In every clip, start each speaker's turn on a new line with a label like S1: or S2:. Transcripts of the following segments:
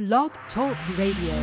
S1: Blog Talk Radio.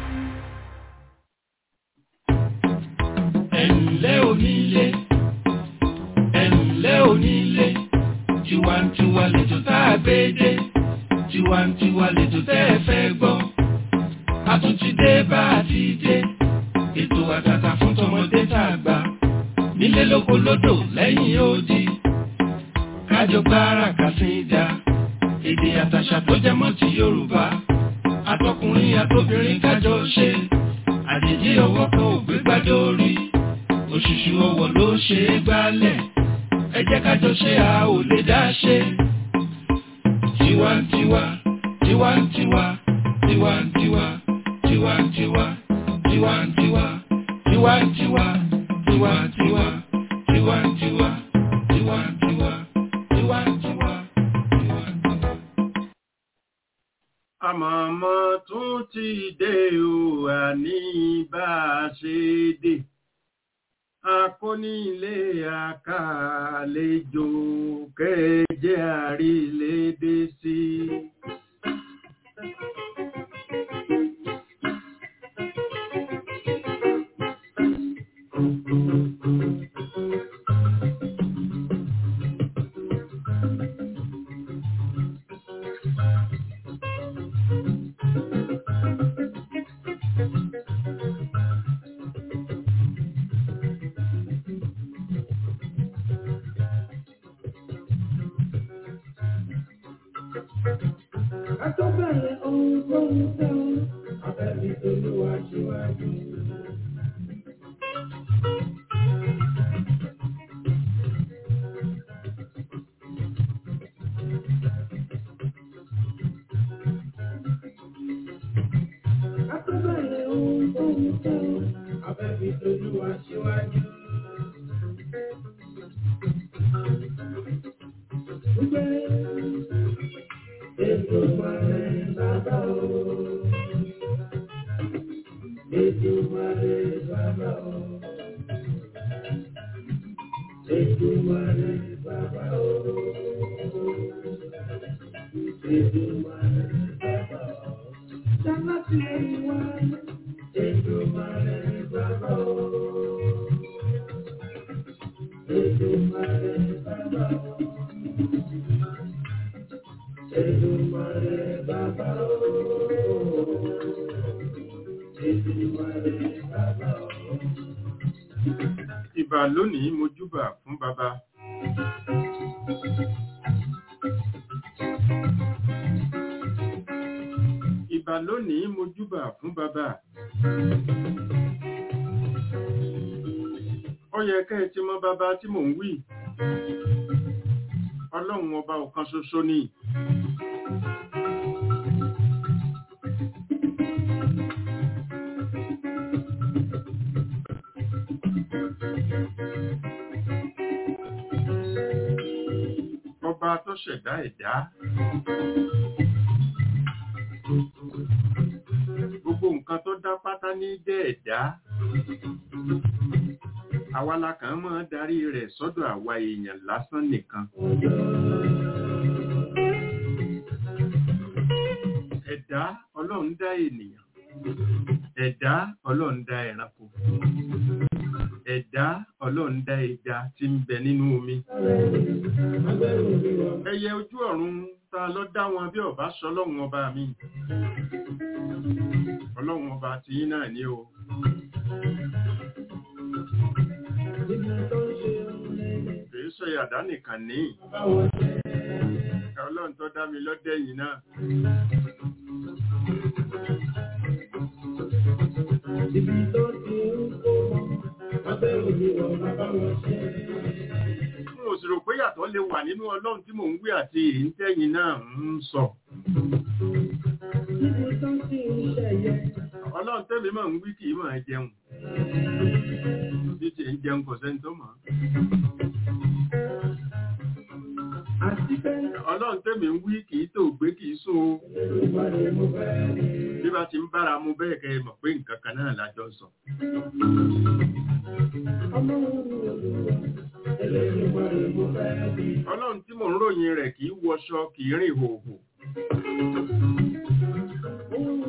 S2: ẹ̀ǹlẹ́ onílé ẹ̀ǹlẹ́ onílé tiwantiwa lẹ́jọ́ tá a gbé dé tiwantiwa lẹ́jọ́ tẹ́ ẹ fẹ́ gbọ́ a tún ti dé bá a ti dé ètò àtàtà fún tọmọdé tá a gbà nílé lóko lódò lẹ́yìn odi kájọ gbára kàsídà èdè àtàṣà tó jẹ mọ́ ti Yorùbá àtọkùnrin àtobìnrin kájọ ṣe àjèjì ọwọ́ kan ò gbé gbádùn orí òṣùṣù ọwọ́ ló ṣe é gbálẹ̀ ẹ jẹ́ kájọ ṣe a ò lè dá ṣe. tiwantiwa tiwantiwa tiwantiwa tiwantiwa tiwantiwa tiwantiwa tiwantiwa tiwantiwa tiwantiwa tiwantiwa tiwantiwa.
S3: àmọ̀mọ́ tún ti dé o àní bá a ṣe dé akónílé àkàlejò kẹjẹ àrílédé sí.
S4: Àtọ́bẹ̀rẹ̀ ohun tó ń tẹ́ ọ, abẹ́bí tolúwa síwájú. Àtọ́bẹ̀rẹ̀ ohun tó ń tẹ́ ọ, abẹ́bí tolúwa síwájú. Gbé Èdùmàrè bàbá o. Èdùmàrè bàbá o. Èdùmàrè bàbá o. Èdùmàrè bàbá o. Sábà tí ó ń wá. Èdùmàrè bàbá o. Èdùmàrè bàbá o. Èdùmàrè bàbá o. Èdùmàrè bàbá o.
S3: ìbà lónìí mojúbà fún baba. ìbà lónìí mojúbà fún baba. ó yẹ kẹ́ ẹ ti mọ baba tí mò ń wí. ọlọ́run ọba ọ̀kan ṣoṣo ni. ọba tó ṣẹ̀dá ẹ̀dá. Gbogbo nǹkan tó dá pátá ní jẹ́ ẹ̀dá. Àwa la kàn máa darí rẹ̀ sọ́dọ̀ àwa èèyàn lásán nìkan. Ẹ̀dá Ọlọ́run dá ènìyàn. Ẹ̀dá Ọlọ́run dá ẹranko. Ẹ̀dá Ọlọ́run dá ẹja tí ń bẹ nínú omi. Ẹyẹ ojú ọ̀run ta ló dá wọn bí ọba sọlọ́run ọba mi. Ọlọ́run ọba ti yín náà ní o. Kìí ṣe àdá nìkan ní. Ọlọ́run tó dá mi lọ́dẹ̀ yìí náà.
S4: Ibi tó ti ń kó wọn, abẹ́ òní wọn bàbá wọn ṣe.
S3: Mo sì rò pé yàtọ̀ lè wà nínú Ọlọ́run tí mò ń wí àti èyí tẹ́yìn náà ń sọ.
S4: Ibi tó ti ń ṣẹ̀yẹ.
S3: Ọlọ́run tẹ́mi máa ń wí kì í máa jẹun. Bí ti ń jẹun kò sẹ́ni tó mọ̀.
S4: Àti pé
S3: Ọlọ́run tẹ́mi ń wí kì í tó gbé kì í sùn o.
S4: Èdùmàrè mo fẹ́ rí.
S3: Bí bá ti ń bára mu bẹ́ẹ̀ kẹ́ ẹ mọ̀ pé nǹkan kan náà lájọ sọ.
S4: Ọmọ òun ni olùwà. Èdùmàrè mo fẹ́ rí.
S3: Ọlọ́run tí mò ń ròyìn rẹ̀ kì í wọṣọ kì í rìn hòhò.
S4: Ohun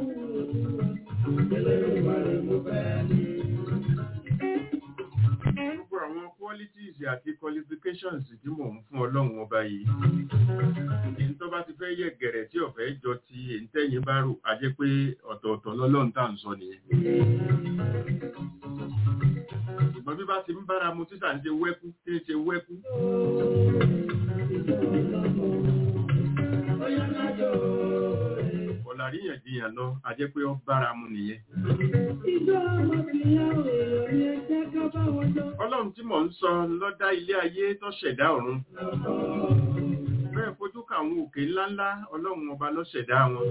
S3: àti qualifications tí mò ń fún ọlọ́run ọba yìí èyí tó bá ti fẹ́ yẹ gẹ̀rẹ̀ tí ọ̀fẹ́ jọ ti èyí tẹ́yìn bá rò á jẹ́ pé ọ̀tọ̀ọ̀tọ̀ lọ́lọ́run tá à ń sọ nìyẹn ṣùgbọ́n bí bá ti ń bára mu títà ń ṣe wẹ́kú tí ń ṣe wẹ́kú ọ̀làríyànjiyàn lọ a jẹ́ pé ó bára mu nìyẹn ọlọ́run tí mò ń sọ ló dá ilé ayé tó ṣẹ̀dá ọ̀run bẹ́ẹ̀ fojú ka àwọn òkè ńláńlá ọlọ́run ọba ló ṣẹ̀dá wọn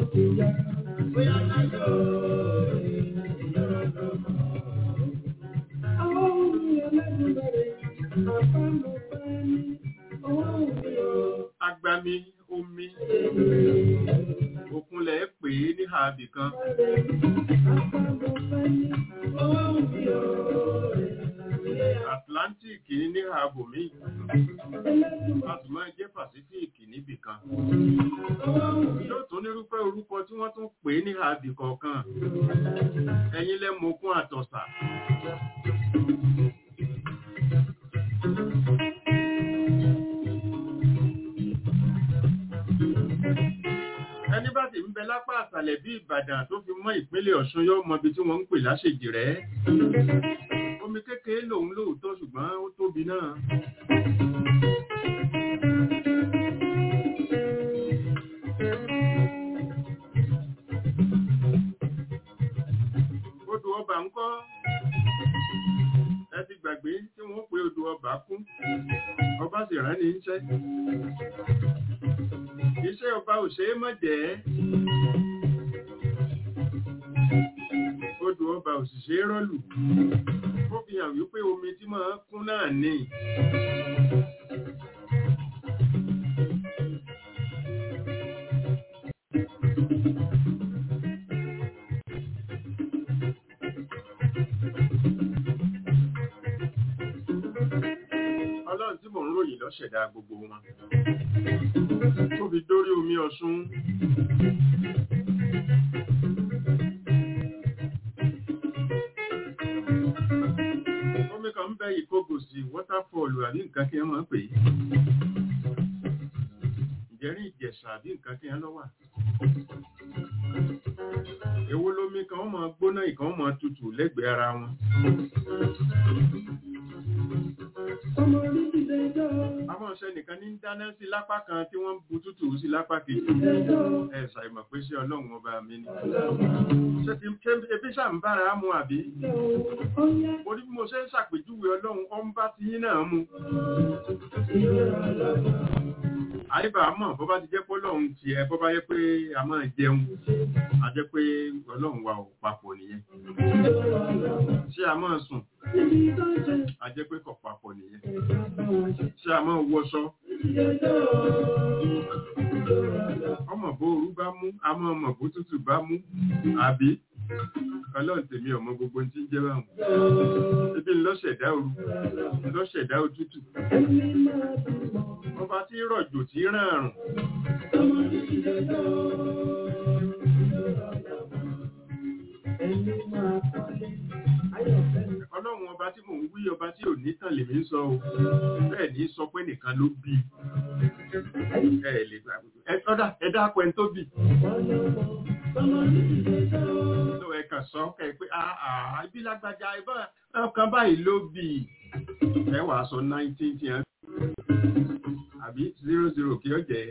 S3: agbami omi òkunlẹ̀ pè é ní ààbì kan Atlantic ní ààbò míì a sì máa jẹ́ Pacific níbì kan yóò tún nírúfẹ́ orúkọ tí wọ́n tún pè é ní ààbì kọ̀ọ̀kan ẹ̀yin lẹ́mọ̀ọ́kún àtọ̀sà ẹni bá ti ń bẹ lápá àsàlẹ̀ bí Ìbàdàn tó fi mọ́ ìpínlẹ̀ Ọ̀ṣun yóò mọ ibi tí wọ́n ń pè láṣèjì rẹ̀ omi kékeré lòun lóòótọ́ ṣùgbọ́n ó tóbi náà odò ọba ń kọ́ ẹ ti gbàgbé tí wọ́n pe odò ọba kún ọba sì rán ní iṣẹ́ iṣẹ́ ọba ò ṣe é mọ̀ jẹ́ odò ọba ò sì ṣe é rọ́lù ó fi hàn wípé omi tí máa ń kún náà ní ọlọ́run tí mò ń ròyìn ló ṣẹ̀dá gbogbo wọn tó fi dórí omi ọ̀ṣun omi kan ń bẹ ìkógòsì wọ́táfọ́ọ̀lù àbí nǹkan kí wọ́n máa ń pè é ìjẹ́rìn ìjẹ̀ṣà àbí nǹkan kí wọ́n lọ́wà èwo lomi kan wọ́n máa gbóná ìkan wọ́n máa tutù lẹ́gbẹ̀ẹ́ ara wọn àwọn ọ̀sẹ̀ nìkan ní dáná sí lápá kan tí wọ́n bu tútù sí lápá kejì ẹ ṣàìmọ̀ pé ṣé ọlọ́run ọba mi ni ṣé ti ṣé ebi ṣà ń bára mu àbí mo ní bí mo ṣe ń ṣàpèjúwe ọlọ́run ọ ń bá ti yín náà mu àyíbá mọ̀ bó bá ti jẹ́ pé ọlọ́run ti ẹ bó bá yẹ pé a máa jẹun a jẹ́ pé ọlọ́run wa ò papọ̀ nìyẹn ṣé a máa sùn a jẹ́ pé kò papọ̀ nìyẹn ṣé a máa wọṣọ ọmọ bó orú bá mú a máa mọ̀ bó tútù bá mú àbí ọlọ́run tèmi ọmọ gbogbo tí ń jẹ́ báwọn ebi ńlọ́ṣẹ̀dá ooru ńlọ́ṣẹ̀dá òtútù ọba tí rọ̀jò tí ràn àrùn ọlọ́run ọba tí mò ń wí ọba tí ò ní tàn lèmi ń sọ o bẹ́ẹ̀ ní sọ pé nìkan ló bí ẹ lè gbà ẹ tọ́dà ẹ dákọ̀ ẹni tó bì tó ẹ kàn sọ kẹ pé àà ibi lágbájá ìbọn ọkàn báyìí ló bì ẹ wàá sọ nineteen tí ẹ àbí zero zero kí ó jẹ́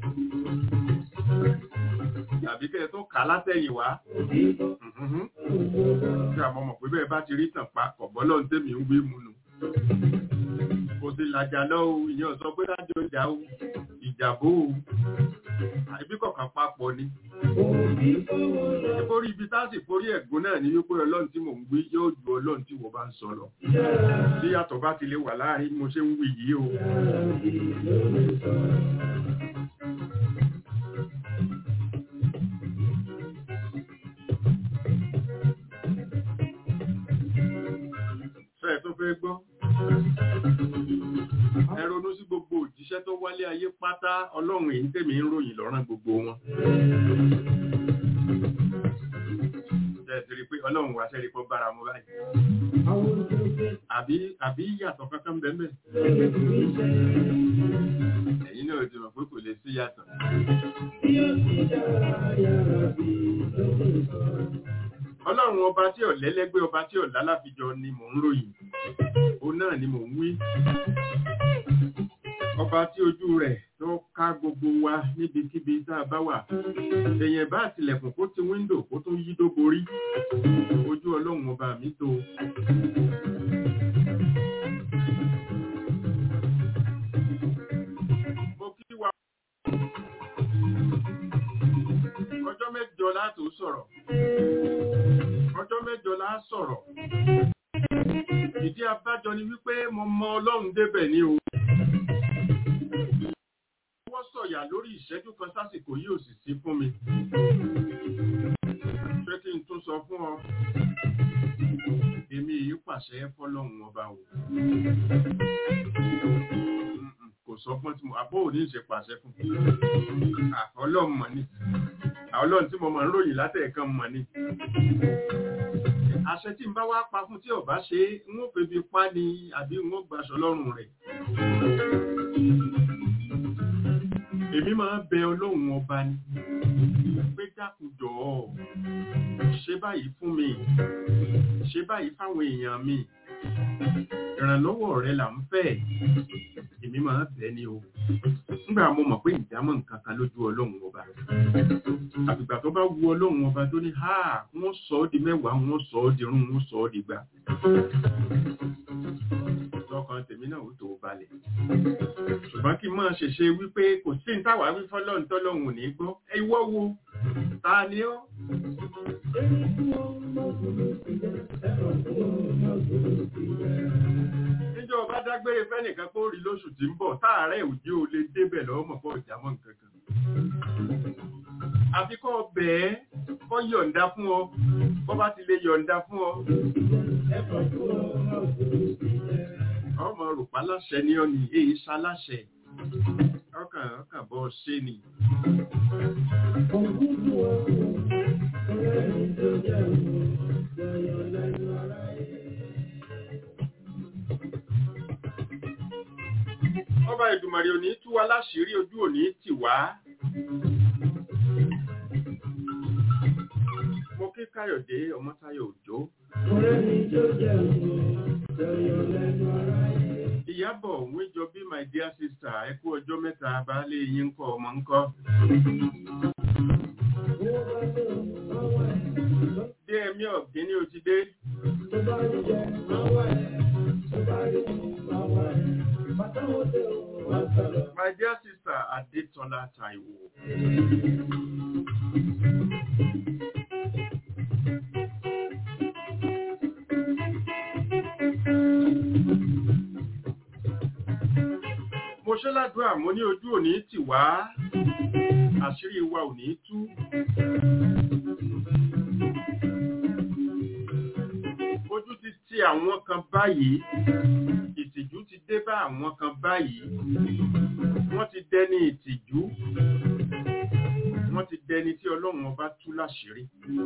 S3: àbí kẹ́ ẹ tó kà á látẹ̀yìn wá tí a mọ̀ mọ̀ pé bẹ́ẹ̀ bá ti rí tàn pa kọ̀bọ́ lọ́n tẹ́mi ń gbé mu nù kò sí làjà lọ o ìyẹn sọ pé lájọ ìjà o ìjàbó o àìbí kọ̀ọ̀kan papọ̀ ni ìforí ibi tá sì forí ẹ̀gbọ́n náà ní wípé ọlọ́run tí mò ń wí yóò ju ọlọ́run tí wọ́n bá ń sọ lọ bí yàtọ̀ bá ti lè wà láàrin mo ṣe ń wí yìí o fẹ́ẹ̀ tó fẹ́ gbọ́ ẹ ronú sí gbogbo òjíṣẹ́ tó wálé ayé pátá ọlọ́run èyí tèmi ń ròyìn lọ́rán gbogbo wọn. Ẹ̀sìrì pé ọlọ́run wá sẹ́rí kọ́ bára mu báyìí àbí àbí yàtọ̀ kankan bẹ́ẹ̀ ẹ̀yin náà ti mọ̀ pé kò lè sí yàtọ̀. ọlọ́run ọba tí ò lẹ́lẹ́gbẹ́ ọba tí ò lálàfijọ ni mò ń ròyìn òun náà ni mò ń wí ọba tí ojú rẹ̀ tó ká gbogbo wa níbikíbi tá a bá wà èèyàn bá tilẹ̀kùn kó ti wíńdò kó tún yí dó borí ojú ọlọ́run ọba mi tó. mo kí wa ọjọ́ mẹ́jọ láti sọ̀rọ̀ ọjọ́ mẹ́jọ láti sọ̀rọ̀ ìdí abájọ ni wípé mo mọ ọlọ́run débẹ̀ ní o wọ́n sọ̀yà lórí ìṣẹ́jú kan sásìkò yìí ò sì sí fún mi pé kí n tún sọ fún ọ èmi yìí pàṣẹ fọlọ́run ọba o kò sọ fún tí mo àbó òní ṣe pàṣẹ fún ọlọ́run mọ̀ ni ọlọ́run tí mo mọ̀ ń ròyìn látẹ̀ẹ̀kan mọ̀ ni àṣẹ tí n bá wá pa fún tí ọba ṣe ń ó febi pa ni àbí ń ó gbaṣọ lọ́rùn rẹ̀ èmi máa ń bẹ ọlọ́run ọba ni pé dákùjọ ṣe báyìí fún mi ṣe báyìí fáwọn èèyàn mi ìrànlọ́wọ́ rẹ là ń fẹ́ èmi máa ń bẹ ni o nígbà mo mọ̀ pé ìdámọ̀ nǹkan kan lójú ọlọ́run ọba àfìgbà tó bá wu ọlọ́run ọba tó ní ha wọ́n sọ ọ́ di mẹ́wàá wọ́n sọ ọ́ di rún wọ́n sọ ọ́ di gbà lọ́kàn tèmi náà ó tó balẹ̀ ṣùgbọ́n kí n máa ṣèṣe wípé kò sí ní táwa wí fọ́lọ́run tọ́lọ́run ò ní gbọ́ ẹ ìwọ wo ta ni ọ́. níjọ́ ọba dágbére fẹ́nìkan kó rí lóṣù tí ń bọ̀ táàárẹ̀ òjì ò lè débẹ̀ lọ́wọ́ mọ̀ fọ́ ìjàmọ́ nǹkan kan. àfi kọ́ bẹ́ẹ̀ kọ́ yọ̀ǹda fún ọ bọ́ bá ti lè yọ̀ǹda fún ọ ọmọ rùpá láṣẹ ní ọ̀nì èyí ṣaláṣẹ ọkàn ọkàn bọ́ ṣe ni. ọba ìdùmàrè òní tú wa láṣìírí ojú òní tì wá. mo kí káyọ̀dé ọmọ́táyọ̀ òjò. Ìyábọ̀ òun jọ bí my dear sister ẹ kú ọjọ́ mẹ́ta baálé yín ń kọ́ ọmọ ń kọ́. Dé ẹ̀mí ọ̀gbìn ní o ti dé. My dear sister Adétọ́lá Táíwò. mo ṣe ládùúrà mo ní ojú òní tì wá àṣírí wa ò ní tú. ojú ti ti àwọn kan báyìí ìtìjú ti dé bá àwọn kan báyìí wọ́n ti dẹni ìtìjú wọ́n ti dẹni tí ọlọ́run ọba tú láṣìírí.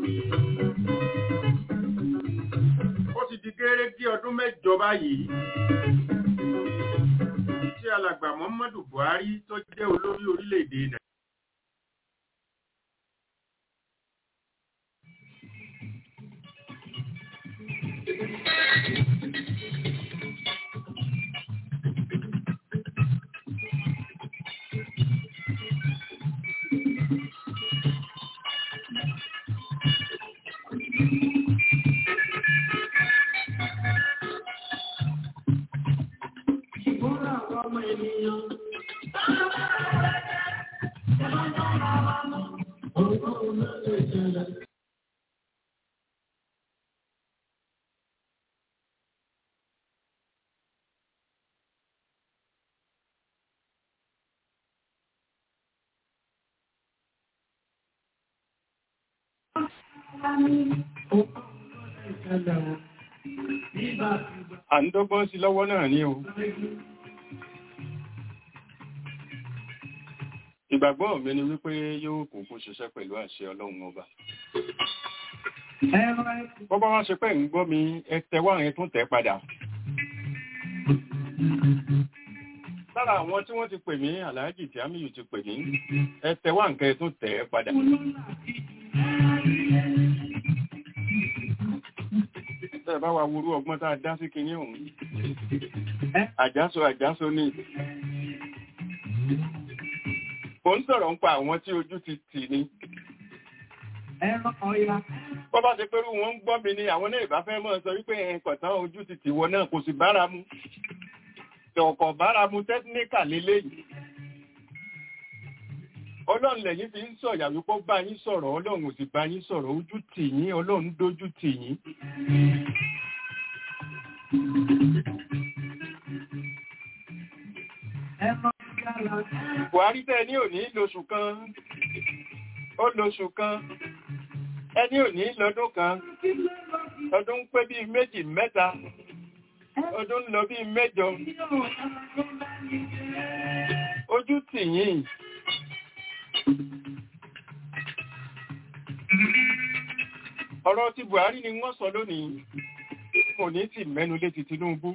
S3: ó ti di gẹ́rẹ́gẹ́ ọdún mẹ́jọ báyìí tí alàgbà Muhammadu Buhari tó jẹ́ olórí orílẹ̀-èdè Nàìjíríà. À ń dọ́gbọ́n sí lọ́wọ́ náà ní o. Ìgbàgbọ́ mi ni wípé yóò kúkú ṣiṣẹ́ pẹ̀lú àṣẹ Ọlọ́run ọba. bọ́bá wá ṣe pé ń gbọ́ mi ẹ tẹ wá yẹn tún tẹ̀ padà lára àwọn tí wọ́n ti pè mí aláàjì tí àmì yìí ti pè mí ẹ tẹ wá nǹkan ẹ tún tẹ̀ padà tẹ́ ẹ bá wa wúrú ọgbọ́n tá a dá sí kinní òun àjásọ àjásọ ní mo ń sọ̀rọ̀ ń pa àwọn tí ojú ti tì ní bọ́ bá ṣe pẹ́rú wọn ń gbọ́ mi ni àwọn náà ìbá fẹ́ mọ́ sọ wípé ẹ̀kọ̀tán ojú ti tì wọ náà kò sì bára mu tọ̀kọ̀ bára mu tẹ́tíníkà lélẹ́yìí ọlọ́run lẹ́yìn fi ń sọ̀yà wípé bá yín sọ̀rọ̀ ọlọ́run ò sì bá yín sọ̀rọ̀ ojú tì yín ọlọ́run dójú tì yín buhari tẹ́ ní òní lóṣù kan ó lóṣù kan ẹni òní lọ́dún kan ọdún ń pé bíi méjì mẹ́ta ọdún ń lọ bíi mẹ́jọ ojú tì yín ọ̀rọ̀ ti buhari ni wọ́n sọ lónìí kò ní tì mẹ́nu lé ti tinubu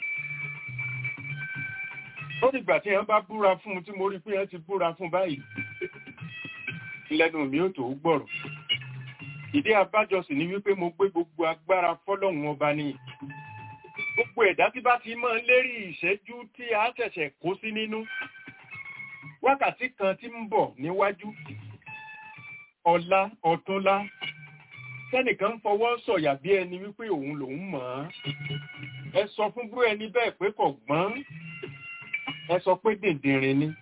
S3: ó dìgbà tí wọ́n bá búra fún un tí mo rí pé wọ́n ti búra fún báyìí lẹ́nu mi ò tó gbọ́rọ̀ ìdí abájọ sì ni wípé mo gbé gbogbo agbára fọ́lọ́hun ọba ni gbogbo ẹ̀dá tí bá ti mọ́ lérí ìṣẹ́jú tí a ṣẹ̀ṣẹ̀ kó sí nínú wákàtí kan tí ń bọ̀ níwájú ọ̀la ọ̀túnla tẹ́nìkan ń fọwọ́ sọ̀yà bí ẹni wípé òun lòun mọ̀ ọ́n ẹ sọ fún búrú ẹni bẹ́ẹ̀ pé kò gbọ́n ẹ sọ pé dìndìnrín ni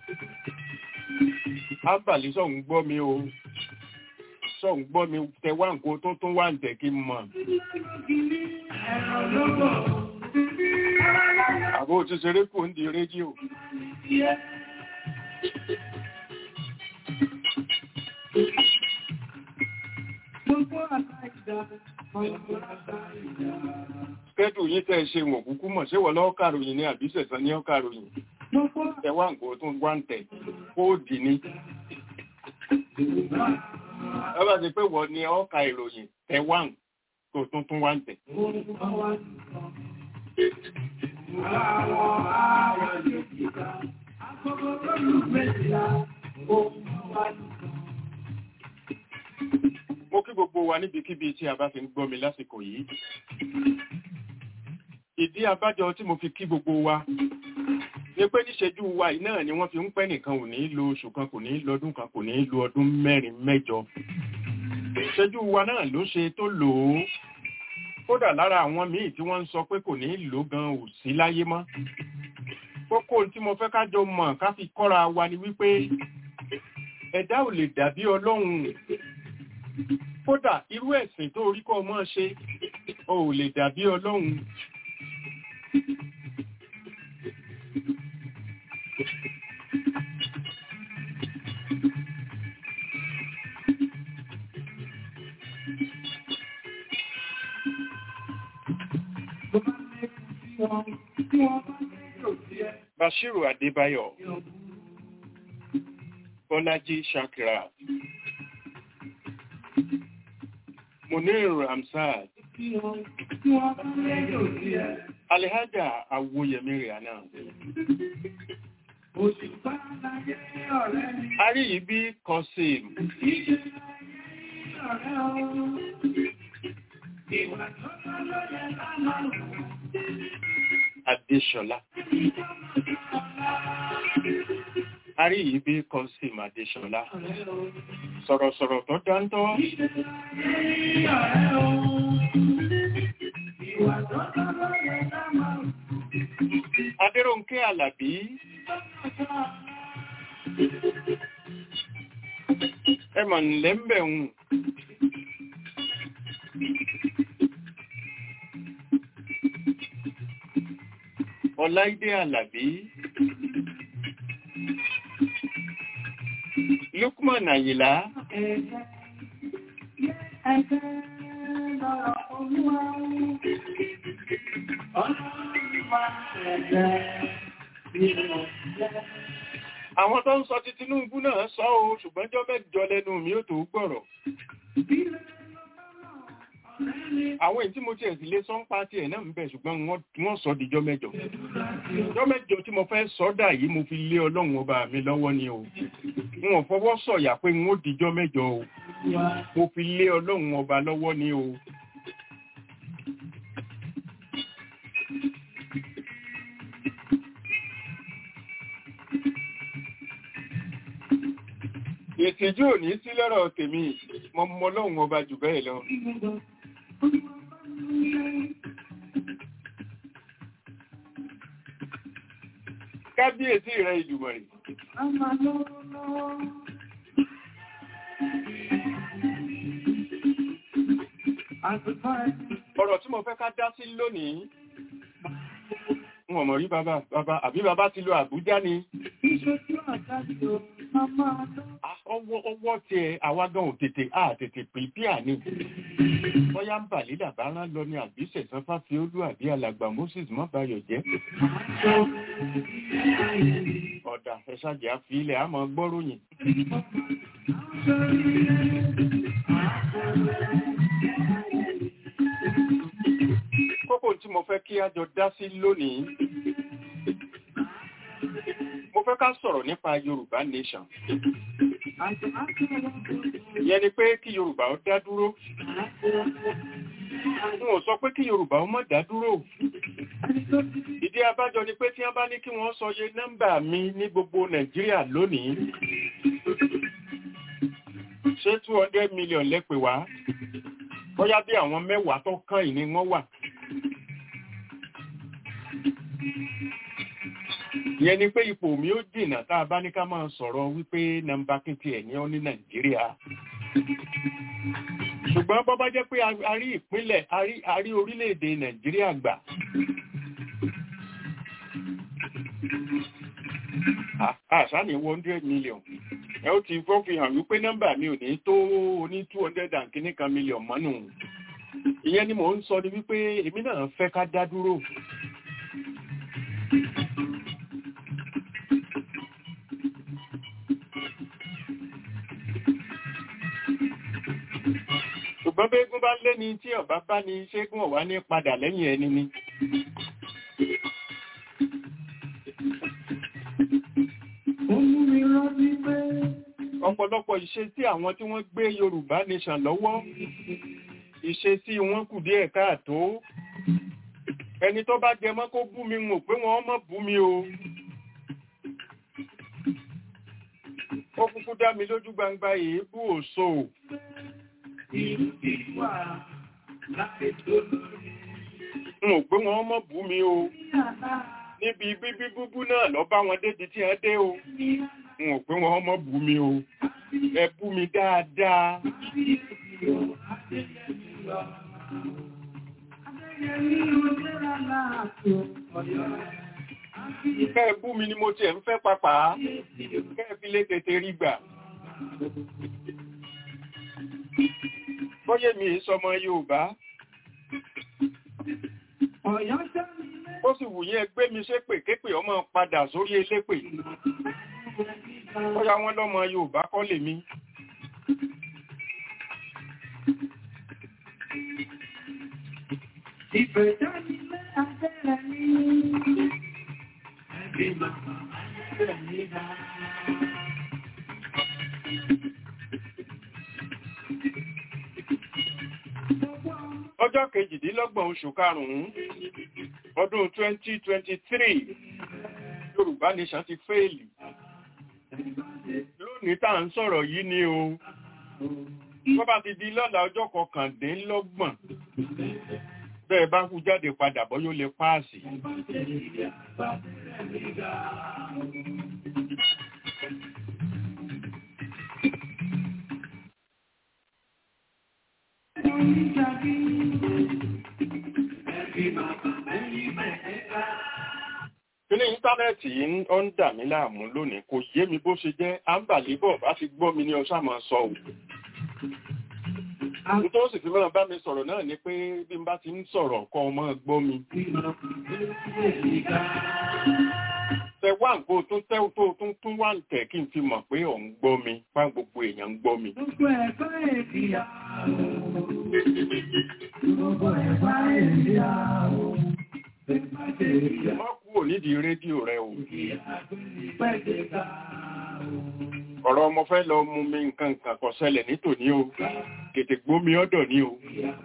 S3: ábàlí sọ̀hún gbọ́ mi o sọ̀hún gbọ́ mi tẹ wá nǹkan tó tún wá ń tẹ̀ kí n mọ̀. àbó ti ṣeré kò ń di rédíò. Kẹ́dù yín tẹ́ ṣe wọ̀n kúkú mọ̀ ṣé wọ́n lọ́ọ́ kàròyìn ní àbíṣẹ̀sán ní ọ́ kàròyìn. Ẹwà nǹkan tó ń wá ń tẹ̀ kóòdì ní. Ẹ bá ti pé wọ́n ní ọ́ka ìròyìn tẹ̀wá tó tún tún wá ń tẹ̀. Mo kí gbogbo wa níbikíbi tí a bá fi ń gbọ́ mi lásìkò yìí. Ìdí abájọ tí mo fi kí gbogbo wa ní pé níṣẹ́jú wa yìí náà ni wọ́n fi ń pẹ́ nìkan ò ní lo oṣù kan kò ní lọ́dún kan kò ní lo ọdún mẹ́rin mẹ́jọ. Ìṣẹ́jú wa náà ló ṣe tó lò ó. Kódà lára àwọn míì tí wọ́n ń sọ pé kò ní lò gan ò sí láyé mọ́. Kókó tí mo fẹ́ ká jọ mọ̀ ká fi kọ́ra wa ni wípé ẹ̀dá ò lè dàbí Ọlọ́run. Kódà irú ẹ̀sìn tó rí kọ́ mọ́ ṣe, ò lè dàbí Ọlọ́run. Bashiru Adébáyọ̀, Bọ́lájí Shakira, Munir Ramsad, Alihaja Awoyemi Rihanna. Ari ibi Kọsim. Adéṣọlá. Ari ibi Kọsim Adéṣọlá. Sọ̀rọ̀sọ̀rọ̀ tó dáńtọ́. Adéròǹkẹ́ Àlàbí. Ẹ mọ̀ nílẹ̀ ń bẹ̀ ń. Ọláìdé Àlàbí. Lukman Àyìlá. Àwọn tó ń sọ ti Tinubu náà sọ o, ṣùgbọ́n jọ́ mẹ́jọ lẹ́nu mi ó tó gbọ́rọ̀. àwọn èyí tí mo tiẹ̀ sì lé sọ́ńpá tiẹ̀ náà ń bẹ̀ ṣùgbọ́n wọ́n wọ́n sọ dìjọ́ mẹ́jọ ìjọ́ mẹ́jọ tí mo fẹ́ sọ́dà yìí mo fi lé ọlọ́run ọba mi lọ́wọ́ ni o n ò fọwọ́ sọ̀yà pé n ó dìjọ́ mẹ́jọ o mo fi lé ọlọ́run ọba lọ́wọ́ ni o. ìtìjú ò ní sí lọ́rọ̀ tèmi mo mọ ọlọ́run ọba jù bẹ́ẹ̀ lọ. kábíyèsí rẹ ìdùmọ̀rì ọ̀rọ̀ tí mo fẹ́ ká dá sí lónìí n ò mọ̀ rí bàbá bàbá àbí bàbá ti lo Àbújá ni Ah, ọwọ́ ọwọ́ tí ẹ àwágán ò tètè à tètè pìpíà ní bọ́yá ń bà lílà bá rán lọ ní àbíṣẹ̀ sanfá fi olú àbí alàgbà Moses mọ́bàyọ̀ jẹ́ ọ̀dà ẹ̀ṣàjẹ́ àfi ilẹ̀ àmọ́ gbọ́ròyìn kókó tí mo fẹ́ kí a jọ dá sí lónìí mo fẹ́ ká sọ̀rọ̀ nípa Yorùbá nation ìyẹn ni pé kí Yorùbá ó dá dúró n ò sọ pé kí Yorùbá ó má dá dúró ìdí abájọ ni pé tí wọ́n bá ní kí wọ́n sọ iye nọ́mbà mi ní gbogbo Nàìjíríà lónìí ṣé two hundred million lẹ́pẹ̀ wá bóyá bí àwọn mẹ́wàá tó kàn yìí ni wọ́n wà ìyẹn ni pé ipò mi ó jìnnà tá a bá ní ká máa sọ̀rọ̀ wípé nọ́mbà kìntì ẹ̀ ní ọ́ ní Nàìjíríà ṣùgbọ́n bọ́ bá jẹ́ pé a rí ìpínlẹ̀ a rí orílẹ̀-èdè Nàìjíríà gbà àṣà ní one hundred million ẹ ó ti fọ́ fi hàn wípé nọ́mbà mi ò ní tó ní two hundred and kìíní kan million mọ́nù ìyẹn ni mò ń sọ ni wípé èmi náà fẹ́ ká dá dúró ṣùgbọ́n bẹ́ẹ̀gún bá lé ní tí ọ̀bá bá ní ṣégún ọ̀wá ní padà lẹ́yìn ẹni ni ọ̀pọ̀lọpọ̀ ìṣe tí àwọn tí wọ́n gbé Yorùbá nation lọ́wọ́ ìṣe tí wọ́n kù díẹ̀ káàtó ẹni tó bá jẹ mọ́ kó bú mi mọ̀ pé wọ́n mọ̀ bú mi o ó kúkú dá mi lójú gbangba èébú òṣò n ò pé wọ́n mọ̀ bú mi o níbi bíbí búbú náà lọ bá wọn débi tí ẹ dé o n ò pé wọ́n mọ̀ bú mi o ẹ bú mi dáadáa. Kẹ́ ẹ bú mi ni mo tiẹ̀ ń fẹ́ papà kẹ́ ẹ fi lé tètè rí gbà. Bọ́yé mi sọmọ Yorùbá. Ó sì wù yín ẹgbẹ́ mi ṣépè képè ọmọ padà sórí elépè. Bọ́yá wọ́n lọ́mọ Yorùbá kọ́ lèmi.
S4: Ìfẹ́ jáde lé abẹ́rẹ́ ní. Ẹbí màmá abẹ́rẹ́ ní bá.
S3: Ọjọ́ kejìdínlọ́gbọ̀n oṣù karùn-ún ọdún 2023 Yorùbá Nation ti fẹ́ẹ̀lì. Lónìí tá à ń sọ̀rọ̀ yìí ni o. Tó bá ti di lọ́la ọjọ́ kọkàndínlọ́gbọ̀n bẹ́ẹ̀ bá kú jáde padà bọ́ yóò lè páàsì. Kíní íńtánẹ́ẹ̀tì yìí ó ń dà mí láàmú lónìí kò yé mi bó ṣe jẹ́ àǹbàlébọ̀ bá ti gbọ́ mi ní ọṣà máa sọ ò. Tó sì fi mọ́ bá mi sọ̀rọ̀ náà ni pé bí n bá ti ń sọ̀rọ̀ kọ́ ọmọ gbọ́ mi. Tẹ wá nǹkó tó tẹ́ tó tún tún wá ń tẹ̀ kí n fi mọ̀ pé ò ń gbọ́ mi, fá gbogbo èèyàn ń gbọ́ mi.
S4: Gbogbo ẹ̀fẹ́ èdìyà.
S3: má kúrò nídìí rédíò rẹ o ọ̀rọ̀ ọmọ fẹ́ lọ mú mi nǹkan nǹkan kò ṣẹlẹ̀ nítòní o tètè gbómi ọ̀dọ̀ ní o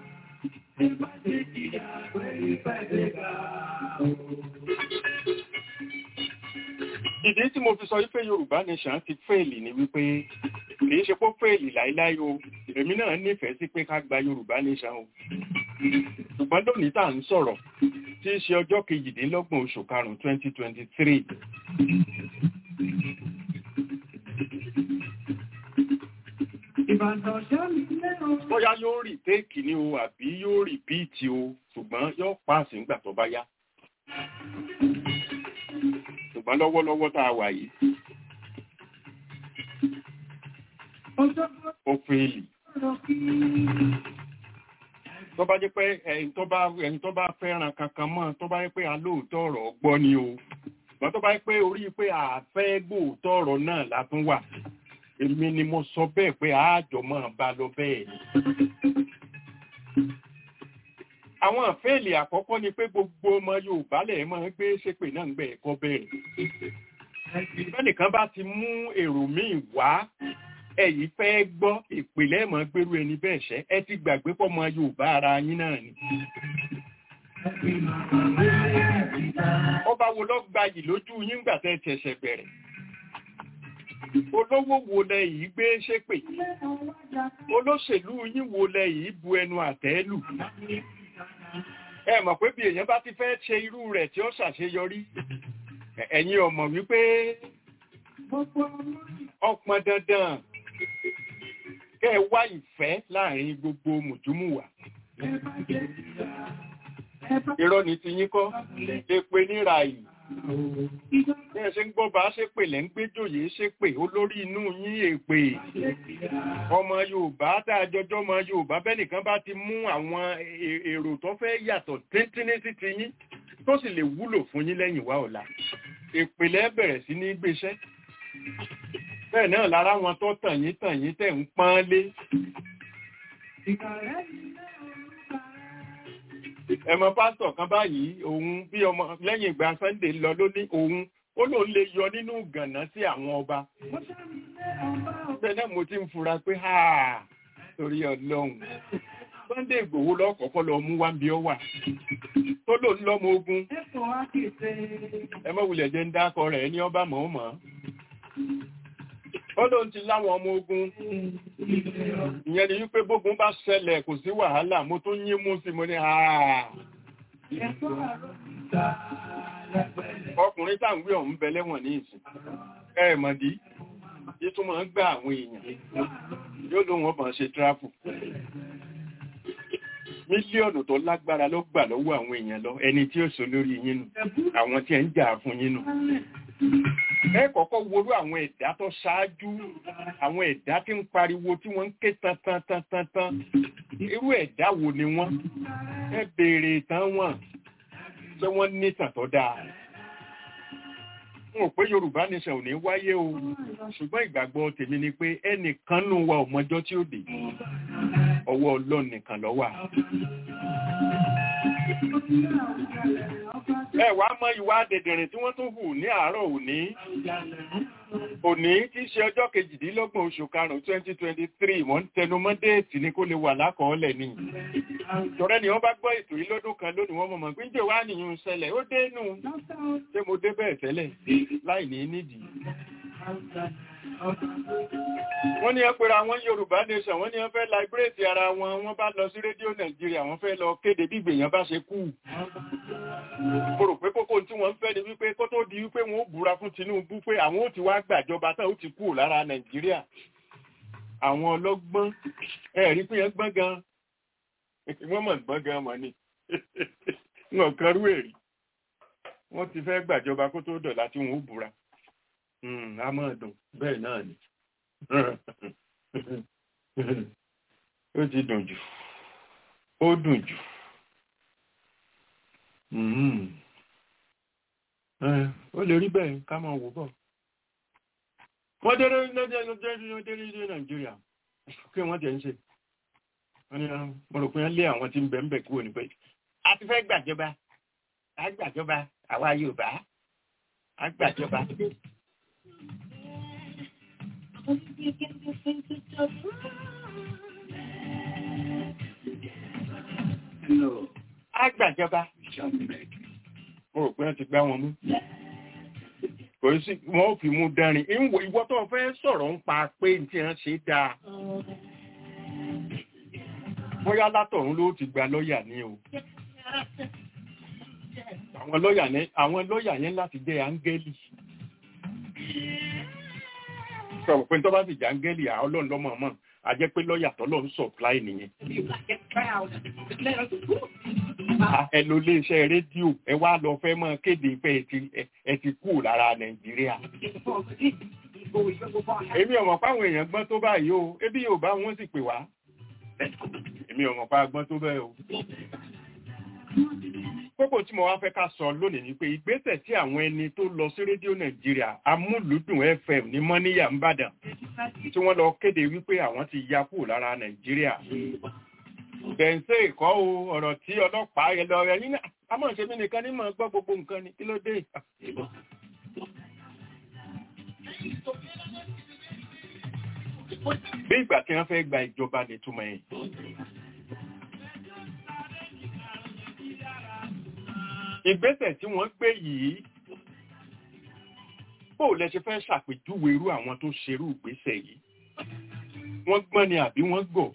S3: ìdí tí mo fi sọ wípé Yorùbá Nation ti fẹ́ẹ̀lì ni wípé kìí ṣe pé fẹ́ẹ̀lì láíláí o èmi náà nífẹ̀ẹ́ sí pé ká gba Yorùbá Nation o ṣùgbọ́n lónìí tá à ń sọ̀rọ̀ tí í ṣe ọjọ́ kejìdínlọ́gbọ̀n oṣù karùn-ún twenty twenty three bóyá yóò rí téèkì ní o àbí yóò rí bíìtì o ṣùgbọ́n yóò pààsì ńgbà tó bá yá ṣùgbọ́n lọ́wọ́lọ́wọ́ tá a wà yìí ó fèèlì tó bá jẹ́ pé ẹni tó bá ẹni tó bá fẹ́ràn kankan mọ́ tó bá jẹ́ pé alóòótọ́ ọ̀rọ̀ gbọ́ ni o ṣùgbọ́n tó bá jẹ́ pé orí pé àfẹ́ gbòòótọ́ ọ̀rọ̀ náà látún wà èmi ni mo sọ bẹ́ẹ̀ pé àájọ máa bá lọ bẹ́ẹ̀ ni. àwọn àfẹ́ẹ̀lì àkọ́kọ́ ni pé gbogbo ọmọ Yorùbá lẹ̀ máa ń gbé ṣépè náà ń gbẹ̀ ẹ̀kọ́ bẹ̀rẹ̀. bẹ́nìkan bá ti mú èrò míì wá ẹ̀yìn fẹ́ gbọ́ ìpìlẹ̀ mọ́ gbérú ẹni bẹ́ẹ̀ ṣẹ́ ẹ ti gbàgbé pọ̀ mọ́ Yorùbá ara yín náà ni. ọba wo ló gbayì lójú yín gbà tẹ́ ṣẹ̀ṣẹ̀ bẹ̀rẹ̀ olówó wo lẹ yìí gbé ṣépè olóṣèlú yín wo lẹ yìí bu ẹnu àtẹ́ lù ẹ mọ̀ pé bí èèyàn bá ti fẹ́ ṣe irú rẹ̀ tí ó ṣàṣeyọrí ẹ̀yin ọmọ wípé ọpọn dandan kẹ́ ẹ wá ìfẹ́ láàrin gbogbo mùtúmùwà irọ́ ni ti yín kọ́ èpè níra yìí bí ẹ ṣe ń gbọ́ bá ṣe pè lẹ́ ń gbé jòyè ṣe pè olórí inú yín èpè ọmọ Yorùbá tá a jọjọ́ ọmọ Yorùbá bẹ́ẹ̀ nìkan bá ti mú àwọn èrò tó fẹ́ yàtọ̀ tíntínní sí ti yín tó sì lè wúlò fún yín lẹ́yìn wá ọ̀la èpè lẹ́ bẹ̀rẹ̀ sí ní gbéṣẹ́ bẹ́ẹ̀ náà lára wọn tó tàn yín tàn yín tẹ̀ ń pọ́n lé ẹmọ pásítọ̀ kan báyìí òun bí ọmọ lẹ́yìn ìgbà Sunday lọ ló ní òun ó lóun lè yọ nínú gànà sí àwọn ọba bẹ́ẹ̀ náà mo ti ń fura pé ha torí Ọlọ́run Sunday Ìgbòho lọ́kọ̀ọ́kọ́ lọ mú wá bí ọ wà tó lò ń lọ́mọ ogun ẹ mọ̀ wulẹ̀ jẹ́ ń dákọ rẹ̀ ní ọba mọ̀ọ́mọ́ ó lóun ti láwọn ọmọ ogun ìyẹn ni wípé bógun bá ṣẹlẹ̀ kò sí wàhálà mo tún yín mú sí mo ní àà ọkùnrin táwọn gbé ọ̀hún bẹ lẹ́wọ̀n ní ìsìn ẹ̀ẹ̀mọ̀dí yí tún máa ń gbà àwọn èèyàn yóò ló wọn bá ṣe tráfù mílíọ̀nù tó lágbára ló gbà lọ́wọ́ àwọn èèyàn lọ ẹni tí ó sọ lórí yín nù àwọn tí ẹ ń jà fún yín nù ẹ kọ́kọ́ worú àwọn ẹ̀dá tó ṣáájú àwọn ẹ̀dá tí ń pariwo tí wọ́n ń ké tan tan tan tan tan irú ẹ̀dá wo ni wọ́n ẹ béèrè ìtàn wọn pé wọ́n ní ìtàn tó dáa n ò pé Yorùbá nation ò ní wáyé o ṣùgbọ́n ìgbàgbọ́ tèmi ni pé ẹnìkan nù wa ò mọjọ́ tí ó dé ọwọ́ Ọlọ́run nìkan ló wà ẹ wàá mọ ìwà dẹ̀dẹ̀rìn tí wọ́n tún hù ní àárọ̀ òní òní tí í ṣe ọjọ́ kejìdínlọ́gbọ̀n oṣù karùn-ún twenty twenty three wọ́n ń tẹnu mọ́ déètì ni kó lè wà lákọọ́lẹ̀ ni tọ́rẹ́ ni wọ́n bá gbọ́ ètò yìí lọ́dún kan lónìí wọ́n mọ̀ pé ń jẹ́ wá nìyún ṣẹlẹ̀ ó dénú ṣé mo dé bẹ́ẹ̀ tẹ́lẹ̀ láì ní nídìí wọ́n ní ẹpẹ̀rẹ̀ àwọn Yorùbá nation wọ́n ní wọ́n fẹ́ láìbírètì ara wọn wọ́n bá lọ sí rédíò Nàìjíríà wọ́n fẹ́ lọ kéde bí ìgbèyàn bá ṣe kú mo rò pé kókó tí wọ́n ń fẹ́ ni wípé kó tó di wípé wọ́n ó búra fún Tinubu pé àwọn ó ti wá gbàjọba tán ó ti kú lára Nàìjíríà àwọn ọlọ́gbọ́n ẹ̀rí pé yẹn gbọ́n gan wọ́n mọ̀ gbọ́n gan mọ̀ ni wọn kan rú èrì wọ́n ti fẹ́ gbàjọba kó tó dọ̀la tí wọ́n ó búra a máa dùn bẹ́ẹ̀ náà ni ó ti dùn jù ó dùn jù ó lè rí bẹ́ẹ̀ ká máa wò bọ̀ wọ́n déré lọ́dẹ́ lọ́dẹ́ lọ́dẹ́ ní nàìjíríà kí wọ́n tẹ̀ ń ṣe wọ́n ní mo rò pé wọ́n lé àwọn tí ń bẹ̀ ń bẹ̀ kúrò ní pé a ti fẹ́ gbàjọba a gbàjọba àwa Yorùbá a gbàjọba. a gbàjọba mo rò pé wọ́n ti gbá wọn mú kò sí wọn ò fi mú dánrin ìwọ ìwọ tó fẹ́ sọ̀rọ̀ ń pa pé tí wọ́n ṣe dáa bóyá látọ̀run ló ti gba lọ́ọ̀yà ní o àwọn lọ́ọ̀yà ní àwọn lọ́ọ̀yà yẹn láti jẹ́ áńgẹ́lì sọ̀rọ̀ pé tó bá sì jẹ́ áńgẹ́lì àwọn ọlọ́run lọ́mọ mọ́ a jẹ́ pé lọ́ọ̀yà tọ́lọ́ ń supply nìyẹn ẹ lọ ilé iṣẹ́ rédíò ẹ wá lọ fẹ́ mọ́ kéde pé ẹ ti ẹ ti kú lára Nàìjíríà èmi ò mọ̀ páwọn èèyàn gbọ́n tó báyìí o ebi yóò bá wọn sì pè wá èmi ò mọ̀ pa gbọ́n tó bẹ́ẹ̀ o kókò tí mo wá fẹ́ ká sọ lónìí ni pé ìgbésẹ̀ tí àwọn ẹni tó lọ sí rédíò Nàìjíríà amúlùdùn FM ní mọ́níyà ńbàdàn tí wọ́n lọ kéde wípé àwọn ti ya kú lára Nàìjíríà bẹ̀ǹsẹ̀ ìkọ́ o ọ̀rọ̀ tí ọlọ́pàá yẹ lọ rẹ̀ yín náà a mọ̀ ṣe mí nìkan ní mọ̀ gbọ́ gbogbo nǹkan ni kí ló dé. bí ìgbà tí wọ́n fẹ́ gba ìjọba lè túmọ̀ ẹ̀. ìgbésẹ̀ tí wọ́n gbé yìí bó lẹ ṣe fẹ́ ṣàpèjúwe irú àwọn tó ṣerú ìgbésẹ̀ yìí wọ́n gbọ́n ni àbí wọ́n gọ̀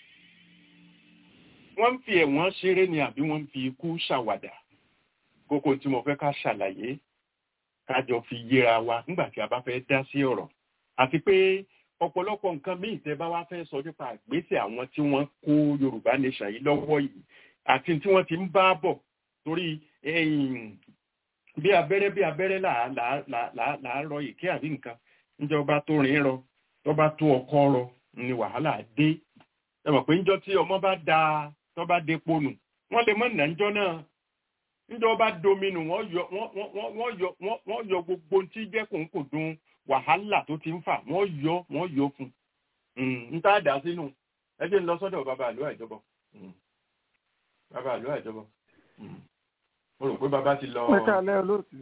S3: wọ́n ń fi ẹ̀wọ̀n ṣeré ni àbí wọ́n ń fi ikú ṣàwàdà kókó tí mo fẹ́ ká ṣàlàyé kájọ fi yéra wa nígbà tí a bá fẹ́ dá sí ọ̀rọ̀ àti pé ọ̀pọ̀lọpọ̀ nǹkan míì tẹ́ bá wá fẹ́ sọ nípa àgbésẹ̀ àwọn tí wọ́n kó Yorùbá nation yìí lọ́wọ́ yìí àti tí wọ́n ti ń bá bọ̀ torí bí abẹ́rẹ́ bí abẹ́rẹ́ là á rọ ìké àbí nǹkan níjọba tó rìn rọ tó bá tó ọkọ rọ ni wàhálà dé ẹ mọ̀ pé níjọ́ tí ọmọ bá da tó bá depo nù wọ́n lè mọ̀ nà níjọ́ náà níjọ́ bá dominu wọ́n yọ wọ́n yọ wọ́n yọ gbogbo tí jẹ́ kòńkòdùn wàhálà tó ti ń fà wọ́n yọ wọ́n yọ fún un tá a dà sínú ẹ jẹ́ ń lọ sọ́dọ̀ bàbá àlọ́ àjọbọ bàbá àlọ́ àjọbọ mo rò pé bàbá ti lọ.
S1: ẹ káalẹ́ olóòtú.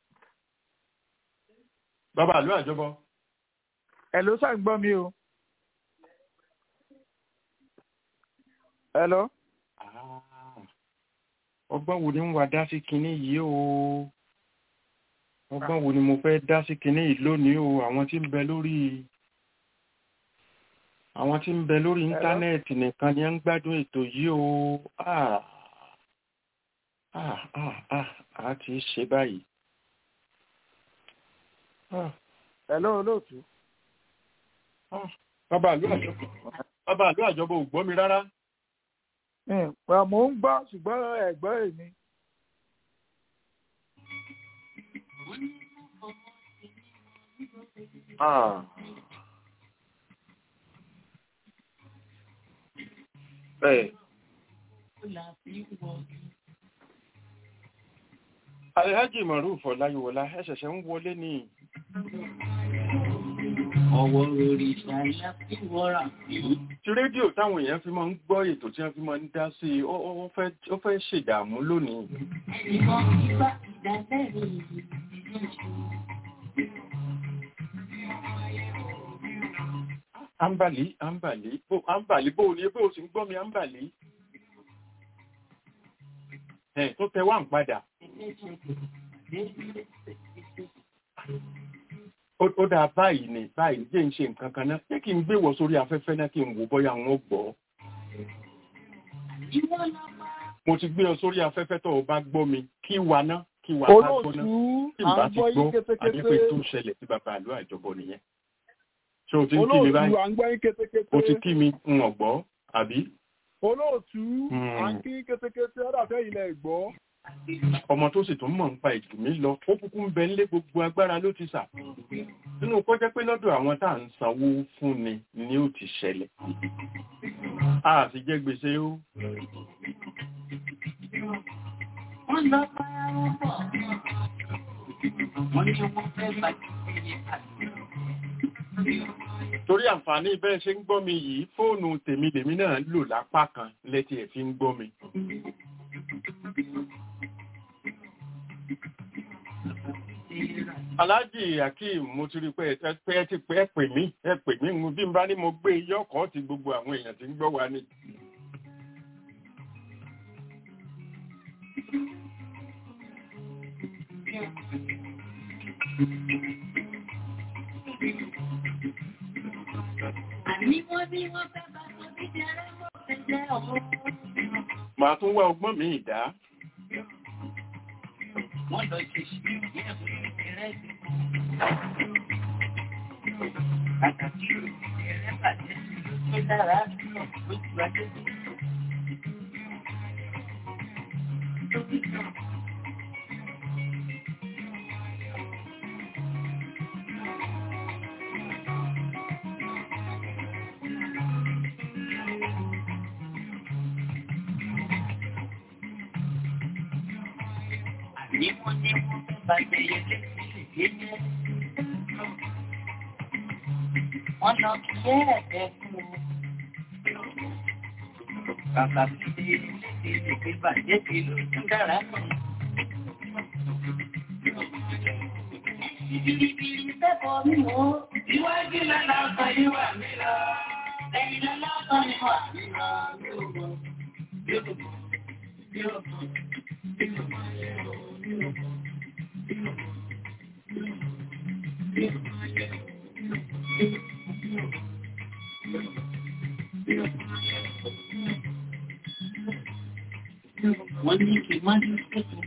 S3: bàbá àlọ́ àjọbọ.
S1: ẹ ló ṣàǹgbọ́ mi o. Hello.
S3: ọgbọ́n wo ni ń wá dá sí kinní yìí o ọgbọ́n wo ni mo fẹ́ dá sí kinní yìí lónìí o àwọn tí ń bẹ lórí àwọn tí ń bẹ lórí íńtánẹ́ẹ̀tì nìkan ni ń gbádùn ètò yìí o ah ah ah ah a ti ṣe báyìí.
S1: Hello olóòtú.
S3: bàbá àlú àjọbọ bàbá àlú àjọbọ ò gbọ́ mi rárá
S1: Well, mo ń gbọ́ ṣùgbọ́n ẹ̀gbọ́n èmi.
S3: Bẹ́ẹ̀. Alhaji Maruf Ọláyíwọlá ẹ ṣẹ̀ṣẹ̀ ń wọlé ní.
S2: Ọwọ́ orí ṣáyá tí wọ́ra ìlú.
S3: Tí rédíò táwọn èèyàn fi máa ń gbọ́ ètò tí wọ́n fi máa ń dá sí i, ó fẹ́ ṣèdààmú lónìí.
S2: Ẹnìkan ìgbà ìdálẹ́rù
S3: Ambali, Ambali, bó Ambali, bó ni bó sì ń gbọ́ mi Ambali. Ẹ̀ tó tẹ wá ń padà. Ó dáa báyìí ni báyìí jẹ́ ń ṣe nǹkan kan náà. Ṣé kí n gbé wọ sórí afẹ́fẹ́ náà kí n wò bóyá wọn gbọ́? Mo ti gbé ọ sórí afẹ́fẹ́ tó o bá gbọ́ mi kí wa ná kí wa bá gbọ́ náà.
S1: Olóòtú
S3: Tí n bá
S1: à ń
S3: ti
S1: gbọ́ yín
S3: gbọ́, àdépé tó
S1: kétékété.
S3: ṣẹlẹ̀ sí bàbá àlọ́ àjọbọ nìyẹn. Ṣé o ti ń kí mi báyìí?
S1: Olóòtú à ń gbọ́ yín kétékété.
S3: O ti kí mi ń ọ̀gbọ́, àbí?
S1: Olóòtú
S3: Hmm.
S1: à ń kí kétékété ọ̀dà fẹ́ ilẹ̀ gbọ́.
S3: ọmọ tó sì tún mọ̀ ń pa ìjù mí lọ ó kúkú ń bẹ nílé gbogbo agbára ló ti sà nínú kó jẹ́ pé lọ́dọ̀ àwọn tá à ń sanwó fún ni ni ó ti ṣẹlẹ̀ a sì jẹ́ gbèsè ó
S2: Wọ́n lọ para wọn pọ̀. Wọ́n ní wọ́n fẹ́ bàjẹ́ àti
S3: torí àǹfààní bẹ́ẹ̀ ṣe ń gbọ́ mi yìí fóònù tèmi lèmi náà ń lò lápá kan létí ẹ̀ fi ń gbọ́ mi. Aláàjì Akeem mo ti rí pé ẹ pé ẹ ti pé ẹ pè mí ẹ pè mí mo bí n bá ní mo gbé yọkọ̀ ti gbogbo àwọn èèyàn tí ń gbọ́ wa ni.
S5: Àní wọ́n ní wọ́n fẹ́ bá tó bí jẹrẹ mọ́ fẹ́ jẹ́ ọmọ.
S3: Màá tún wá ọgbọ́n mi ìdá.
S5: Wọ́n lọ ṣe ṣí ní ẹ̀mú ìrẹsì. Àtàkì ìrẹsì bàjẹ́ tó dára lójú adé. Àní wọ́n ní wọ́n fẹ́ bàjẹ́ yẹlé ìgbé jẹ́. Wọ́n lọ kí ẹ́ ẹ̀fẹ́ fún un. Bàbá mi ṣe léde ìgbé bàjẹ́ ti ló tún dára nù. Ìbìrìbìrì fẹ́kọ̀ọ́ mi mọ́. Iwájú lọ́la ọkọ̀ yìí wà mí lọ. Ẹ̀yìn lọ́la ọkọ̀ yìí wà mí lọ. Yóò bọ̀, yóò bọ̀, yóò bọ̀, yóò bọ̀, yóò bọ̀. Wọ́n ní kí n má ní kẹ́kọ̀ọ́.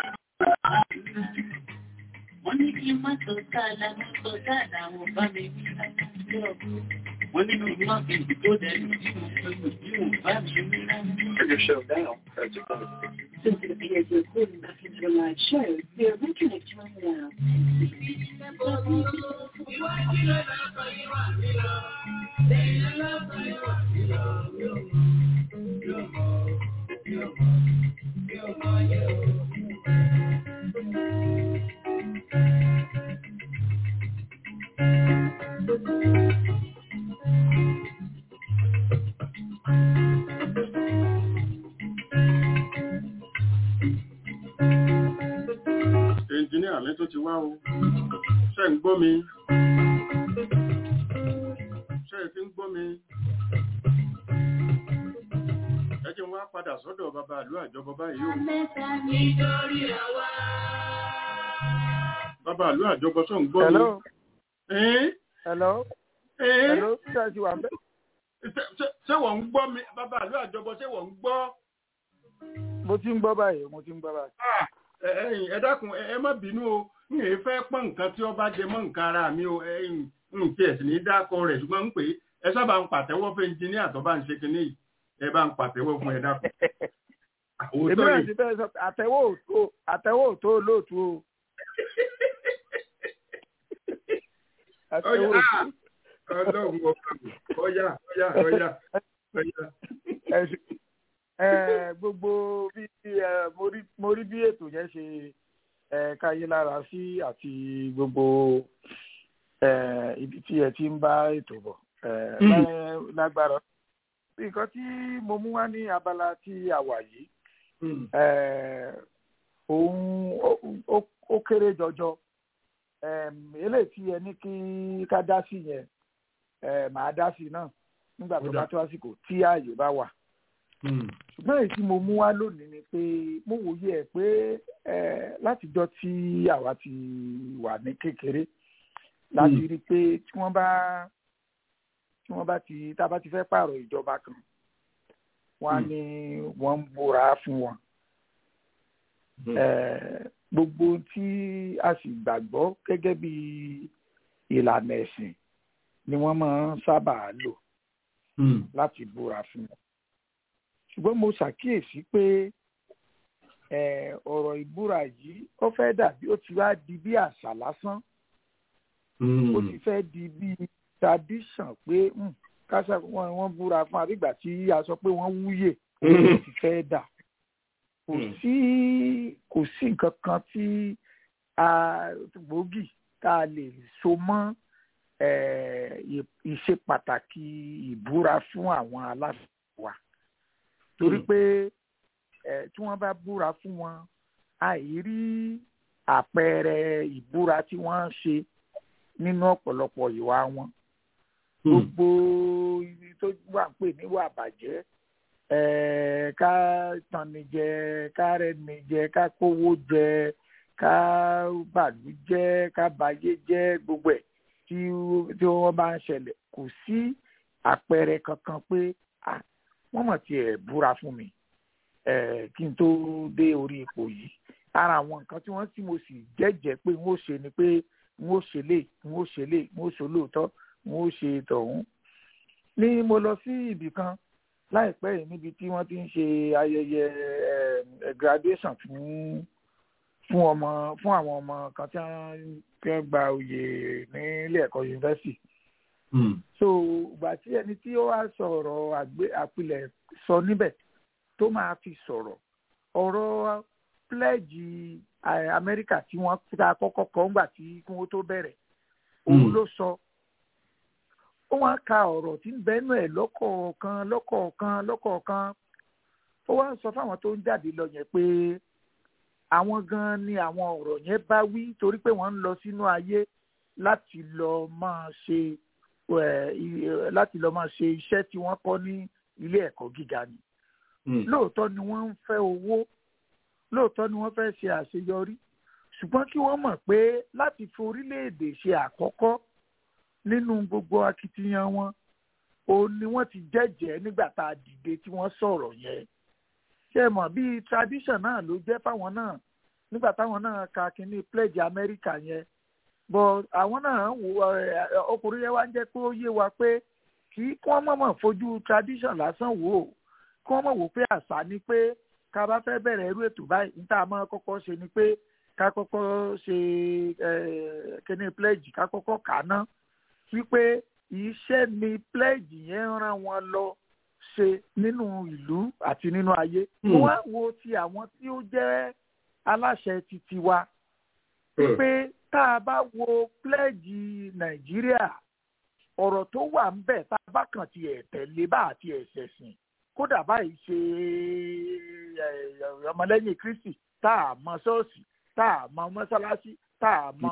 S5: Wọ́n ní kí n má tó sáàlà ní tó sáàlà àwọn bá mi rí láti ọdún. Wọ́n ní kí n má fi tó dẹnu tí mo fẹ́ lò tí mo bá mi rí láti.
S6: Turn your show down. That's a good.
S7: Since it appears you're calling back into your live show, we are reconnecting right now.
S3: Ẹnjìníà mi tó ti wá o. Ṣé ń gbọ́ mi? Ṣé ẹ ti ń gbọ́ mi? Ẹ jẹ́ n wá padà sọ́dọ̀ bàbá àlú àjọbọ báyìí o. Bàbá àlú àjọbọ tó ń gbọ́ mi.
S1: hello
S3: Ẹ́n?
S1: hello
S3: Ẹ́n?
S1: hello ṣé ẹ ti wà bẹ́ẹ̀.
S3: Ṣé- ṣé- Ṣé wọ́n ń gbọ́ mi? Bàbá àlú àjọbọ ṣé wọ́n ń gbọ́?
S1: mo ti ń gbọ́ báyìí mo ti ń gbọ́ báyìí.
S3: Ah, ẹ ẹ̀yin, ẹ dákun ẹ ẹ má bínú o n èé fẹ́ pọ́n nǹkan tí ó bá jẹ mọ́ nǹkan ara mi o ẹ̀yin, n kí ẹ̀ sì ní dákọ rẹ̀ ṣùgbọ́n ń pè é ẹ sábà ń pàtẹ́wọ́ fún ẹnjìníà tó bá ń ṣe kinní yìí ẹ bá ń pàtẹ́wọ́ fún ẹ dákun.
S1: èmi
S3: Òótọ́
S1: náà
S3: ni
S1: ti fẹ́ sọ pé àtẹ̀wò òtó àtẹ̀wò òtó olóòtú o. àtẹ̀wò
S3: Ọya,
S1: òtó.
S3: ọlọ́run ọba mi ọ̀yà ọ̀yà ọ̀yà ọ̀yà.
S1: ẹ ṣe- ẹ, gbogbo bí ẹ, mo rí- mo rí bí ètò yẹn ṣe ẹ, káyé lára sí àti gbogbo ẹ, ibi tí ẹ ti ń bá ètò bọ̀ ẹ,
S3: Mm.
S1: lá- lágbára nǹkan tí mo mú wá ní abala tí a wà yìí
S3: Hmm.
S1: eh, òun ó- ó- ó kéré jọjọ Em, eléyìí tí ẹ ní kí ká dá sí yẹn eh, màá dá sí náà nígbà tó
S3: Ó dà.
S1: bá tó àsìkò tí ààyè bá wà
S3: Hmm.
S1: ṣùgbọ́n èyí tí mo mú wá lónìí ni pé mo wòye ẹ̀ pé eh, látijọ́ tí àwa ti wà ní kékeré láti
S3: Mm.
S1: rí i pé tí wọ́n bá tí wọ́n bá ti tá a bá ti fẹ́ pààrọ̀ ìjọba kan wọ́n á
S3: Mm.
S1: ní wọ́n ń búra fún wọn
S3: Hmm.
S1: Eh, gbogbo ohun tí a sì gbàgbọ́ gẹ́gẹ́ bí ìlànà ẹ̀sìn ni wọ́n máa ń sábà lò
S3: Hmm.
S1: láti búra fún wọn. ṣùgbọ́n mo ṣàkíyèsí pé eh, ọ̀rọ̀ ìbúra yìí ó fẹ́ dàbí ó ti wá di bí àṣà lásán
S3: Hmm.
S1: ó ti fẹ́ di bí tradition pé hmm, káṣá wọn wọ́n búra fún àbígbà tí a sọ pé wọ́n wúyè ó ti fẹ́ dà kò
S3: Hmm.
S1: sí kò sí nǹkan kan tí a gbòógì tá a lè so mọ́ eh, ì- ìṣe pàtàkì ìbúra fún àwọn aláṣẹ wa torí pé eh, tí wọ́n bá búra fún wọn àìrí àpẹẹrẹ ìbúra tí wọ́n ń ṣe nínú ọ̀pọ̀lọpọ̀ ìwà wọn gbogbo ibi tó wà ń pè níwà bàjẹ́ eh, ká tanni jẹ ká rẹni jẹ ká kówó jẹ ká bàlú jẹ ká bayé jẹ gbogbo ẹ̀ tí tí wọ́n bá ń ṣẹlẹ̀ kò sí àpẹẹrẹ kankan pé ah, wọ́n mọ̀ tiẹ̀ búra fún mi eh, kí n tó dé orí ipò yìí ara àwọn nǹkan tí wọ́n tí mo sì jẹ́jẹ́ pé n ó ṣe ni pé n ó ṣe lè n ó ṣe lè n ó ṣe olóòótọ́ n ó ṣe tọ̀hún. ní mo lọ sí ibì kan láìpẹ́ yìí níbi tí wọ́n ti ń ṣe ayẹyẹ eh, graduation fún fún ọmọ fún àwọn ọmọ kan tí wọ́n tí wọ́n gba oyè ní ilé ẹ̀kọ́ yunifásitì so ìgbà tí ẹni tí ó wá sọ̀rọ̀ àgbé- àpilẹ̀ sọ níbẹ̀ tó máa fi sọ̀rọ̀ ọ̀rọ̀ pledge eh, amẹ́ríkà tí wọ́n ta kọ́kọ́ kọ́ ńgbà tí kí wọ́n tó bẹ̀rẹ̀ òun
S3: Mm.
S1: ló sọ ó wá ka ọ̀rọ̀ tí ń bẹ́nu ẹ̀ lọ́kọ̀ọ̀kan lọ́kọ̀ọ̀kan lọ́kọ̀ọ̀kan ó wá ń sọ fáwọn tó ń jáde lọ yẹn pé àwọn gan ni àwọn ọ̀rọ̀ yẹn bá wí torí pé wọ́n ń lọ sínú ayé láti lọ máa ṣe eh, i- láti lọ máa ṣe iṣẹ́ tí wọ́n kọ́ ní ilé ẹ̀kọ́ gíga ni lóòótọ́ ni wọ́n ń fẹ́ owó lóòótọ́ ni wọ́n fẹ́ ṣe àṣeyọrí ṣùgbọ́n kí wọ́n mọ̀ pé láti fi orílẹ̀-èdè ṣe àkọ́kọ́ nínú gbogbo akitiyan wọn òun ni wọ́n ti jẹ́jẹ́ nígbà tá a dìde tí wọ́n sọ̀rọ̀ yẹn ṣe mọ̀ bíi tradition náà ló jẹ́ fáwọn náà nígbà táwọn náà ka kínní pledge America yẹn but àwọn náà wò ẹ, ọkùnrin yẹn wá ń jẹ́ pé ó yé wa pé kì í kí wọ́n mọ̀mọ́ fojú tradition lásán wò ó kí wọ́n mọ̀ wò pé àṣà ni pé ká bá fẹ́ bẹ̀rẹ̀ irú ètò báyìí níta máa kọ́kọ́ ṣe ni pé ká kọ́kọ́ ṣe ẹ, kíní pledge ká kọ́kọ́ kà á ná wípé iṣẹ́ ni pledge yẹn rán wọn lọ ṣe nínú ìlú àti nínú ayé.
S3: Hmm.
S1: wọ́n á wo ti àwọn tí ó jẹ́ aláṣẹ titi wa pé tá a bá wo pledge nàìjíríà ọ̀rọ̀ tó wà ń bẹ̀ tá a bá kàn ti ẹ̀ tẹ̀lé bá àti ẹ̀sẹ̀ sìn kódà báyìí ṣe ẹ, ọmọlẹ́yìn kristi tá a mọ ṣọ́ọ̀ṣì tá a mọ mọ́ṣáláṣí tá a mọ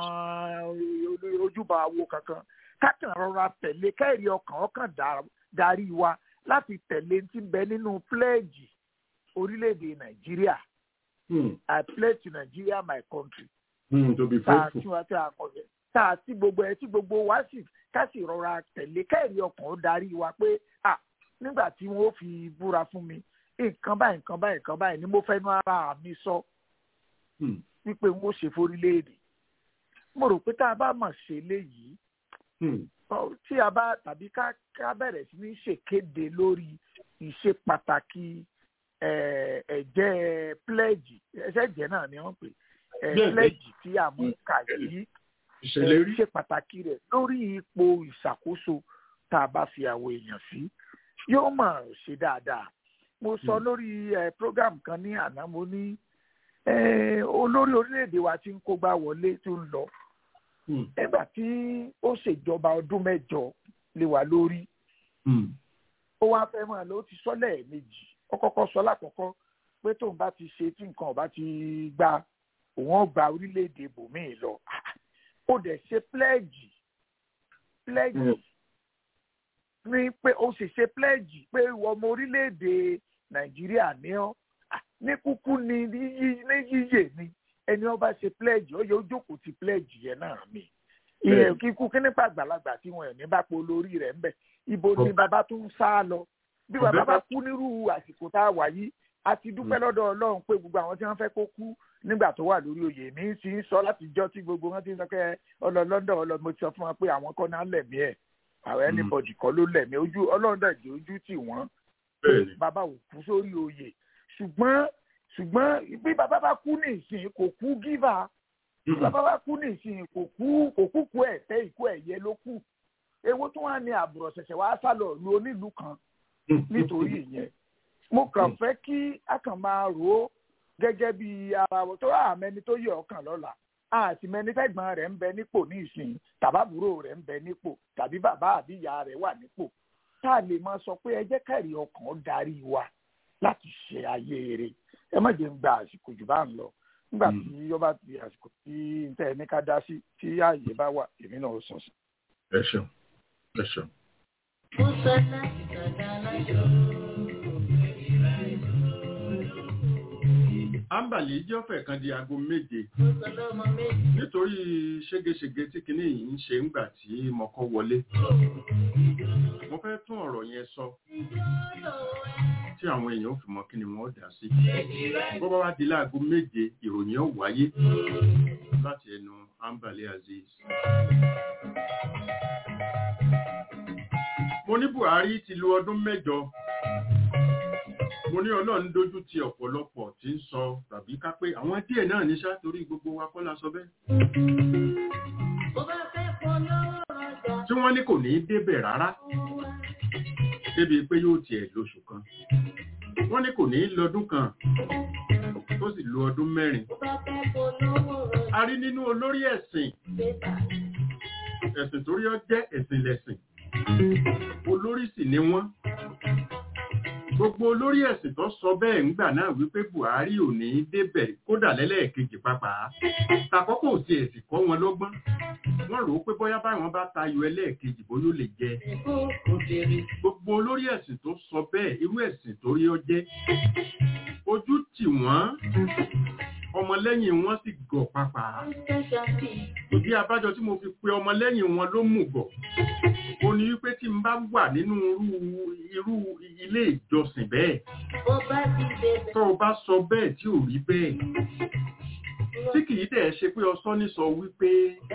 S1: ojúbọ awo kankan kákan rọra tẹ̀lé kẹ́rì ọkàn ọkàn dá- darí wa láti tẹ̀lé ti bẹ nínú pledge orílẹ̀-èdè nàìjíríà i pledge to nigeria my country
S3: to be
S1: tá a
S3: faithful.
S1: tún wá tí a kọ yẹ tá a tí gbogbo ẹ tí gbogbo wa sì ká sì rọra tẹ̀lé kẹ́rì ọkàn ó darí wa pé à nígbà tí wọ́n ó fi búra fún mi nǹkan báyìí nǹkan báyìí nǹkan báyìí ni mo fẹ́nu ara mi sọ
S3: Hmm.
S1: wípé n ó ṣe forílẹ̀-èdè mo rò pé tá a bá mọ̀ ṣe léyìí
S3: Hmm.
S1: ọ- tí a bá tàbí ká ká bẹ̀rẹ̀ sí ní ṣèkéde lórí ìṣe pàtàkì eh, ẹ̀jẹ̀ pledge ẹ̀ṣẹ̀ ẹ̀jẹ̀ náà ni wọ́n pè eh,
S3: Bẹ́ẹ̀ ni.
S1: pledge tí a mú kà yìí
S3: ìṣèlérí.
S1: ṣe pàtàkì rẹ̀ lórí ipò ìṣàkóso tá a bá fi àwọn èèyàn sí yóò mọ̀ ṣe dáadáa mo sọ lórí eh, program kan ní àná mo ní eh, olórí orílẹ̀-èdè wa ti ń kógbá wọlé tó ń lọ
S3: Hmm.
S1: nígbà tí ó ṣèjọba ọdún mẹ́jọ lé wa lórí
S3: Hmm.
S1: ó wá fẹ́ mọ́ ẹ ló ti sọ lẹ́ẹ̀mejì ó kọ́kọ́ sọ lákọ̀ọ́kọ́ pé tóun bá ti ṣe tí nǹkan ọba ti gba òun ó gba orílẹ̀-èdè bòmíì lọ ó dẹ̀ ṣe pledge pledge
S3: Mm.
S1: ní pé ó sì ṣe pledge pé ìwọ ọmọ orílẹ̀-èdè nàìjíríà ní ọ́ Ah, ní kúkú ni ní yí- ní yíyè ni ẹni ọba ṣe pledge ó yẹ ó jókòó ti pledge yẹn náà mi ìyẹn
S3: Bẹ́ẹ̀ni.
S1: kíkú kí nípa àgbàlagbà tí wọn ò ní bá po lórí rẹ̀ ń bẹ̀ ibo ni
S3: Ọba-
S1: bàbá tó ń sá lọ bí
S3: Ọbẹ̀
S1: bàbá bá
S3: bá-
S1: kú nírú àsìkò tá a wà yìí a ti dúpẹ́ lọ́dọ̀ ọlọ́run pé gbogbo àwọn tí wọ́n fẹ́ kó kú nígbà tó wà lórí oyè mi ti ń sọ láti jọ́ tí gbogbo wọn ti ń sọ pé ọlọ lọ́dọ̀ ọlọ mo ti sọ fún wọn pé àwọn kọ́ náà lẹ̀mí ẹ̀ àwọn
S3: Mm.
S1: anybody kọ́ ló lẹ̀mí ojú ọlọ́run dẹ̀ jẹ́ ojú tì wọ́n
S3: bẹ́ẹ̀ ni.
S1: bàbá ò kú sórí oyè ṣùgbọ́n ṣùgbọ́n bí bàbá bá kú ní ìsìn kò kú gíva bí
S3: Hmm.
S1: bàbá bá kú ní ìsìn kò kú kò kú kú ẹ̀ tẹ́ ìkú ẹ̀ yẹ ló kù ewu tó wà ní àbùrọ̀ ṣẹ̀ṣẹ̀ wá sálọ lu onílù kan nítorí ìyẹn mo kàn fẹ́ kí a kàn máa rò ó gẹ́gẹ́ bí ara wọn tó rà mẹ́ni tó yẹ ọkàn lọ́la àti mẹnifẹ̀gbọ́n rẹ̀ ń bẹ nípò ní ìsìn tàbábúrò rẹ̀ ń bẹ nípò tàbí bàbá àbí ìyá rẹ̀ wà nípò tá a lè máa sọ pé ẹ jẹ́ kẹ́rì ọkàn darí wa láti ṣe ayé rẹ̀ ẹ má jẹ́ ń gba àsìkò jù bá ń lọ nígbà tí ó bá di àsìkò tí n tẹ́ ẹ ní ká dá sí tí ààyè bá wà èmi náà ó sọ sí.
S3: ẹ ṣeun ẹ ṣeun. Ambali jẹ́ ọ̀fẹ́ kan di aago méje nítorí ségesège tí kinní yìí ń ṣe ńgbà tí mo kọ́ wọlé. Mo fẹ́ tún ọ̀rọ̀ yẹn sọ tí àwọn èèyàn ò fi mọ kí ni wọ́n dá sí. Bó bá wá di láago méje ìròyìn ó wáyé láti ẹnu Ambali Azeez. Mo ní Buhari ti lu ọdún mẹ́jọ mo ní ọlọ́run dójú ti ọ̀pọ̀lọpọ̀ tí ń sọ tàbí ká pé àwọn díẹ̀ náà ní ṣá torí gbogbo wa kọ́ la sọ bẹ́ẹ̀. tí wọ́n ní kò ní í débẹ̀ rárá débi pé yóò tiẹ̀ lóṣù kan wọ́n ní kò ní í lọ́dún kan tó sì lo ọdún mẹ́rin. a rí nínú olórí ẹ̀sìn ẹ̀sìn torí ọ jẹ́ ẹ̀sìn lẹ̀sìn olórí sì ni wọ́n gbogbo olórí ẹ̀sìn tó sọ bẹ́ẹ̀ ńgbà náà wípé buhari ò ní í débẹ̀ kódà lẹ́lẹ́ẹ̀kejì pàápàá tàkọ́kọ́ ò tiẹ̀ sì kọ́ wọn lọ́gbọ́n wọ́n rò ó pé bóyá báwọn bá tayọ ẹlẹ́ẹ̀kejì bóyá ó lè jẹ gbogbo olórí ẹ̀sìn tó sọ bẹ́ẹ̀ irú ẹ̀sìn tó rí ọ jẹ́ ojú tì wọ́n ọmọlẹ́yìn wọn sì gọ̀ pàápàá ìdí abájọ tí mo fi pe ọmọlẹ́yìn wọn ló mú gọ̀ ó ní wípé tí n bá wà nínú irú ilé ìjọsìn bẹ́ẹ̀ tó o bá sọ bẹ́ẹ̀ tí ò rí bẹ́ẹ̀ tí kìí dẹ̀ ṣe pé ọsọ́ ní sọ wípé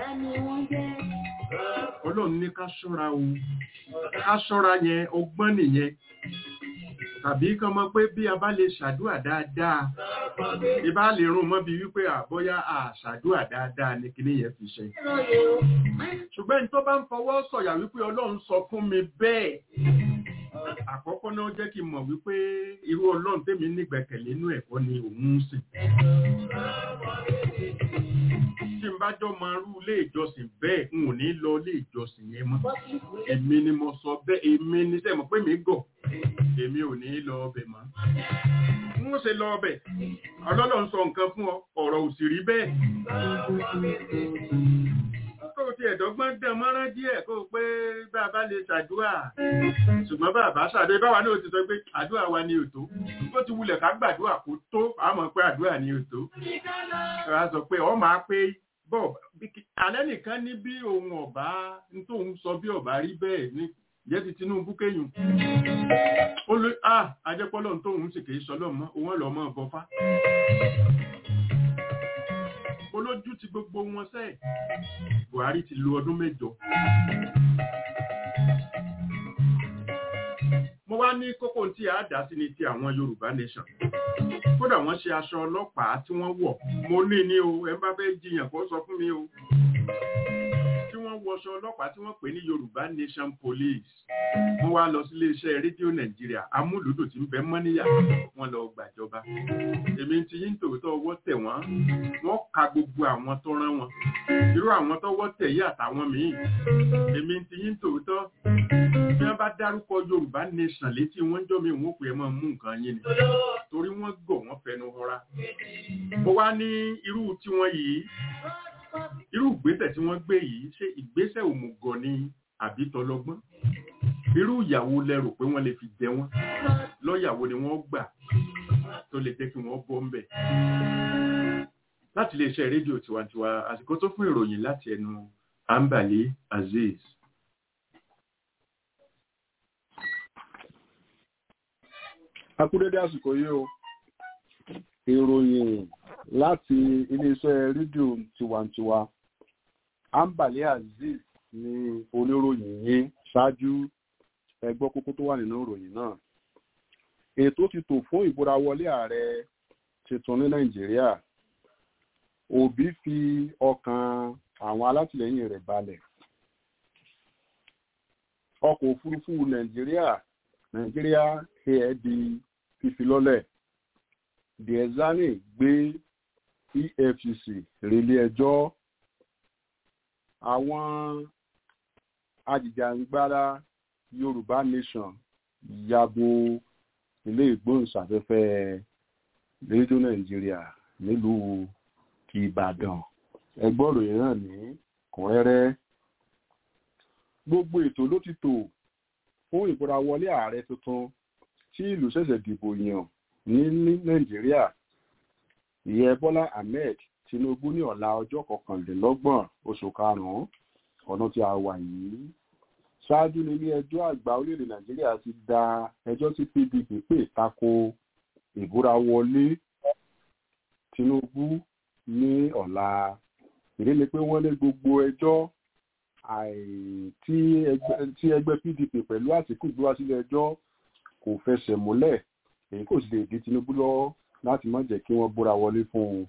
S3: ọlọ́run ní ká ṣọ́ra o ká ṣọ́ra yẹn ọgbọ́n nìyẹn tàbí kan mọ̀ pé bí a bá lè ṣàdúà dáadáa ìbá lè rún mọ́ bí wípé àbọ́yá àṣàdúà dáadáa ní kíní yẹn fi ṣe ṣùgbọ́n tó bá ń fọwọ́ sọ̀yà wípé ọlọ́run sọ fún mi bẹ́ẹ̀ àkọ́kọ́ náà jẹ́ kí n mọ̀ wípé irú ọlọ́run tèmi nígbẹ̀kẹ̀lé inú ẹ̀kọ́ ni òun ń sìn tí n bá jọ máa rú ilé ìjọsìn bẹ́ẹ̀ n ò ní lọ ilé ìjọsìn yẹn mọ́ èmi ni mo sọ bẹ́ẹ̀ èmi ni sẹ́mo pé mi gọ̀ èmi ò ní lọ ọbẹ̀ mọ́ n ó ṣe lọ ọbẹ̀ ọlọ́lọ́ ń sọ nǹkan fún ọ ọ̀rọ̀ ò sì rí bẹ́ẹ̀ kó o ti ẹ̀dọ́gbọ́n dán mọ́rán díẹ̀ kó o pé bàbá lè ṣàdúrà ṣùgbọ́n bàbá ṣàdé báwa náà ti sọ pé àdúrà wa ni òtó ó ti wulẹ̀ ká gbàdúrà kó tó àmọ́ pé àdúrà ni òtó ẹ wá sọ pé ọ máa pé bọ́ alẹ́ nìkan ní bí ohun ọ̀bá tóun sọ bí ọ̀bá rí bẹ́ẹ̀ ní jẹ́ ti Tinubu kéyùn ó lé à ajẹ́pọ́lọ́ tóun sì kìí sọ lọ́mọ òun lọ́mọ bọ́fá olójú ti gbogbo wọn sẹ́ẹ̀ Buhari ti lo ọdún mẹ́jọ mo wá ní kókó tí a dá sí ni ti àwọn Yorùbá nation kódà wọ́n ṣe aṣọ ọlọ́pàá tí wọ́n wọ̀ mo ní ní o ẹ bá fẹ́ jiyàn kó sọ fún mi o tí wọ́n wọṣọ ọlọ́pàá tí wọ́n pè ní Yorùbá nation police wọ́n wá lọ sí iléeṣẹ́ rédíò Nàìjíríà amúlùdù tí ń bẹ mọ́níyà wọ́n lọ gbàjọba èmi ti yín tòótọ́ ọwọ́ tẹ̀ wọ́n wọ́n ka gbogbo àwọn tó rán wọn irú àwọn tọ́wọ́ tẹ̀ yí àtàwọn míì èmi ti yín tòótọ́ bí wọ́n bá dárúkọ Yorùbá nation létí wọ́n jọ́ mi wọ́n pè é máa mú nǹkan yín ni torí wọ́n gọ̀ wọ́n fẹnu họra mo wá ní irú tiwọn yìí irú ìgbésẹ̀ tí wọ́n gbé yìí ṣé ìgbésẹ̀ òmùgọ̀ ni àbí tọlọ́gbọ́n irú ìyàwó lẹ́rù pé wọ́n lè fi jẹ wọ́n lọ́yàwó ni wọ́n gbà tó lè jẹ́ kí wọ́n bọ́ ń bẹ̀. láti iléeṣẹ́ rédíò tiwantiwa àsìkò tó fún ìròyìn láti ẹnu Ambali Azeez.
S8: akúrédé àsìkò yìí o ìròyìn láti iléeṣẹ́ rédíò tiwantiwa Ambali Azeez ni oníròyìn yín ṣáájú ẹgbọ́ kókó tó wà nínú ìròyìn náà ètò ti tò fún ìbúra wọlé ààrẹ tuntun ní Nàìjíríà Òbí fi ọkàn àwọn alátìlẹyìn rẹ̀ balẹ̀ ọkọ̀ òfurufú Nàìjíríà Nàìjíríà air di fífi lọ́lẹ̀ Diezani gbé efcc relé ẹjọ́ àwọn ajìjàǹgbara yorùbá nation yabo ilé ìgbóhùnsáfẹ́fẹ́ rédíò nàìjíríà nílùú ìbàdàn ẹgbọ́rò yìí náà ní kúnrẹ́rẹ́ gbogbo ètò ló ti tò fún ìbúrawọlé ààrẹ tuntun tí ìlú ṣẹ̀ṣẹ̀ dìbò yàn ní ní nàìjíríà ìyẹn bọ́lá ahmed tinubu ní ọ̀la ọjọ́ kọkànlélọ́gbọ̀n oṣù karùn-ún ọdún tí a wà yìí ṣáájú ní ilé ẹjọ́ àgbà orílẹ̀-èdè nàìjíríà ti da ẹjọ́ tí pdp pè tako ìbúrawọlé tinubu ní ọ̀la ìdí ni pé wọ́n lé gbogbo ẹjọ́ tí ẹgbẹ́ pdp pẹ̀lú àtìkù gbé wá sílé ẹjọ́ kò fẹsẹ̀ múlẹ̀ èyí kò sì lè di tinubu lọ́wọ́ láti má jẹ́ kí wọ́n búra wọlé fún un.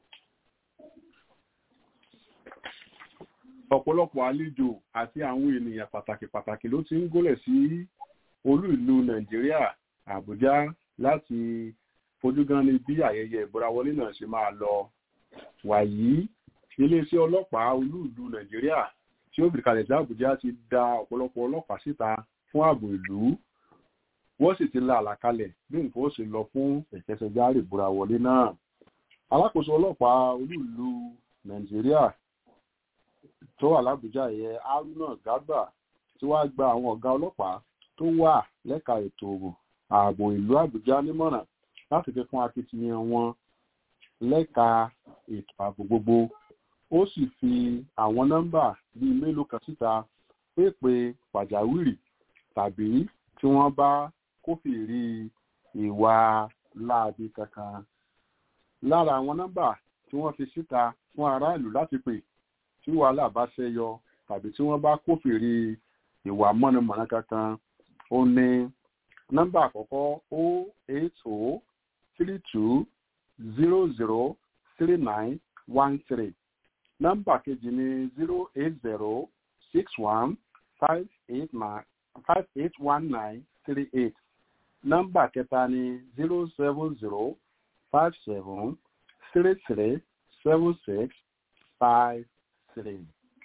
S8: ọ̀pọ̀lọpọ̀ àlejò àti àwọn ènìyàn pàtàkì pàtàkì ló ti ń gólẹ̀ sí olú ìlú nàìjíríà àbújá láti fojú gan ni bí ayẹyẹ ìbúrawọlé náà ṣe máa lọ wàyí iléeṣẹ́ ọlọ́pàá olú ìlú nàìjíríà tí ó fìkàlẹ̀ sí àbújá ti da ọ̀pọ̀lọpọ̀ ọlọ́pàá síta fún ààbò ìlú wọ́n sì ti la àlàkalẹ̀ bí nǹkan ó ṣe lọ fún ìkẹsẹ̀járe ìbúrawọlé náà alákòóso ọlọ́pàá olú ìlú nàìjíríà tó wà lábújá yẹ haruna garba tí wàá gba àwọn ọ̀gá ọlọ́pàá tó wà lẹ́ka ètò ààbò ìlú àbújá nímọ̀ràn láti fi fún akitiyan wọn lẹ́ka ètò ààbò gbogbo ó sì fi àwọn nọ́mbà bíi mélòó kan síta pépè pàjáwìrì tàbí tí wọ́n bá kófìrí ìwà láabi kankan lára àwọn nọ́mbà tí wọ́n fi síta fún aráàlú láti pè tí wàhálà bá ṣẹyọ tàbí tí wọ́n bá kófìrí ìwà mọ̀nàmọ́ná kankan ó ní nọ́mbà àkọ́kọ́ o eight o three two zero zero three nine one three nọ́mbà kejì ní zero eight zero six one five eight nine five eight one nine three eight nọ́mbà kẹta ní zero seven zero five seven three three seven six five three.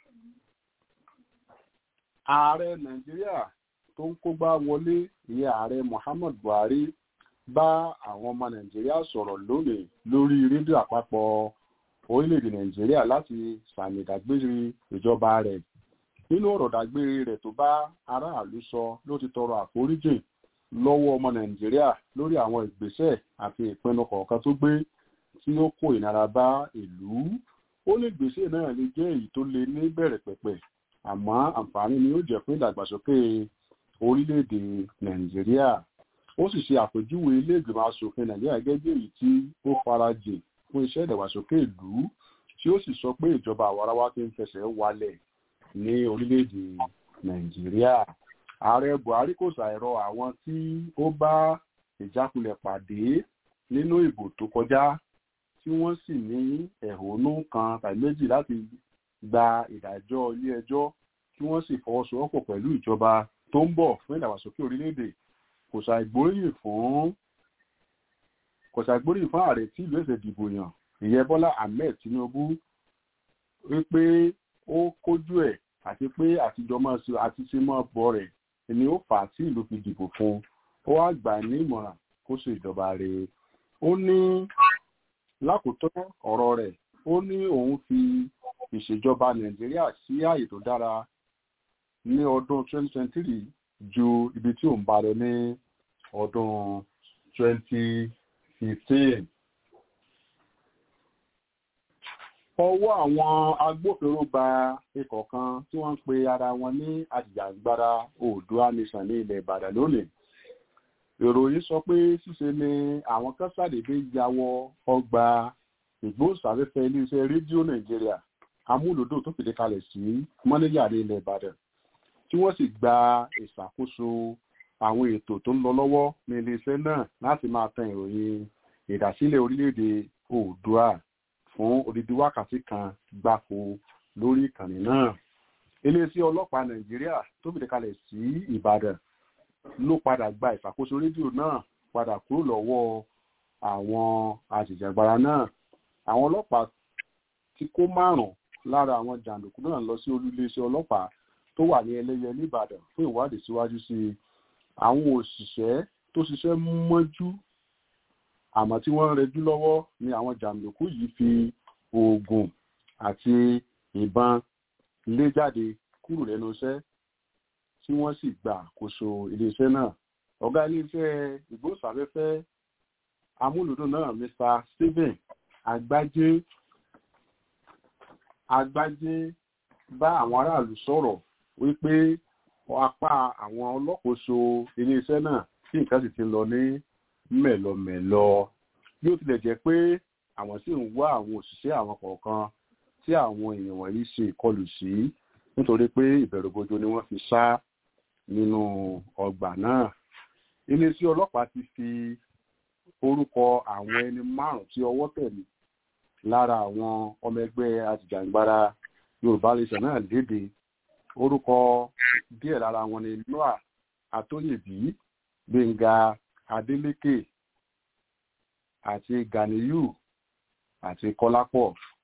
S8: ààrẹ nàìjíríà tó ń kógbá wọlé ìyẹn ààrẹ muhammad buhari bá àwọn ọmọ nàìjíríà sọ̀rọ̀ lónìí lórí rédíò àpapọ̀ orílẹ̀-èdè nàìjíríà láti sàmì ìdágbére ìjọba rẹ̀ nínú ọ̀rọ̀ dágbére rẹ̀ tó bá aráàlú sọ ló ti tọrọ àforíjì lọ́wọ́ ọmọ nàìjíríà lórí àwọn ìgbésẹ̀ àti ìpinnu kọ̀ọ̀kan tó gbé tí ó kó ìnara bá ìlú ó ní ìgbésẹ̀ náà lè jẹ́ èyí tó lè ní bẹ̀rẹ̀ pẹ̀pẹ̀ àmọ́ àǹfààní ni ó jẹ́ fún ìdàgbàsókè orílẹ̀-èdè nàìjíríà ó sì ṣe àpèjúwe ilé ìgbìmọ̀ asòfin nàìjíríà gẹ́gẹ́ bí èyí tí ó farajìn fún iṣẹ́ ìdàgbàsókè ìlú tí ó sì sọ pé ìjọba àwarawa ti ń fẹsẹ̀ walẹ̀ ní orílẹ̀-èdè nàìjíríà ààrẹ buhari kò ṣàìrọ àwọn tí ó bá ìjákulẹ̀ pàdé nínú ìbò tó kọjá tí wọ́n sì ní ẹ̀hónú kan tàbí méjì láti gba ìdájọ́ ilé-ẹjọ́ kí wọ́n sì fọwọ́sowọ́pọ̀ pẹ̀lú ìjọba tó ń bọ̀ fún ìdàgbàsókè orílẹ̀-èdè kò ṣàìgbóríyìn fún kò ṣàìgbóríyìn fún ààrẹ tí ìlú ẹ̀sẹ̀ dìbò yàn ìyẹn bọ́lá ahmed tinubu wípé ó kójú ẹ̀ àti pé àtijọ́ máa ṣe àti ṣe máa bọ̀ rẹ̀ ni ó fà á tí ìlú fi dìbò fún ó wá gbà ní ìmọ̀ràn kó ṣe ìjọba rẹ̀ ó ní lákòótọ́ ọ̀rọ̀ rẹ̀ ó ní òun fi ìṣèjọba nàìjíríà sí ààyè tó dára ní ọdún 2023 ju ibi tí òun bá lọ ní ọdún 2015. ọwọ́ àwọn agbófinró ba ikọ̀ kan tí wọ́n ń pe ara wọn ní àjìjàgbara oòdùà nation ní ilẹ̀ ìbàdàn lónìí ìròyìn sọ pé ṣíṣe ni àwọn kan ṣàdédé ya wọ ọgbà ìgbóhùnsáfẹ́fẹ́ iléeṣẹ́ rédíò nàìjíríà amúlòdò tó fìdí kalẹ̀ sí mọ́níyà ní ilẹ̀ ìbàdàn tí wọ́n sì gba ìṣàkóso àwọn ètò tó ń lọ lọ́wọ́ ní iléeṣẹ́ náà láti máa tan ìròyìn ìdásílẹ̀ orílẹ̀-èdè oòdùà fún odidi wákàtí kan gbáko lórí ìkànnì náà iléeṣẹ́ ọlọ́pàá nàìjíríà tó fìdí kalẹ̀ sí ìbàdàn ló padà gba ìṣàkóso rédíò náà padà kúrò lọ́wọ́ àwọn àjìjàgbara náà àwọn ọlọ́pàá ti kó márùn-ún lára àwọn jàǹdùkú náà lọ sí olúléeṣẹ́ ọlọ́pàá tó wà ní ẹlẹ́yẹ nìbàdàn fún ìwádìí síwájú sí i àwọn òṣìṣẹ́ tó ṣiṣẹ́ mọ́jú àmọ́ tí wọ́n ń rẹjú lọ́wọ́ ni àwọn jàǹdùkú yìí fi oògùn àti ìbọn lé jáde kúrò lẹ́nu iṣẹ́ tí wọ́n sì gbà àkóso iléeṣẹ́ náà ọ̀gá iléeṣẹ́ ìgbóhùnsáfẹ́fẹ́ amúlùdùn náà mr stephen agbájé agbájé bá àwọn aráàlú sọ̀rọ̀ wípé apá àwọn ọlọ́kòóso iléeṣẹ́ náà tí nǹkan sì ti lọ ní mẹ̀lọmẹ̀lọ bí ó tilẹ̀ jẹ́ pé àwọn sì ń wá àwọn òṣìṣẹ́ àwọn kọ̀ọ̀kan tí àwọn èèyàn wọ̀nyí ṣe ìkọlù sí nítorí pé ìbẹ̀rùbojo ni wọ́n fi sá nínú ọgbà náà iléeṣẹ́ ọlọ́pàá ti fi orúkọ àwọn ẹni márùn tí ọwọ́ tẹ̀lé lára àwọn ọmọ ẹgbẹ́ àtìjàǹgbara yorùbá nation náà léde orúkọ díẹ̀ lára wọn ni noah atóyèbí gbẹ̀ngà adélékè àti ganiyu àti kọ́lápọ̀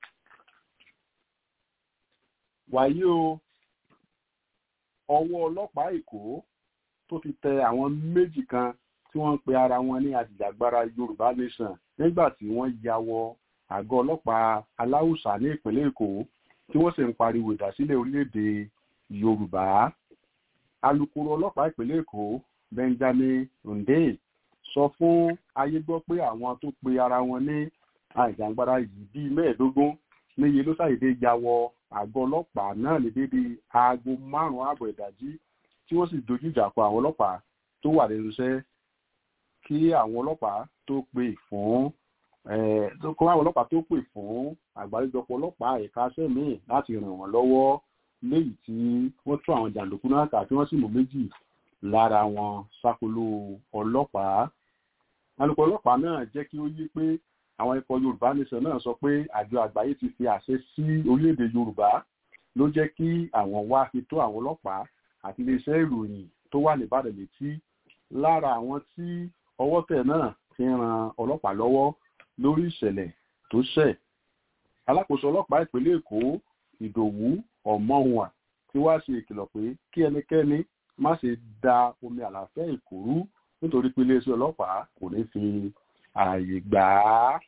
S8: wàyí o ọwọ́ ọlọ́pàá èkó tó fi tẹ àwọn méjì kan tí wọ́n ń pe ara wọn ní àjìjàgbara yorùbá nation nígbà tí wọ́n ya wọ àgọ́ ọlọ́pàá aláùsà ní ìpínlẹ̀ èkó tí wọ́n sì ń pariwo ìdásílẹ̀ orílẹ̀-èdè yorùbá alūkkóró ọlọ́pàá ìpínlẹ̀ èkó benjamin hunde sọ fún ayé gbọ́ pé àwọn tó pe ara wọn ní àjàǹgbara yìí bíi mẹ́ẹ̀ẹ́dógún níye ló ṣàyèdè ya wọ àgọ́ ọlọ́pàá náà ní dédé aago márùn-ún ààbọ̀ ìdájí tí wọ́n sì dojú ìjà kọ àwọn ọlọ́pàá tó wà lẹ́nu iṣẹ́ kí àwọn ọlọ́pàá tó pè fún kó àwọn ọlọ́pàá tó pè fún àgbáríjọpọ̀ ọlọ́pàá ẹ̀ka sẹ́mìí láti ràn wọ́n lọ́wọ́ léyìí tí wọ́n tún àwọn jàǹdùkú náà kà tí wọ́n sì mú méjì lára wọn ṣàkóló ọlọ́pàá alùpùpù ọlọ́pàá náà jẹ́ kí ó yé pé àwọn ikọ̀ yorùbá nation náà sọ pé àjọ àgbáyé ti fi àṣẹ sí orílẹ̀-èdè yorùbá ló jẹ́ kí àwọn wá fi tó àwọn ọlọ́pàá àti iléeṣẹ́ ìròyìn tó wà nìbàdàn létí lára àwọn tí ọwọ́ tẹ̀ náà fi ran ọlọ́pàá lọ́wọ́ lórí ìṣẹ̀lẹ̀ tó ṣẹ̀ alákòóso ọlọ́pàá ìpínlẹ̀ èkó ìdòwú ọ̀mọ́hùnà tí wàá ṣe ìkìlọ̀ pé kí ẹnikẹ́ni má ṣe da omi àlàáfíà èkó rú nítorí pé iléeṣẹ́ ọlọ́pàá kò ní fi ààyè gbà á.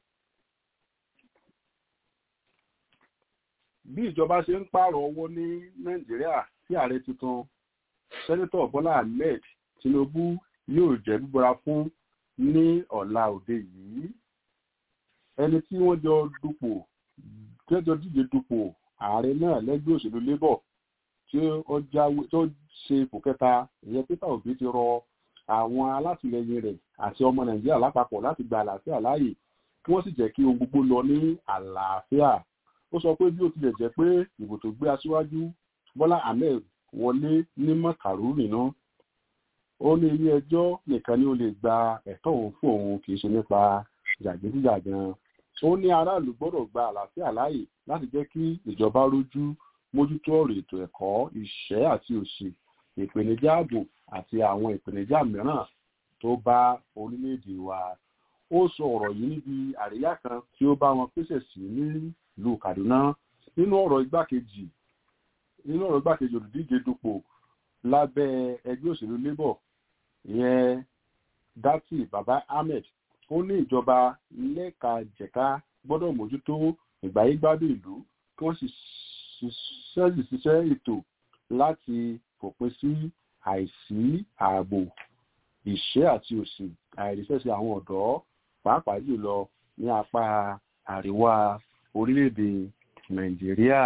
S8: bí ìjọba ṣe ń pààrọ̀ owó ní nàìjíríà sí ààrẹ tuntun sẹ́nitọ̀ bọ́lá ahmed tinubu yóò jẹ́ bíbọ́ra fún ní ọ̀la òde yìí ẹni tí wọ́n jọ dupò jẹ́jọ́ díje dupò ààrẹ náà lẹ́gbẹ́ òṣèlú labour tí ó ṣe ipò kẹta ìyẹn peter obi ti rọ àwọn alátìlẹyìn rẹ̀ àti ọmọ nàìjíríà lápapọ̀ láti gba àlàáfíà láàyè kí wọ́n sì jẹ́ kí ohun gbogbo lọ ní àlàáfíà ó sọ pé bí ó tilẹ̀ jẹ́ pé ìbò tó gbé aṣíwájú bọ́lá ahmed wọlé ní mọ̀kàrú nínú ó ní ilé ẹjọ́ nìkan ni ó lè gba ẹ̀tọ́ òun fún òun kì í ṣe nípa jàgídíjàgan ó ní aráàlú gbọ́dọ̀ gba àlàáfíà láàyè láti jẹ́ kí ìjọba rójú mójútó ọ̀rọ̀ ètò ẹ̀kọ́ ìṣẹ́ àti òṣì ìpèníjà ààbò àti àwọn ìpèníjà mìíràn tó bá orílẹ̀-èdè wa ó sọ ọ̀rọ̀ yìí níbi àríyá kan tí ó bá wọn pèsè sí nílùú kaduna nínú ọ̀rọ̀ igbákejì nínú ọ̀rọ̀ igbákejì olùdíje dupò lábẹ́ ẹgbẹ́ òṣèlú labour ìyẹn dati baba ahmed ó ní ìjọba lẹ́kajẹ̀ka gbọ́dọ̀ mójútó ìgbáyégbádùn ìlú kí wọ́n sì ṣiṣẹ́ ètò láti fòpin sí àìsí ààbò ìṣẹ́ àti òsì àìríṣẹ́sí àwọn ọ̀dọ́ pàápàá jùlọ ní apá àríwá orílẹ̀-èdè nàìjíríà.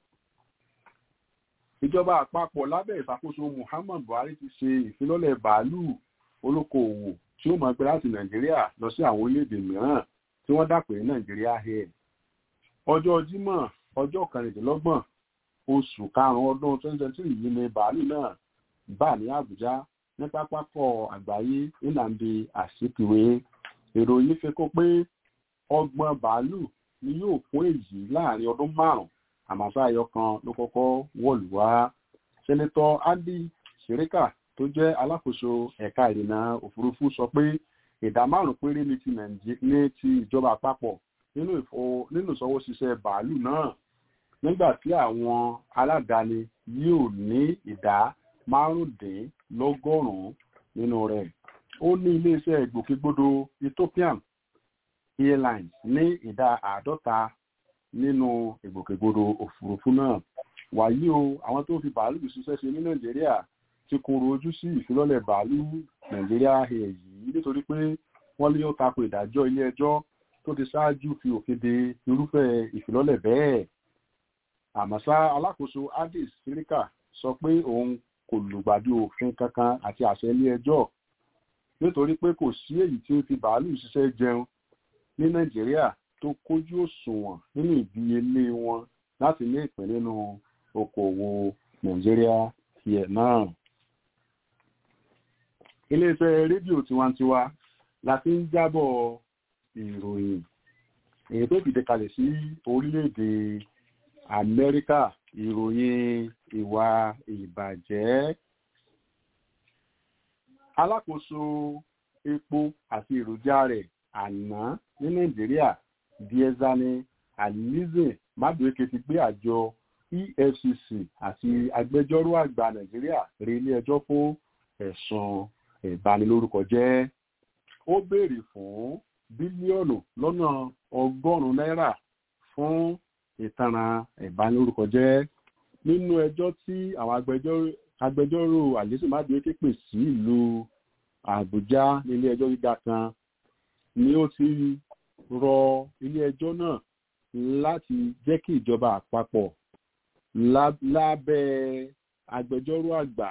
S8: ìjọba àpapọ̀ lábẹ́ ìṣàkóso muhammad buhari ti ṣe ìfilọ́lẹ̀ bàálù olókoòwò tí ó máa gbé láti nàìjíríà lọ sí àwọn orílẹ̀-èdè mìíràn tí wọ́n dàpè ní nàìjíríà air. ọjọ́ jímọ̀ ọjọ́ kẹrìndínlọ́gbọ̀n oṣù karùn-ún ọdún twenty twenty three yìí ni bàálù náà bà ní àbújá ní pápákọ̀ àgbáyé nnamdi azikiwe ìròyìn fi kó pé ọgbọ̀n bàálù ni yóò fún èyí láàrin ọdún márùn-ún àmàṣà ayọ kan ló kọ́kọ́ wọ̀lú wá sẹ́nitọ́ andy sirika tó jẹ́ alákòóso ẹ̀ka ìrìnnà òfurufú sọ pé ìdá márùn-ún péré ní ti ní ti ìjọba àpapọ̀ nínú ìfọ- nínú ìṣọwọ́ṣiṣẹ́ bàálù náà nígbà tí àwọn aládàáni yóò ní ìdá márùndínlọ́gọ́rùn-ún nínú rẹ̀ ó ní iléeṣẹ́ ìgbòkègbodò ethiopian airlines ní ìdá àádọ́ta nínú ìgbòkègbodò òfurufú náà wàyí o àwọn tó fi bàálù ṣiṣẹ́ ṣe ní nàìjíríà ti koro ojú sí ìfilọ́lẹ̀ bàálù nàìjíríà air yìí nítorí pé wọ́n lé ó tako ìdájọ́ ilé ẹjọ́ tó ti ṣáájú fi òfin de irúfẹ́ ìfilọ́lẹ̀ bẹ́ẹ̀ àmọ́ ṣá alákòóso addis sirika sọ pé òun kò lùgbàdì òfin kankan àti àṣẹ ilé ẹjọ́ nítorí pé kò sí èyí tí ó fi bàálù ṣiṣẹ́ jẹun ní nàìjíríà tó kójú òṣùwọ̀n nínú ìdíyelé wọn láti ní ìpín nínú okòwò nàìjíríà tiẹ̀ náà. iléeṣẹ́ rédíò tiwantiwa la fi ń jábọ̀ ìròyìn èyí tó fìdí kalẹ̀ sí orílẹ̀-èdè amẹ́ríkà ìròyìn ìwà ìbàjẹ́ alákòóso epo àti èròjà rẹ̀ àná ní nàìjíríà diezani alize madueke ti gbé àjọ efcc àti agbẹjọ́rò àgbà nàìjíríà rí ilé ẹjọ́ fún ẹ̀sùn ìbanilórúkọ jẹ́ ó béèrè fún bílíọ̀nù lọ́nà ọgọ́rùn-ún náírà fún ìtanràn ìbanilórúkọ jẹ́ nínú ẹjọ́ tí àwọn agbẹjọ́rò agbẹjọ́rò àlésù madueke pè sí ìlú àbújá nílé ẹjọ́ gíga kan ni ó ti rọ ilé ẹjọ́ náà láti jẹ́ kí ìjọba àpapọ̀ lá- lábẹ́ agbẹjọ́rò àgbà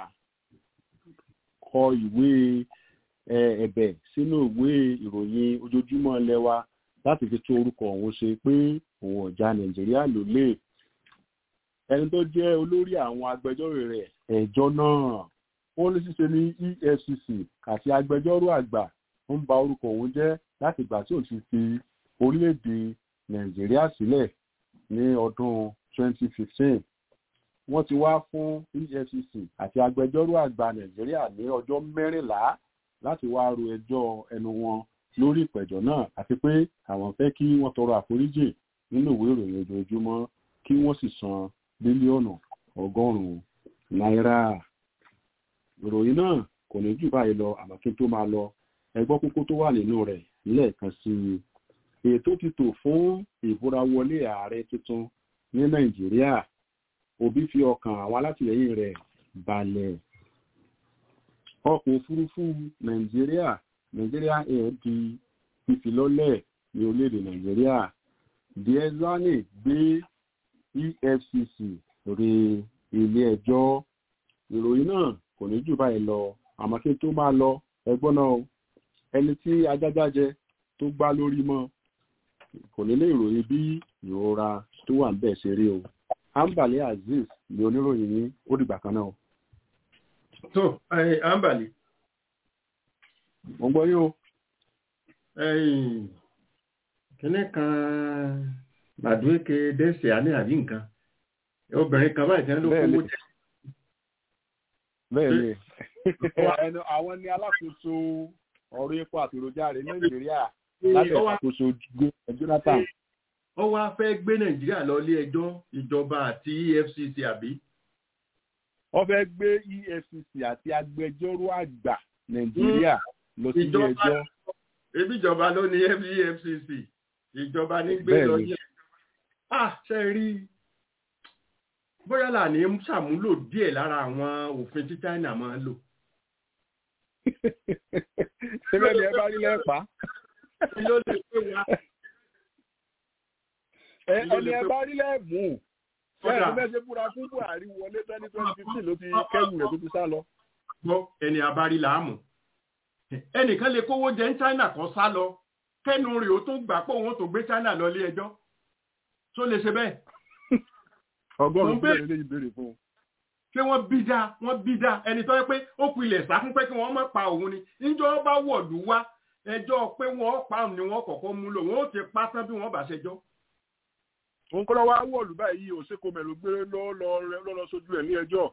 S8: kọ ìwé ẹ, ẹ̀bẹ̀ sínú ìwé ìròyìn ojoojúmọ́ lẹ́wà láti fi tún orúkọ òun ṣe pé òun ọ̀já nàìjíríà ló lè ẹni tó jẹ́ olórí àwọn agbẹjọ́rò rẹ̀ ẹjọ́ náà ó ní ṣíṣe ní efcc àti agbẹjọ́rò àgbà ń ba orúkọ òun jẹ́ láti ìgbà tí òun ti fi orílẹ̀-èdè nàìjíríà sílẹ̀ ní ọdún 2015 wọ́n ti wá fún efcc àti agbẹjọ́rò àgbà nàìjíríà ní ọjọ́ mẹ́rìnlá láti wá ro ẹjọ́ ẹnu wọn lórí ìpẹ̀jọ́ náà àti pé àwọn fẹ́ kí wọ́n tọrọ àforíjì nínú ìwé ìròyìn ojoojúmọ́ kí wọ́n sì san bílíọ̀nù ọgọ́rùn-ún náírà ìròyìn náà kò ní jù báyìí lọ àmọ́ kí n tó máa lọ ẹgbọ́ kókó tó wà nínú rẹ̀ lẹ́ẹ̀kan sí i ètò ti tò fún ìbúrawọlé ààrẹ tuntun ní nàìjíríà òbí fi ọkàn àwọn alátìlẹyìn rẹ̀ balẹ̀ ọkọ̀ òfurufú nàìjíríà nàìjíríà air di fífilọ́lẹ̀ ní orílẹ̀-èdè nàìjíríà diezani gbé efcc rí ilé ẹjọ́ ìròyìn náà kò ní jù báyìí lọ àmọ́ kí n tó máa lọ ẹgbọ́n náà o ẹni tí ajájá jẹ tó gbá lórí mọ́ kò ní lè ròyìn bí ìrora tó wà ń bẹ̀ ṣe rí o ambale azeez ni oníròyìn yín ó dìgbà kan náà o.
S3: tó ẹ ambali
S8: mo gbọ́ yín o.
S3: ẹyìn kíní kan màdúwéke dẹ́sẹ̀ àní àbí nǹkan obìnrin kan báyìí tẹ́lẹ̀ ló
S8: Bẹ́ẹ̀
S3: kówó
S8: ni.
S3: jẹ́
S8: bẹ́ẹ̀ ni ẹnu àwọn ni alákòóso ọ̀rọ̀ epo àti èròjà rẹ̀ nàìjíríà lábẹ́
S3: Ó wá-
S8: ìṣàkóso gómìnà jonathan
S3: ó wá fẹ́ gbé nàìjíríà lọ ilé ẹjọ́ ìjọba àti efcc àbí
S8: wọ́n fẹ́ gbé efcc àti agbẹjọ́rò àgbà nàìjíríà lọ sí ilé
S3: Ìjọba-
S8: ẹjọ́
S3: ebi ìjọba ló ní efcc ìjọba ní gbé
S8: Bẹ́ẹ̀
S3: lọ
S8: ni.
S3: ilé ẹjọ́ ah ṣe rí bóyá là ní ṣàmúlò díẹ̀ lára àwọn òfin tí china máa ń lò
S8: síbẹ̀ ni ẹ bá rí lẹ́pàá
S3: Kí ló lè pé wa
S8: Ẹ- ẹni ẹ bá rí lẹ́mú bẹ́ẹ̀
S3: Kódà.
S8: ni bẹ́ẹ̀ ṣe búra fún buhari wọlé twenty twenty fifteen ló ti kẹ́rù rẹ̀ tó ti sá lọ.
S3: gbọ́ ẹni abárí làámù ẹnìkan lè kówó jẹ ní china kan sá lọ kẹ́nu rẹ̀ ó tún gbà pé òun tó gbé china lọ ilé ẹjọ́ tó lè ṣe bẹ́ẹ̀
S8: ọgọ́rùn-ún
S3: Mo ń bẹ̀-
S8: bẹ́ẹ̀ lè béèrè fún un.
S3: ṣé wọ́n bí dáa wọ́n bí dáa ẹni tó yẹ pé ó ku ilẹ̀ sákún pé kí wọ́n má pa òun ni níjọ́ bá wọ̀lú wá ẹjọ́ pé wọ́n pa òun ni wọ́n kọ́kọ́ mú lò wọ́n ó ti pa tán bí wọ́n bá ṣẹjọ́.
S8: òun kọ́ lọ wá wọ̀lú báyìí òṣèkò mẹ́lò gbé lọ lọ lọ lọ sójú ẹ̀ ní ẹjọ́.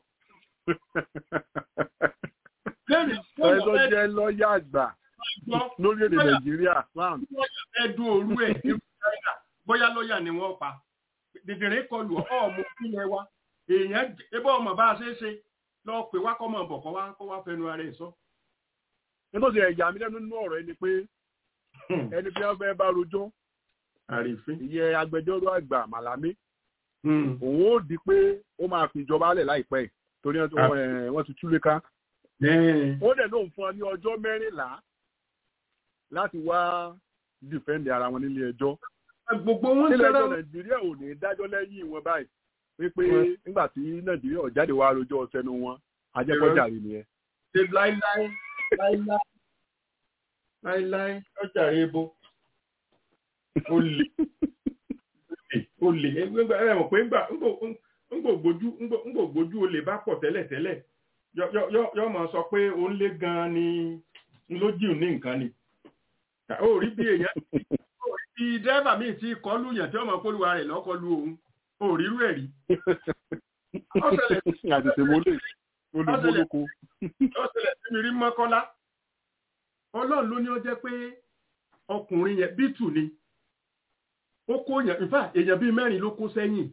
S3: lẹ́yìn tó
S8: ẹ tó
S3: wọ́n fẹ́
S8: jẹ́ lọ́ọ̀yà àgbà
S3: gbọ́
S8: lórílẹ̀‐èdè nàìjíríà sam
S3: ẹdun òru ẹ̀ ní china bóyá lọ́ọ̀yà ni wọ́n pa dìdìrín kọlù ọmọ ìpínlẹ̀ wa èèyàn ebó ọmọ bá a ṣe é ṣe lọ pè wá kọ́ mọ̀ bọ̀ kọ́ wá kọ́ wá fẹnu ara ẹ̀ sọ.
S8: nítorí ẹ̀yà mi lẹ́nu nínú ọ̀rọ̀ ẹni pé ẹni bí wọ́n fẹ́ bá rojọ́
S3: àrífín.
S8: ìyẹn agbẹjọ́rò àgbà màlámé òun ó di pé ó máa fi ìjọba lẹ̀ láìpẹ́ torí wọ́n ti túlé ká. ó dẹ̀ lóun fún ọ ní ọjọ́ mẹ́rìnlá láti wá dìfẹ́ǹdì ara wọn nílé ẹjọ́.
S3: gbogbo wọn
S8: nílẹ̀ ẹjọ́ nàìjíríà ò ní dájọ́ lẹ́yìn wọn báyìí wípé nígbà tí nàìjíríà jáde wá rojọ́ sẹ́nu wọn ajẹ́kọ̀ọ́jà rí nìyẹn.
S3: ṣe láíláí láíláí láíláí ọjà rẹ bo ó lè ó lè ẹ mọ̀ pé ńgbògbójú olè bá pọ̀ tẹ́lẹ̀tẹ́lẹ̀ yọ máa sọ pé ó ń lé gan-an ni lójú ní nǹkan ni ó rí bí èèyàn bí dẹ́rẹ́bà míì tí kọlù yàn tí ọmọ kólúwa rẹ̀ lọ́kọlù òun ó rírú ẹ̀ rí.
S8: àtẹ̀tẹ̀ mọ́lẹ̀ olùgbòlóko.
S3: ọ̀sẹ̀lẹ̀ tí mi rí mọ́kọ́lá ọlọ́run ló ní ó jẹ́ pé ọkùnrin yẹn bítù ni ó kó yàn in fact èèyàn bíi mẹ́rin ló kó sẹ́yìn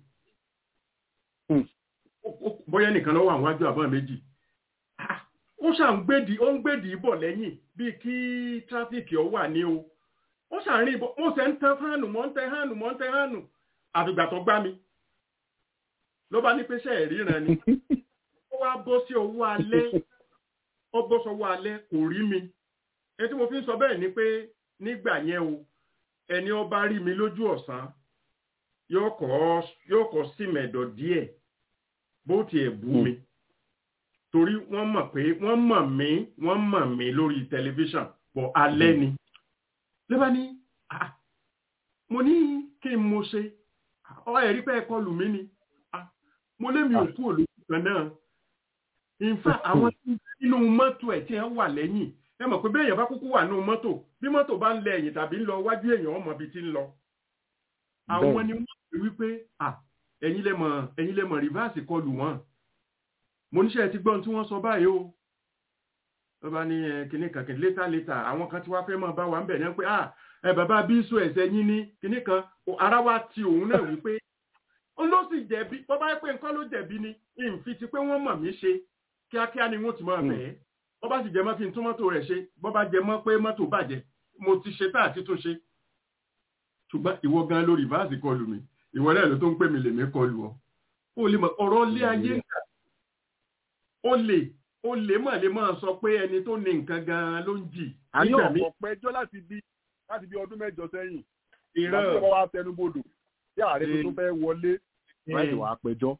S3: bóyá nìkan lọ́wọ́ àwọn àjọ àbọ̀ méjì ó ṣàn gbèdì ó ń gbèdì bọ̀ lẹ́yìn bíi kí tráfíkì ọ wà ní o ó ṣàrin bọ̀ mo ṣe ń tẹ hánù mọ́ ń tẹ hánù mọ́ ń tẹ hánù àfìgbà tó gbá mi ló bá ní pé ṣe ìríran ni ó wá bọ́ sí owó alẹ́ ó bọ́ sọ́wọ́ alẹ́ kò rí mi èyí tí mo fi ń sọ bẹ́ẹ̀ ni pé nígbà yẹn o ẹni ó bá rí mi lójú ọ̀sán yóò kọ́ sí mẹ̀dọ̀ díẹ̀ bó tiẹ̀ bú mi torí wọ́n mọ̀ pé wọ́n mọ̀ mí wọ́n mọ̀ mí lórí tẹlifíṣàn bọ̀ alẹ́ ni lẹ́bà ní mo ní kí n mo ṣe ọ ẹ̀rí pé ẹ̀kọ́ lù mí ni mo lé mi ò kú òlòkù kan náà in fact àwọn tí inú mọ́tò ẹ̀ tí wọ́n wà lẹ́yìn ẹ mọ̀ pé bẹ́ẹ̀yàn bá kúkú wà nínú mọ́tò bí mọ́tò bá ń lẹ ẹ̀yìn tàbí ń lọ wájú èèyàn ọmọ ibi tí ń lọ àwọn ni wọ́n pè wípé ẹ̀yin lẹ mọ̀ ẹ̀yin lẹ mọ̀ rìvásì kọlù wọn mo níṣẹ́ ti gbọ́n tí wọ́n sọ báyìí o wọ́n bá ní kinní kan kinní létà létà àwọn kan tí wàá fẹ́ mọ̀ bá wa ń bẹ̀ ní pé ẹ bàbá bíṣu ẹ̀sẹ̀ yín ní kinní kan ara wa ti òun náà wípé ó ló sì jẹ̀bi bọ́ bá yẹ pé nǹkan ló jẹ̀bi ni ìfi ti pé wọ́n mọ̀ mí ṣe kíákíá ni wọ́n ti mọ̀ bẹ́ẹ̀ bọ́ bá sì jẹ mọ́ kí n tún mọ́tò rẹ̀ ṣe bọ́ bá jẹ mọ́ pé mọ́tò bàjẹ́ mo ti ṣe tá àti tún ṣe ṣùgbọ́n ìwọ gan lórí báàsì kọlù mi ìwọ náà ló tó ń pè mí lèmi kọlù ọ ó lè mọ ọ̀rọ̀ lé ayé nǹkan ó lè ó lè mọ̀ lè máa sọ pé ẹni tó ní nǹkan gan ló ń jì.
S8: àní ọ̀pọ̀ pẹjọ́ láti bí láti bí ọdún mẹ́jọ sẹ́yìn
S3: ìran
S8: ìgbà tí wọ́n wá tẹnubodò tí ààrẹ tuntun fẹ́ wọlé láì wá pẹjọ́.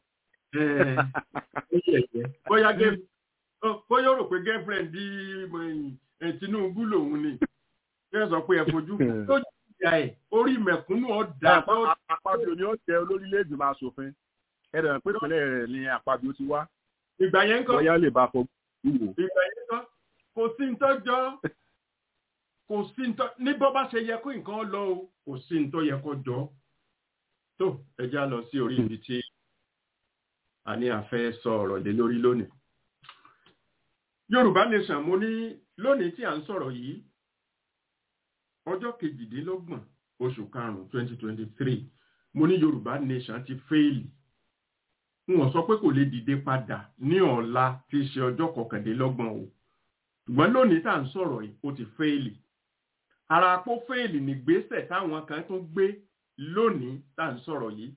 S3: bóyá bóyá ó rò pé girlfriend di Tinubu lòun ni yóò sọ pé ẹ fojú tó ìyá ẹ̀ orí mẹ̀kúnnù ọ̀dà.
S8: àpapọ̀ ni ó tẹ olórílẹ̀ èdè máa ṣòfin ẹ̀rọ pé ìpínlẹ̀ rẹ̀ ni àpapọ̀ ti wá.
S3: ìgbà yẹn ń kọ́
S8: bóyá lè bá fọ wúwo.
S3: ìgbà yẹn ń kọ́ kò sí ń tọ́jọ́ kò sí ń tọ́ ní bọ́ bá ṣe yẹ kó nǹkan lọ o kò sí ń tọ́ yẹ kó jọ. tó ẹ já lọ sí orí ibi tí a ní a fẹ́ sọ ọ̀rọ̀ lé lórí lónìí. Yorùbá nation mo ní lónìí tí à ń sọ̀rọ̀ yìí ọjọ́ kejìdínlọ́gbọ̀n oṣù karùn-ún twenty twenty three mo ní yorùbá nation ti fẹ́ẹ̀lì wọn sọ pé kò lè dìde padà ní ọ̀la tí í ṣe ọjọ́ kọkàndínlọ́gbọ̀n o ṣùgbọ́n lónìí tá à ń sọ̀rọ̀ yìí ó ti fẹ́ẹ̀lì ara àpò fẹ́ẹ̀lì nígbésẹ̀ táwọn kan tún gbé lónìí tá à ń sọ̀rọ̀ yìí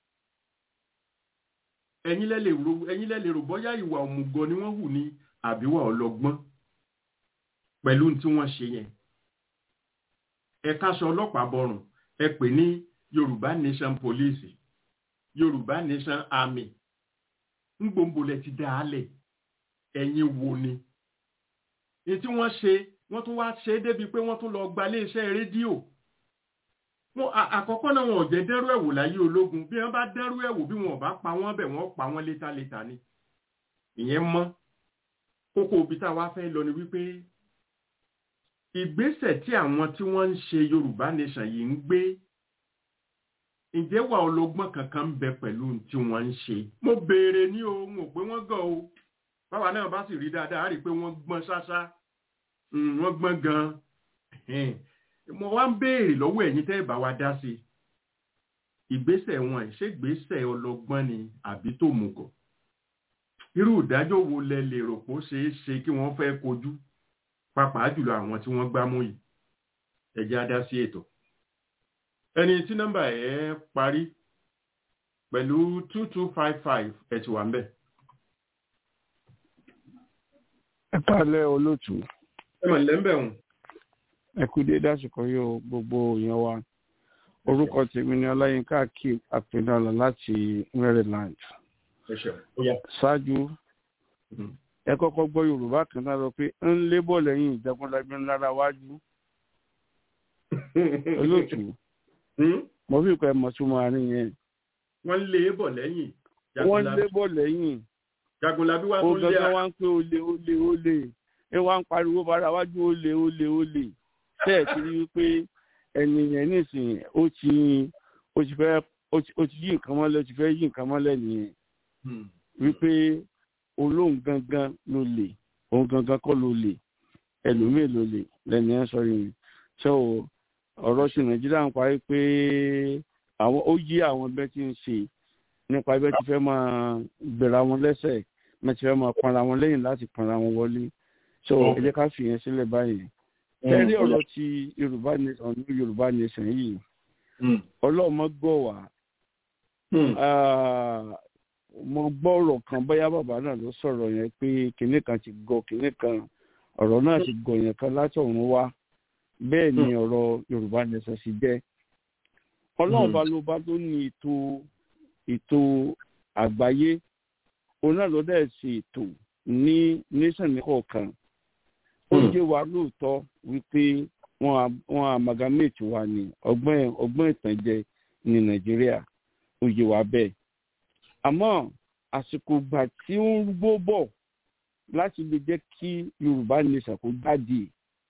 S3: ẹ̀yin lẹ́lẹ̀ rò bọ́yá ìwà òmùgọ̀ ni wọ́n hù ní àbíwá ọlọ́gbọ́n pẹ̀lú tí wọ́n ṣe yẹn ẹ káṣọ ọlọ́pàá bọrùn ẹ pè ní yorùbá nation police yorùbá nation army ń gbòǹgbò lẹ ti dá a lẹ̀ ẹ̀yin wo ni èyí tí wọ́n ṣe wọ́n tún wá ṣe é débi pé wọ́n tún lọ gba iléeṣẹ́ rédíò wọn àkọ́kọ́ náà wọn ò jẹ́ dẹ́rú ẹ̀wò láyé ológun bí wọ́n bá dẹ́rú ẹ̀wò bí wọn ò bá pa wọ́n bẹ̀ wọ́n pa wọ́n létaléta ni ìyẹn mọ́ kókó òbí tá a wá fẹ́ lọ ni wípé ìgbésẹ̀ tí àwọn tí wọ́n ń ṣe yorùbá nation yìí ń gbé ǹjẹ́ wà ọlọ́gbọ́n kankan ń bẹ pẹ̀lú tí wọ́n ń ṣe mo béèrè ní o n ò pé wọ́n gàn o báwa náà bá sì rí dáadáa á rí i pé wọ́n gbọ́n ṣáṣá wọ́n gbọ́n gan-an mo wá ń béèrè lọ́wọ́ ẹ̀yin tẹ́ ẹ bá wa dá sí i ìgbésẹ̀ wọn ìṣègbésẹ̀ ọlọ́gbọ́n ni àbí tó mùgọ̀ irú ìdájọ́ wo lẹ lè rò pé ó ṣeé ṣe kí wọ́n fẹ́ kojú pàápàá jùlọ àwọn tí wọ́n gbámú yìí ẹ jẹ́ á dá sí ètò ẹni tí nọ́mbà ẹ̀ parí pẹ̀lú two two five five ẹ̀ ti wà ń bẹ̀.
S9: ẹ pàlẹ́ olóòtú
S3: ẹ mọ̀ lẹ́ńbẹ̀ hùn.
S9: ẹ kú dé dásìkò yóò gbogbo èèyàn wa orúkọ tèmi ni ọláyínká kí àpènàlà láti maryland
S3: ẹ ṣeun ó yá.
S9: ṣáájú ẹ kọ́kọ́ gbọ́ yorùbá kan náà lọ pé ń lébọ̀ lẹ́yìn ìjẹkúnlábí ńlára wájú olóòtú mo fi kọ́ ẹ mọ̀ túmọ̀ àárín yẹn
S3: wọ́n lé e bọ̀ lẹ́yìn.
S9: wọ́n lébọ̀ lẹ́yìn
S3: jagunlabi wa
S9: ó
S3: tún lé
S9: gángan wá ń pé olè olè olè ẹ wá ń pariwo bára wájú olè olè olè bẹ́ẹ̀ ti rí wípé ẹni yẹn nísìnyí ó ti ó ti fẹ́ ó ti ó ti yí nǹkan mọ́lẹ̀ ó ti fẹ́ yí nǹkan mọ́lẹ̀ nìyẹn wípé olóhùn gangan ló lè òun gangan kọ́ ló lè ẹlòmíì ló lè lẹ́ni ẹ̀ sọ yìí so ọ̀rọ̀ sí nàìjíríà ń parí pé àwọn ó yí àwọn ẹgbẹ́ tí ń ṣe nípa ẹgbẹ́ tí fẹ́ máa gbèrà wọn lẹ́sẹ̀ mẹ́tí fẹ́ máa pọnra wọn lẹ́yìn láti pọnra wọn wọlé so ẹ jẹ́ ká fìyẹn sílẹ̀ báyìí tẹ́rí ọ̀rọ̀ ti yorùbá nation ní yorùbá nation yìí ọlọ́mọ gbọ́ wá mo gbọ́ ọ̀rọ̀ kan bóyá bàbá náà ló sọ̀rọ̀ yẹn pé kinní kan ti gọ kinní kan ọ̀rọ̀ náà ti gọ yẹn kan látọ̀run wá bẹ́ẹ̀ ni ọ̀rọ̀ yorùbá nation sì jẹ́ ọlọ́run bá ló bá tó ní ètò ètò àgbáyé òun náà ló dẹ̀ ṣe ètò ní nation ní kọ̀ọ̀kan ó jẹ́ wa lóòótọ́ wípé wọ́n amalgamate wa ní ọgbọ́n ọgbọ́n ìtànjẹ ní nàìjíríà ó yé wa bẹ́ẹ̀ àmọ́ àsìkò ìgbà tí ó ń gbó bọ̀ láti lè jẹ́ kí yorùbá nation kó jáde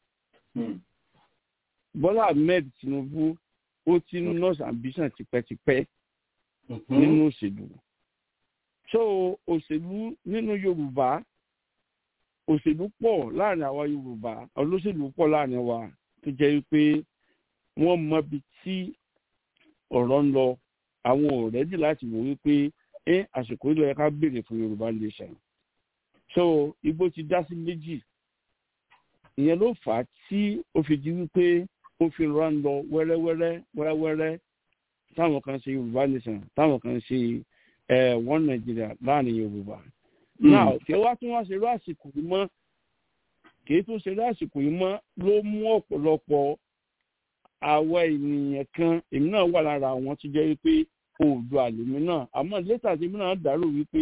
S9: bọ́lá ahmed tinubu ó ti ń nurse ambition tipẹ́tipẹ́ nínú òṣèlú so òṣèlú nínú yorùbá òṣèlú pọ̀ láàrin àwa yorùbá olóṣèlú pọ̀ láàrin wa tó jẹ́ wípé wọ́n mọbi tí ọ̀rọ̀ ń lọ àwọn ò rẹ́dì láti wò wípé ẹ àsìkò ìlọ yẹ ká béèrè fún yorùbá nation so igbó ti dá sí méjì ìyẹn ló fà á tí ó fi di wípé ó fi rán lọ wẹ́rẹ́wẹ́rẹ́ wẹ́rẹ́wẹ́rẹ́ táwọn kan ṣe yorùbá nation táwọn kan ṣe one nigeria láàrin yorùbá náà kí wá tún wá ṣe irú àsìkò yìí mọ́ kì í tún ṣe irú àsìkò yìí mọ́ ló mú ọ̀pọ̀lọpọ̀ àwa ènìyàn kan èmi náà wà lára àwọn tó jẹ́ wípé oòdùà àlèmí náà àmọ́ lẹ́tà tí mi náà dàrú wípé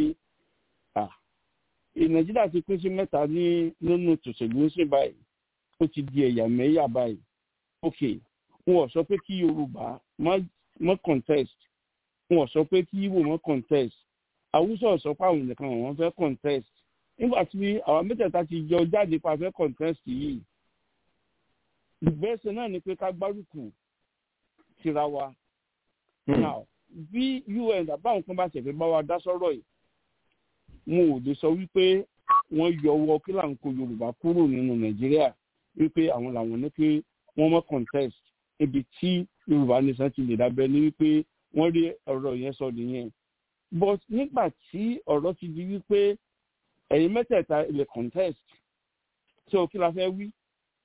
S9: nàìjíríà ti pín sí mẹ́ta ní nínú tòṣèlú ń sìn báyìí ó ti di ẹ̀yà mẹ́yà báyìí ok wọn ò sọ pé kí yorùbá má contest wọn ò sọ pé kí ibo má contest àwùsọ sọ pé àwọn nìkan àwọn fẹ́ contest nígbà tí àwọn mẹ́tẹ̀ẹ̀ta ti jọ jáde pa fẹ́ contest yìí ìgbésẹ̀ náà ni pé ká gbárùkù tira wa now bí un àbáwọn kan bá ṣẹ̀fẹ̀ bá wa dá sọ́rọ̀ yìí wọn ò lè sọ wípé wọ́n yọ ọwọ́ kí là ń kó yorùbá kúrò nínú nàìjíríà wípé àwọn làwọn ní pé wọ́n mọ́ contest ibi tí yorùbá nation ti lè dábẹ́ ní wípé wọ́n rí ọ̀rọ̀ yẹn sọ nìyẹn but nígbà tí ọ̀rọ̀ ti di wípé ẹ̀yin mẹ́tẹ̀ẹ̀ta lè contest tí o kí la fẹ́ wí.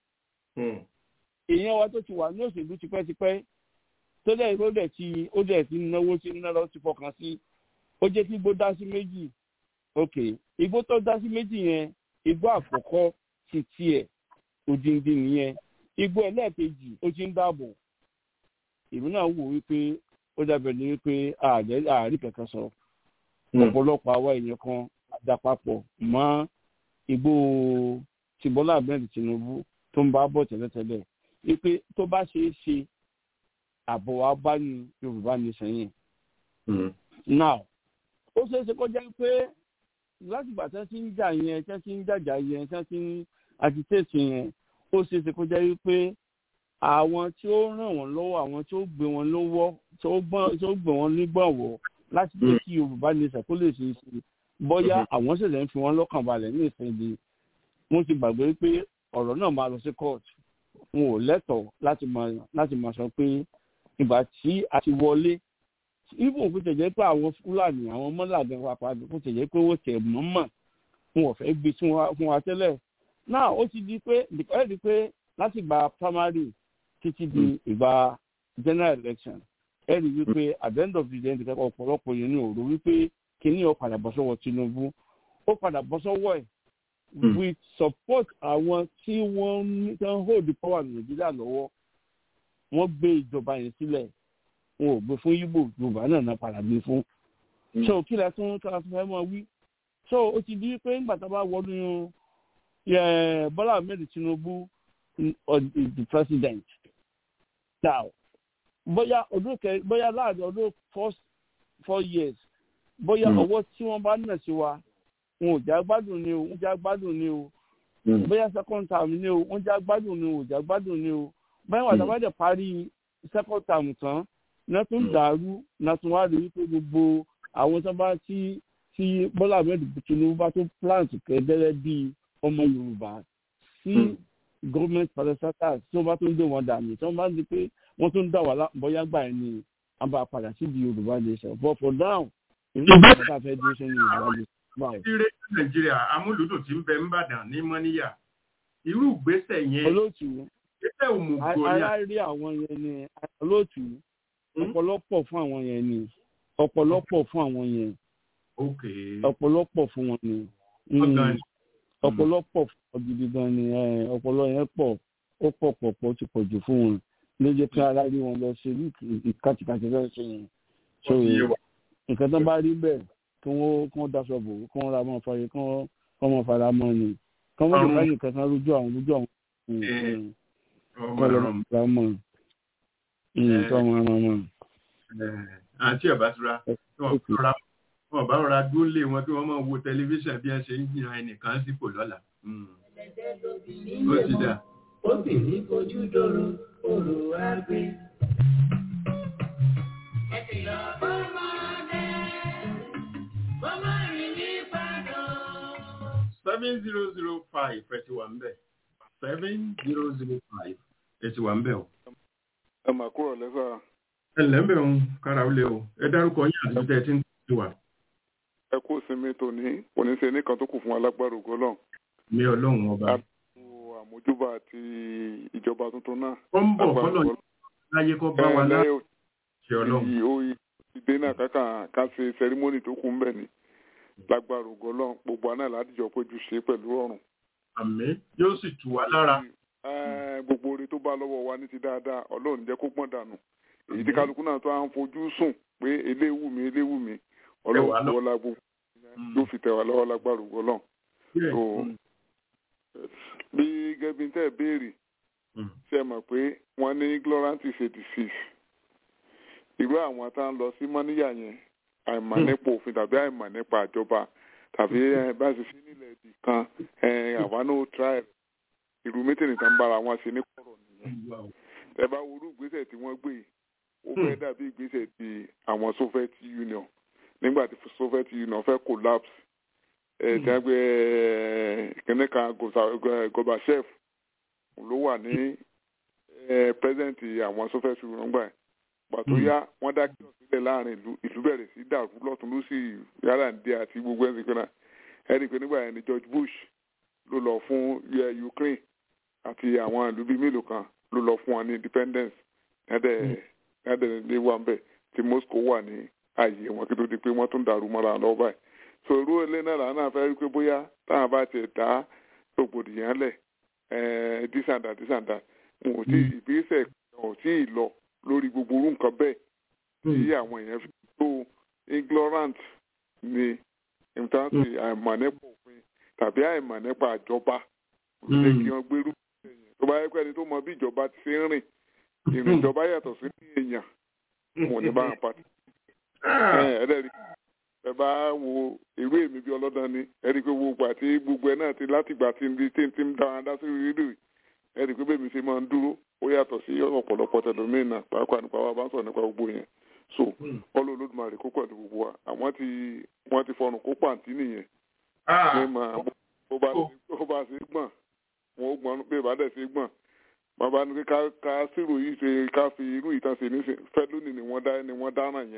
S9: èèyàn wa tó ti wà ní òṣèlú tipẹ́tipẹ́ tó dẹ̀ ó dẹ̀ ti ó dẹ̀ ti náwó sí náírà ó ti fọkàn sí ó jẹ́ kí igbó dá sí méjì ok igbó tó dá sí méjì yẹn igbó àkọ́kọ́ ti tiẹ̀ òdìndín nìyẹn igbó ẹlẹ́ẹ̀kejì ó ti ń dáàbò èmi náà wò wípé ó dábẹ̀ ní wípé ààrí kankan sọ ọ̀pọ̀lọpọ̀ àwa èèyàn kan àdàpapọ̀ mọ́ igbó ti bọ́lá ahmed tinubu tó ń bá bọ̀ tẹ́lẹ̀tẹ́lẹ̀ wípé tó bá ṣe é ṣe àbọ̀ wa bá ní yorùbá ní sẹ́yìn. now ó ṣeé ṣe kó jẹ́ pé láti ìgbà tẹ́ ti ń jà yẹn tẹ́ ti ń jàjà yẹn tẹ́ ti ń agitate yẹn ó ṣeé ṣe kó jẹ́ wípé àwọn tí ó ràn wọ́n lọ́wọ́ àwọn tí ó gbé wọn lọ́wọ́ tí ó gbé wọn nígbàwọ́ láti jẹ́ kí yorùbá nation kó lè ṣe é ṣe bóyá àwọn ṣẹ̀ṣẹ̀ ń fi wọ́n lọ́kàn balẹ̀ ní ìsinmi wọ́n ti gbàgbé pé ọ̀rọ̀ náà máa lọ sí court wọn ò lẹ́tọ̀ọ́ láti máa láti máa sọ pé ìgbà tí a ti wọlé even kó tẹ̀ jẹ́ pé àwọn fúlàní àwọn mọ́làdé wa padà kó tẹ̀ jẹ́ pé ó tẹ̀ mọ́mọ́ fún ọ̀fẹ́ gbé fún wa fún wa tẹ́lẹ̀ náà ó ti di pé ẹ di pé láti gba primary títí di ìgbà general election ẹ rí wípé at the end of the day ẹnìkan ọ̀pọ̀lọpọ̀ yẹn ní òru wípé kíní ó padà bọ́ sọ́wọ́ Tinubu ó padà bọ́ sọ́wọ́ ẹ̀ with support àwọn tí wọ́n ń tán hold the power ní Nàìjíríà lọ́wọ́ wọ́n gbé ìjọba yẹn sílẹ̀ wọn ò gbé fún Igbo Yorùbá náà náà padà gbé fún so kí la tún kí la tún fẹ́ mọ wí so ó ti di pé ńgbà tá a bá wọnú Bọ́lá Ahmed Tinubu the president now bóyá ọdún kẹ bóyá láàrin ọdún first four years bóyá ọwọ́ tí wọ́n bá nà sí wa wọn ò já gbádùn ni o wọn já gbádùn ni o bóyá second term ni o wọn já gbádùn ni o ò já gbádùn ni o báyìí wà tábà dẹ̀ parí second term tán náà tún dàrú náà tún wá rí wípé gbogbo àwọn tó bá tí tí Bọ́lá Ahmed Tinubu bá tó plant kẹ́dẹ́rẹ́ bíi ọmọ Yorùbá sí government parastatals tí wọ́n bá tún dé wọn dànù tí wọ́n bá di pé wọ́n tún dà wà bóyá gbà ẹ̀ ni a bá padà síbi Yorùbá nation but for now ìlú ìgbà tá a fẹ́ dúró sínú Yorùbá nation
S3: ìrè nàìjíríà amúlùdùn tí ń bẹ ńbàdàn ní mọ́níyà irú ìgbésẹ̀ yẹn
S9: olóòtú
S3: ìgbésẹ̀ òmùgọ̀ ni
S9: alárí àwọn yẹn ni olóòtú ọ̀pọ̀lọpọ̀ fún àwọn yẹn ni ọ̀pọ̀lọpọ̀ fún àwọn yẹn ọ̀pọ̀lọpọ̀ fún wọn ni ọ̀pọ̀lọpọ̀ gidi gan ni ọ̀pọ̀lọ yẹn pọ̀ ó pọ̀ pọ̀ pọ̀ ti pọ̀ jù fún wọn ló jẹ́ kí alárí wọn lọ ṣe ìkàtìkàtì fẹ́ ṣe yẹn so nǹkan tó bá rí bẹ́ẹ̀ kí wọ́n kí wọ́n daṣọ bò kí wọ́n ra mọ́ fàyè kí wọ́n kọ́ mọ́ fara mọ́ ni kí wọ́n lè bá nìkan kan rújú àwọn rújú àwọn kọ́ lọ́ ra mọ́ kí wọ́n ra mọ́.
S3: àǹtí ọ̀bá tura wọn bá rọra dúró lé wọn kí wọ́n máa wo tẹlifíṣàn bí wọ́n ṣe ń yàn ẹnìkan sípò lọ́la. ó ti dà.
S4: obìnrin fojú dòrò òrò àgbẹ̀. ẹ ti lọ bọ́ máa
S3: seven zero zero five ẹtì wà ń bẹ̀ seven zero zero five ẹtì wà ń bẹ̀ o.
S10: ẹ mà kúrò lẹ́sà.
S3: ẹ lẹ́ ń bẹ̀ ń kára ó lé o ẹ dárúkọ yín àti tẹ́ ẹ ti ń tẹ̀sí wa.
S10: ẹ kú sinmi tòní kò ní ṣe nìkan tó kù fún alágbára ògo náà.
S3: mi ọlọ́run ọba.
S10: àmójúbà àti ìjọba tuntun náà.
S3: ó ń bọ̀ kọ́lọ̀ láyé kó bá wa láyé ṣe ọlọ́run.
S10: ìdè náà kákà ká ṣe sẹrímọ́nì tó kù ń bẹ̀ ni lágbára ògo Ọlọ́run gbogbo àná ládìjọ péjú ṣe pẹ̀lú ọrùn.
S3: àmín yóò sì tù wá lára.
S10: gbogbo oore tó bá lọ́wọ́ wa ní ti dáadáa Ọlọ́run jẹ́ kó pọ́n dànù èyí tí kálukú náà tó à ń fojú sùn pé eléwù mi eléwù mi Ọlọ́run tó wọlá gbogbo yóò fi tẹ̀ wá lọ́wọ́ lágbára ògo Ọlọ́run. bí gẹ́bí tẹ́ béèrè ṣe mọ̀ pé wọ́n ní ignorant is a disease irú àwọn tá à ń lọ sí mọ́níyà yẹn àìmọ̀ nípa òfin tàbí àìmọ̀ nípa àjọba tàbí bá ṣe sí nílẹ̀ èdè kan àwa náà try irú mítìrì tán bára wọn ṣe ní kọ̀rọ̀ nìyẹn. ẹ bá wo irú ìgbésẹ̀ tí wọ́n gbé ó fẹ́ dàbí ìgbésẹ̀ ti àwọn Soviet Union nígbà tí Soviet Union fẹ́ collapse ẹ̀ tí wọ́n gbé kínní kan Gorbachev ló wà ní president àwọn Soviet Union gbà yẹn pàtó yá wọ́n dá kí ọ̀sílẹ̀ láàrin ìlú ìlú bẹ̀rẹ̀ sí dàrú lọ́tún ló sì yàrá ń dé àti gbogbo ẹ̀sìn kan náà ẹ̀rí pé nígbà yẹn ni George Bush ló lọ fún Ukraine àti àwọn ìlú bíi mélòó kan ló lọ fún wọn ní independence ẹ̀dẹ̀ ẹ̀dẹ̀ ní wà ń bẹ̀ tí Moscow wà ní ààyè wọn kí ló di pé wọ́n tún dàrú mọ́ra lọ́wọ́ báyìí so irú ilé náà làwọn fẹ́ rí pé bóyá táwọn bá tiẹ̀ dá rògbòdìyàn lẹ̀ dísàndà dísàndà wọn ò tí ìgbésẹ̀ wọn ò tí ì lọ lórí gbogbo orú nǹkan bẹ́ẹ̀ tí àwọn èèyàn fi tó ignorant ni ìmùtánsì àìmọ̀ nípa òfin tàbí àìmọ̀ nípa àjọba lè kí wọ́n gbérú tó bá yẹ pé ẹni tó mọ bí ìjọba ti ṣe ń rìn ìrìn ìjọba yàtọ̀ sí ní èèyàn wọn ní bá wọn pàtó. ẹ̀ẹ́dẹ̀rí ẹ bá wo ìwé èmi bí ọlọ́dàn ni ẹ̀rí pé gbogbo àti gbogbo ẹ̀ náà ti látìgbà tí ń tí ń dára dá sí rédíò ẹ̀rí pé bẹ́ẹ̀ mi ṣe máa ń dúró ó yàtọ̀ sí ọ̀pọ̀lọpọ̀ tẹlómìnà pàápàá nípa wa bá ń sọ̀rọ̀ nípa gbogbo yẹn so ọlọ́ olódùmarè kó pẹ̀lú gbogbo wa àwọn ti wọ́n ti fọrùn kó pàǹtí nìyẹn ní ma bó bá ṣe gbọ̀n wọn ó gbọ́n pé bá dẹ̀ ṣe gbọ̀n bàbá ní ká ká sírò yìí ṣe ká fi irú ìtàn ṣe ní fẹ́ lónìí ni wọ́n dá ni wọ́n dáná yẹn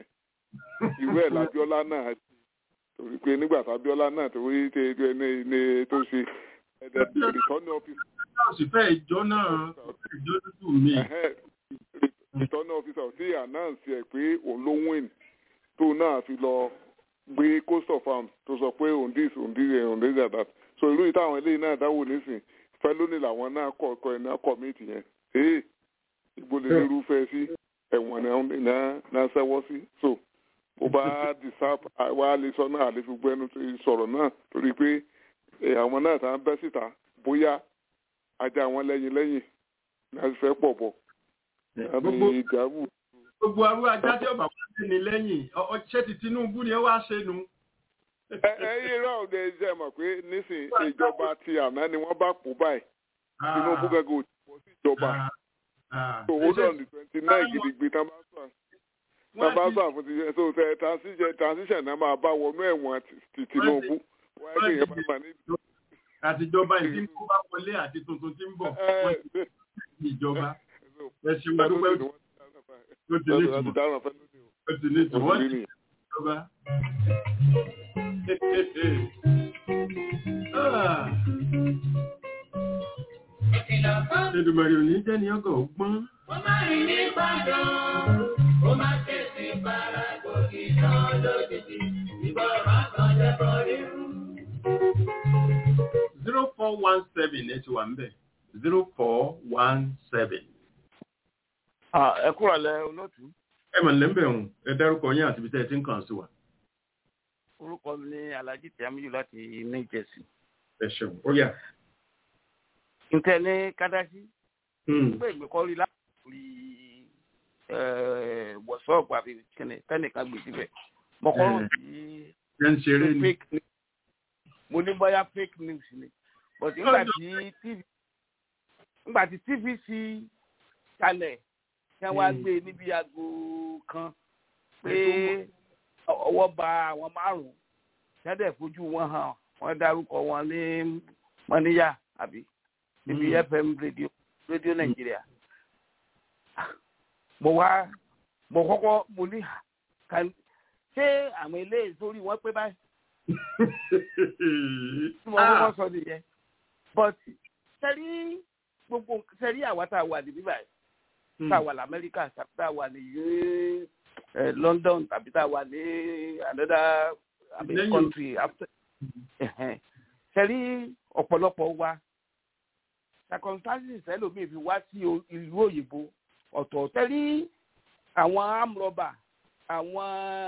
S10: irú ẹ̀ lábíọ́lá náà ṣe torí pé nígbà tábíọ́lá náà tó rí ní tó ṣe ìtọ́ni ọ́fíìsì.
S3: sì fẹ́ ìjọ náà ìjọ dúdú mi.
S10: ìtọ́ni ọ́fíìsì tí announce ẹ̀ pé òun ló win tó náà fi lọ gbé coast of farms tó sọ pé òun dis òun dis òun dis that so irú ìta àwọn eléyìí náà dáwò nísìn fẹlónì làwọn náà kọ ọkọ ẹ náà kọmíìtì yẹn ee ibo lè lérúfẹ sí ẹ̀wọ̀n náà ṣẹ́wọ́ sí so bó bá disap wa lè sọ náà lè fi gbẹnu sọ̀rọ̀ náà torí pé àwọn náà tá ń bẹ́ síta bóyá ajá wọn lẹ́yìn lẹ́yìn láti fẹ́ pọ̀ bọ̀ àbí ìdààmú.
S3: gbogbo arú ajá tí ọba wọn lé ní lẹ́yìn ṣé ti Tinubu ni ẹ wá ṣe nu
S10: ẹyìn náà lè jẹ mọ̀ pé nísìn ìjọba ti àná ni wọ́n bá pò báyìí Tinubu gẹ́gẹ́ ò ti pọ̀ sí ìjọba tó ó dọ̀ ní twenty nine gidigbe tán bá sọ tán bá sọ àfún ti so tẹ transition transition náà máa bá wọnú ẹ̀wọ̀n ti Tinubu wọ́n ẹgbẹ́ yẹn máa ní.
S3: àtijọba ìdí tó bá wọlé àti tuntun tí ń bọ̀ wọ́n ti ìjọba ẹ ṣe wọ́n dúpẹ́ ó ti ní ìtumọ̀ ó ti ní ìtumọ̀ wọ́n ti ìjọba. Èdùmàrè ò ní jẹ́ ní ọgọ̀ ọgbọ́n.
S5: Ó máa rìn ní Ìbàdàn, ó máa tẹ̀sí para gòkè náà lójijì, ìgbọràn kan jẹ́ bọ́ rírú.
S3: zero four one seven ẹ ti wà ń bẹ̀ zero four one seven.
S9: ẹ kúrò lẹ olóòtú.
S3: ẹ mà lẹ́ńbẹ̀ ọ̀hún ẹ dárúkọ yín àti ibi tẹ́ ẹ ti ń kàn sí wa
S9: orúkọ mi ní alhaji tìyàmíyù láti new jersey.
S3: ẹ ṣeun ó yà.
S9: ntẹ ní kádásí. pé ìgbẹ́kọ̀rí láti wọ̀ṣọ́ọ̀bù àbí tẹ́nìkan gbé síbẹ̀. mọ̀kọ́rọ̀ sí fake news. mo ní bóyá fake news ni. but nígbà tí tv nígbà tí tvc kalẹ̀ kí wọ́n á gbé níbi aago kan pé ọwọ́ ba àwọn márùn-ún ṣẹ́dẹ̀ fojú wọn hàn wọ́n dárúkọ wọn ní mọ́níyà àbí níbi fm radio radio nàìjíríà. mo wá mo kọ́kọ́ mo ní ṣé àwọn eléyìí sórí wọn pé báyìí. tí mo kọ́kọ́ sọ nìyẹn but sẹ́rí gbogbo sẹ́rí àwa tá a wà níbí báyìí tá a wà lamẹ́ríkà tá a wà ní yéé uh, London tàbí tá a wà ní another I mean, country after sẹ́rí ọ̀pọ̀lọpọ̀ wa circumstances ẹlòmíì fi wá sí ìlú òyìnbó ọ̀tọ̀ sẹ́rí àwọn amrọ̀bà àwọn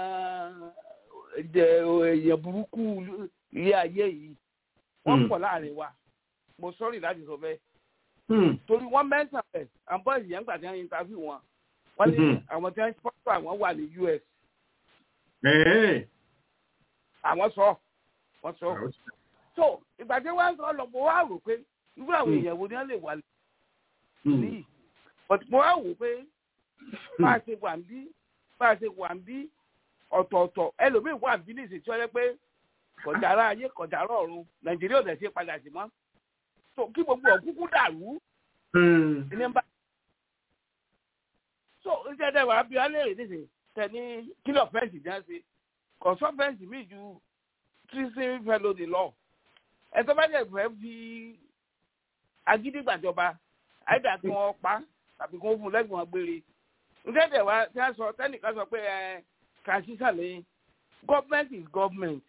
S9: èèyàn burúkú ilé ayé yìí wọ́n pọ̀ láàrin wa mo sọ́rí láti sọ bẹ́ẹ̀ torí wọ́n mẹ́ta ẹ̀ àbọ̀ ìyẹn gbà tí wọ́n interview wọn wọ́n ní àwọn tí wọ́n sponsor àwọn wà ní US. àwọn sọ wọ́n sọ. so ìgbà tí wọ́n sọ lọ mo wá rò pé irú àwọn èèyàn wo ni wọ́n lè wà ní. but mo wá wò pé bá a ṣe wà ń bí bá a ṣe wà ń bí ọ̀tọ̀ọ̀tọ̀ ẹlòmíì wà ń bí ní ìsìtí ọjọ́ pé kọ̀dára ayé kọ̀dára ọ̀run Nàìjíríà ò dẹ̀ ṣe padà sí mọ́. so kí gbogbo ọ̀kúnkún dàrú. ní bá so iṣẹ́ dẹ̀ wá bí alẹ́ rè nísìnyí tẹ̀ ní kílọ̀ fẹ́ǹsì já sí kọ̀sọ́ fẹ́ǹsì míì ju treason felony lọ ẹ̀tọ́ bá jẹ́ fẹ́ fi agídí gbàjọba àìdá kí wọ́n pa tàbí kí wọ́n fún lẹ́gbọ̀n gbére iṣẹ́ dẹ̀ wá tí a sọ tẹ́nìkan sọ pé ẹ kà sí sàlẹ̀ government is government.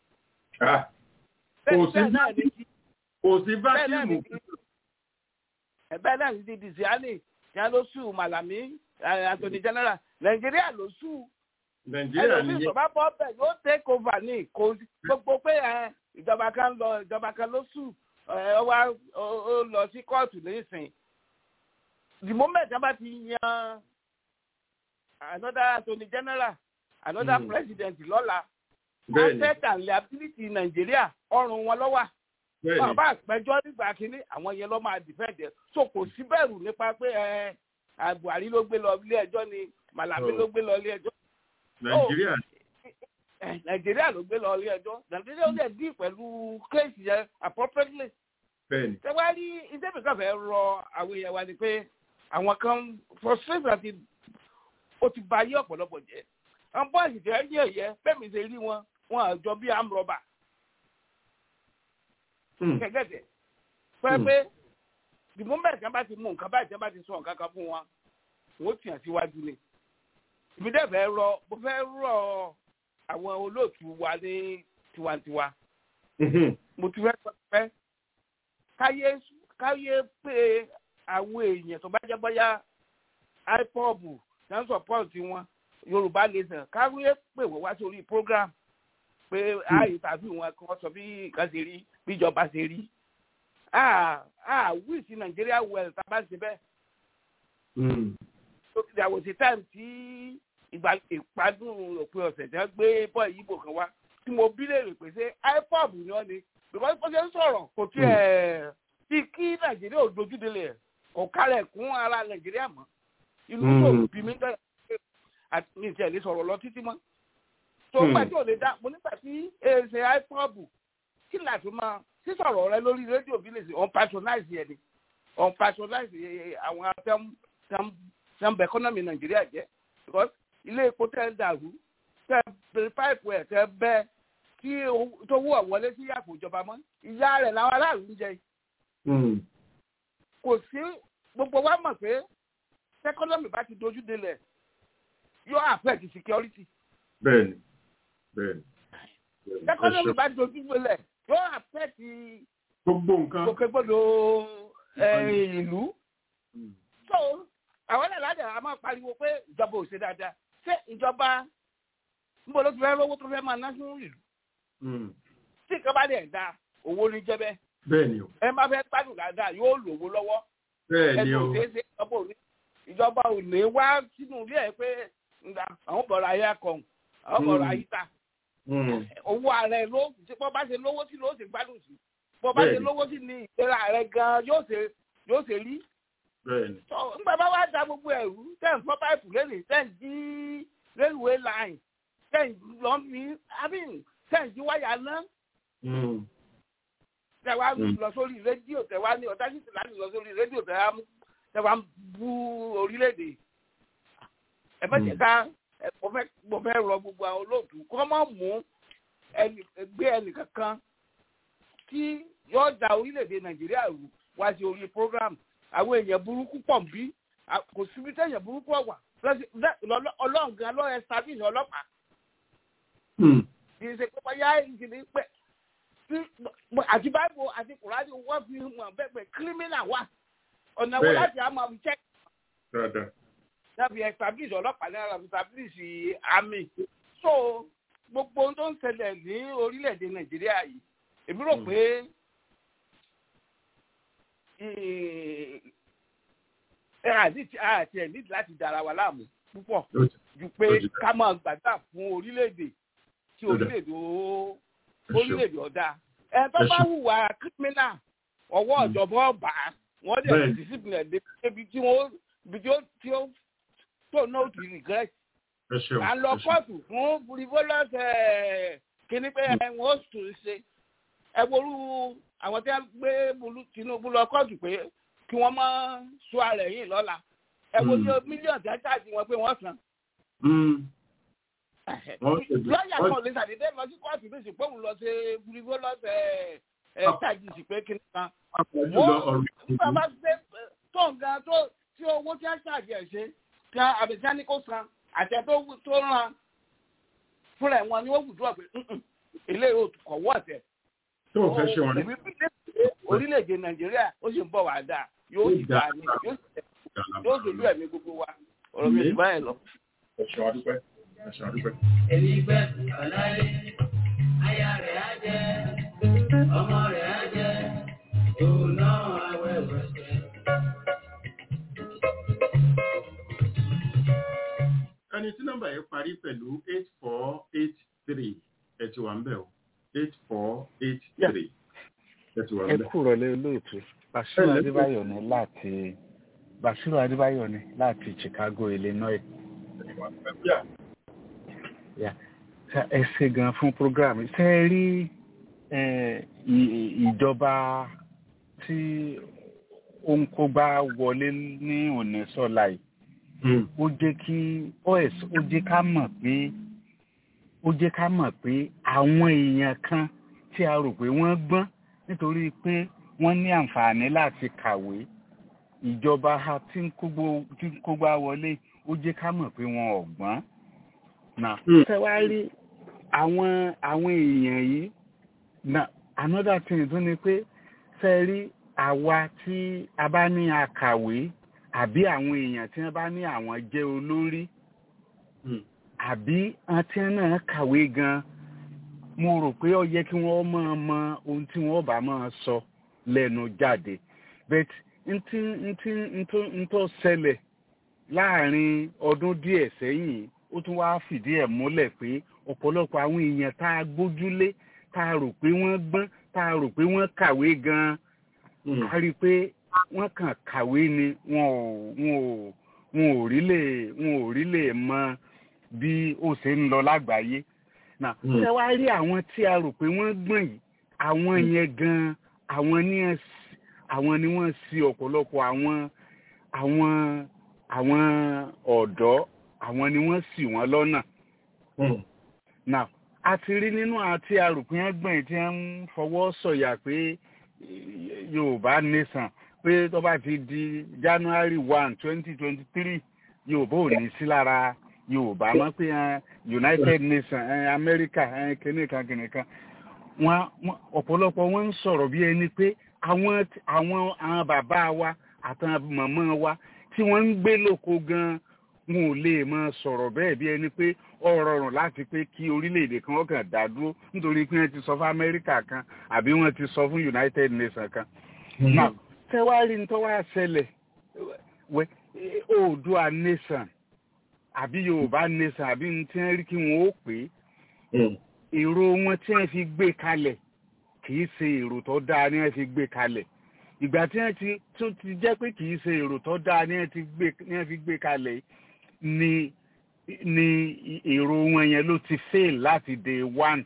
S3: kò sí kò sí bákìmù.
S9: ẹ̀bẹ́ náà ti di ziani tí a ló sùn màlàmí attorney general nàìjíríà ló sùn.
S3: nàìjíríà nìyẹn.
S9: ẹlòmíì tó bá bọ́ bẹ̀ yóò take over ní kò gbogbo pé ìjọba kan lọ ìjọba kan ló sùn ọ wá ó lọ sí kóòtù nísìn. the moment wọ́n bá ti yan another attorney general another mm. president lọ́la asset and liability nàìjíríà ọrùn wọn ló wà wọn bá àpẹjọ nígbà kínní àwọn yẹn lọ máa defend ẹ so kò sí bẹ̀rù nípa pé ẹ buhari ló gbé lọ ilé ẹjọ́ ni malami ló gbé lọ ilé ẹjọ́.
S3: nàìjíríà.
S9: nàìjíríà ló gbé lọ ilé ẹjọ́ nàìjíríà ó lè dín pẹ̀lú kéèsì yẹn appropriately.
S3: bẹ́ẹ̀ni.
S9: ṣé wàá rí iṣẹ́ mi kàn fẹ́ rọ àwọn èèyàn wa ni pé àwọn kan frustration àti ó ti ba ayé ọ̀pọ̀lọpọ̀ jẹ́ àwọn bọ́ọ̀sì tẹ́ ń yẹ̀yẹ́ bẹ́ẹ̀mi ṣe rí wọn wọn àjọ bí amrọ̀bà kẹ̀kẹ́tẹ̀ fẹ́ pé the moment tí wọ́n bá ti mú nǹkan báyìí tí wọ́n bá ti sọ nǹkan kan fún wọn wọ́n tì hàn síwájú ni èmi dẹ̀ fẹ́ rọ mo fẹ́ rọ àwọn olóòtú wa ní tiwantiwa mo ti fẹ́ sọ pé káyé káyé pé àwọn èèyàn tó bá jẹ́ bóyá ipob náà support wọn yorùbá nation káyé pé wọ́n wá sórí program pé ààyè tàbí wọn kan sọ bí nǹkan ṣe rí bí ìjọba ṣe rí ah wíìsì nàìjíríà well tá a bá ṣe bẹ́ẹ̀. so there was a time tí ìgbà ìpadùn òpin ọ̀sẹ̀ tí wọ́n gbé bọ́ọ̀ yìí kan wá tí mo bí lè rè pé ṣé ipob ni wọ́n ni because bó ṣe ń sọ̀rọ̀ kò tiẹ̀ tí kí nàìjíríà ò dojúdélé ẹ̀ kò kálẹ̀ kún ara nàìjíríà mọ́ inú tó bí mi tẹ̀lé àti mi tiẹ̀ lè sọ̀rọ̀ lọ títí mọ́ tó ń gbà tí ò lè dá mo nígbà tí èsè ipob kí làtún máa sísọ̀rọ̀ rẹ lórí rédíò bí lè ṣe on patronize yẹn ni on patronize àwọn tẹ́ḿbẹ̀ economy nàìjíríà jẹ́ because ilé epo tẹ́ ń dàrú tẹ́ bẹ̀rẹ̀ páìpù ẹ̀ tẹ́ bẹ́ tí tó wú ọ̀wọ́lé sí àpò ìjọba mọ́ ìyá rẹ̀ làwọn aráàlú ń jẹ. kò sí gbogbo wa mọ̀ pé economy bá ti dojú délẹ̀ yóò affect security.
S3: bẹ́ẹ̀ni bẹ́ẹ̀ni.
S9: economy bá ti dojú délẹ̀ yóò affect
S3: gbogbo nǹkan
S9: gbogbo ìlú. so àwọn ẹ̀rọ àdé a máa pariwo pé ìjọba ò ṣe dáadáa ṣé ìjọba níbo ló ti fẹ́ rówó tó fẹ́ máa ná sínú ìlú. tí nǹkan bá dẹ̀ da owó ní jẹ́ bẹ́ẹ̀.
S3: bẹ́ẹ̀ni o.
S9: ẹ máa fẹ́ gbádùn dáadáa yóò lówó lọ́wọ́.
S3: bẹ́ẹ̀ni o.
S9: ẹni ò ṣeé ṣe ìjọba ò ní wá sínú ilé ẹ̀ pé àwọn bọ̀rọ̀ ayé akọ̀hún àwọn bọ̀rọ̀ ayíta owó ààrẹ ló bọ́ bá ṣe lówó sí ló ṣe gbádùn sí bọ́ bá ṣe lówó sí ni ìlera ààrẹ gan yóò ṣe yóò ṣe rí. nígbà bá wá da gbogbo ẹ̀rú tẹ̀ ń fọ́ páìpù lẹ́nìí tẹ̀ ń jí railway line tẹ̀ ń lọ fi abin tẹ̀ ń jí wáyà ná. tẹ̀ wá lọ sórí rédíò tẹ̀ wá ní ọ̀tá títí láti lọ sórí rédíò tẹ̀ wá ń bú orílẹ̀-èdè. ẹ bá jẹ́ ká mo fẹ́ rọ gbogbo àwọn olóòtú kọ́ mọ́ mú gbé ẹnì kankan tí yóò da orílẹ̀-èdè nàìjíríà rú wá sí orí program àwọn èèyàn burúkú pọ̀ bí kò síbi tẹ̀yàn burúkú ọ̀wà ọlọ́run gan ló establish ọlọ́pàá kì í ṣe pé bóyá ìṣẹ̀lẹ̀ pé àti báìbò àti kùrádì wọ́n fi hàn bẹ́ẹ̀ pé criminal wà ọ̀nà wo láti àmọ́ fi check láti establish ọlọ́pàá ní ara establish army so gbogbo ohun tó ń ṣẹlẹ̀ ní orílẹ̀-èdè nàìjíríà yìí èmi rò pé àti ẹ̀ nídìí láti dára wa láàmú púpọ̀ ju pé ká máa gbàgbà fún orílẹ̀-èdè tí orílẹ̀-èdè orílẹ̀-èdè ọ̀dà ẹ̀ tó bá hùwà criminal ọwọ́ ìjọba ọba wọ́n dẹ̀ discipline ẹ̀ débi tí wọ́n tí ó tó no to regret. à ń lọ kóòtù fún frivolous kíní pé wọ́n ó tún ṣe ẹ ború àwọn tí wọ́n gbé Tinubu lọ kóòtù pé kí wọ́n máa sọ ara ẹ̀yìn lọ́la ẹ wo ní mílíọ̀nù tí wọ́n ṣáàjì wọn pé wọ́n san. lọ́ọ̀yà kan lè ṣàdédé lọ sí kóòtù bí ìsìnkú òun lọ ṣe frivolous ṣáàjì sí pé kíní kan. wọ́n bá ṣe tó nǹkan tó tí owó tí wọ́n ṣáàjì ẹ̀ ṣe tí àbẹ̀tí ní kó san àtẹ tó tó ràn fúnra wọn ni wọ́n wùdú ọ̀pẹ ilé kọ̀wọ́ ọ̀tẹ̀.
S3: tó o fẹ́ ṣe wọn rí.
S9: orílẹ̀-èdè nàìjíríà ó sì ń bọ̀ wá dáa yóò sì dáa ní yóò sì lú ẹ̀mí gbogbo wa ọ̀rọ̀ mi ìgbà yẹn lọ.
S3: ẹ̀ṣọ́ adúpẹ́ ẹ̀ṣọ́ adúpẹ́.
S5: èmi gbẹ́ ọ̀láyé aya rẹ̀ á jẹ́ ọmọ rẹ̀ á jẹ́ òun náà awẹ́wẹ́ jẹ́.
S3: ẹni tí nọ́mbà yẹn parí pẹ̀lú eight four eight three ẹ ti wà ń bẹ̀ o eight four eight three ẹ ti wà ń
S11: ẹ
S3: bẹ̀.
S11: kúrò lé olóòtú Basiru Adébáyọ̀ ní láti Basiru Adébáyọ̀ ní láti Chicago Illinois. Yeah. ẹ ṣe gan fún program ṣe é rí ìjọba tí ó ń kó bá wọlé ní òní sọ́la yìí ó jẹ́ kí os ó jẹ́ ká mọ̀ pé ó jẹ́ ká mọ̀ pé àwọn èèyàn kan tí a rò pé wọ́n gbọ́n nítorí pé wọ́n ní àǹfààní láti kàwé ìjọba tí ń kó gbá wọlé ó jẹ́ ká mọ̀ pé wọn ò gbọ́n. Nà tẹ́wárí àwọn àwọn èèyàn yìí na another thing tún ni pé fẹ́ rí àwa tí a bá ní akàwé àbí àwọn èèyàn tí wọ́n bá ní àwọn jẹ́ olórí àbí àti náà kàwé gan mo rò pé ó yẹ kí wọ́n máa mọ ohun tí wọ́n bá máa sọ lẹ́nu jáde but ntí ntí ntó ṣẹlẹ̀ láàrin ọdún díẹ̀ sẹ́yìn ó tún wá fìdí ẹ̀ múlẹ̀ pé ọ̀pọ̀lọpọ̀ àwọn èèyàn tá a gbójúlé tá a rò pé wọ́n gbọ́n tá a rò pé wọ́n kàwé gan-an a rí i pé wọ́n kàn kàwé ni wọn ò wọn ò wọn ò rí lè wọn ò rí lè mọ bí ó ṣe ń lọ lágbàáyé náà ṣé wàá rí àwọn tí a rò pé wọ́n gbọ́n yìí àwọn yẹn gan-an àwọn ní àwọn ni wọ́n ṣì ọ̀pọ̀lọpọ̀ àwọn àwọn àwọn ọ̀dọ́ àwọn ni wọ́n ṣì wọ́n lọ́nà. now a ti rí nínú àti arùpín ẹgbẹ̀rin tí wọ́n ń fọwọ́ sọ̀yà pé yorùbá nation pé tó bá ti di january one twenty twenty three yorùbá ò ní sí lára yorùbá mọ́ pé united nations america kìnìkan kìnìkan wọn ọ̀pọ̀lọpọ̀ wọn ń sọ̀rọ̀ bí ẹni pé àwọn àwọn àwọn bàbá wa àtàwọn màmá wa tí wọ́n ń gbé lóko gan-an wọn ò lè máa sọ̀rọ̀ bẹ́ẹ̀ bí ẹni pé ó rọrùn láti pé kí orílẹ̀-èdè kan wọ́n kàn dá dúró nítorí pé wọ́n ti sọ fún amẹ́ríkà kan àbí wọ́n ti sọ fún united nations kan. now tẹ́wárí ní tọ́wọ́ àṣẹlẹ̀ wẹ́ oòdùà nation àbí yorùbá nation àbí ní tí wọ́n rí kí wọ́n ó pè é èrò wọn tí wọ́n fi gbé kalẹ̀ kì í ṣe èrò tó dáa ni wọ́n fi gbé kalẹ̀ ìgbà tí wọ́n ti tún ti jẹ́ pé kì í ṣe èrò tó dáa ni wọ́n ti gbé ni wọ́n fi gbé kalẹ̀ ni ni èrò wọn yẹn ló ti fail láti day one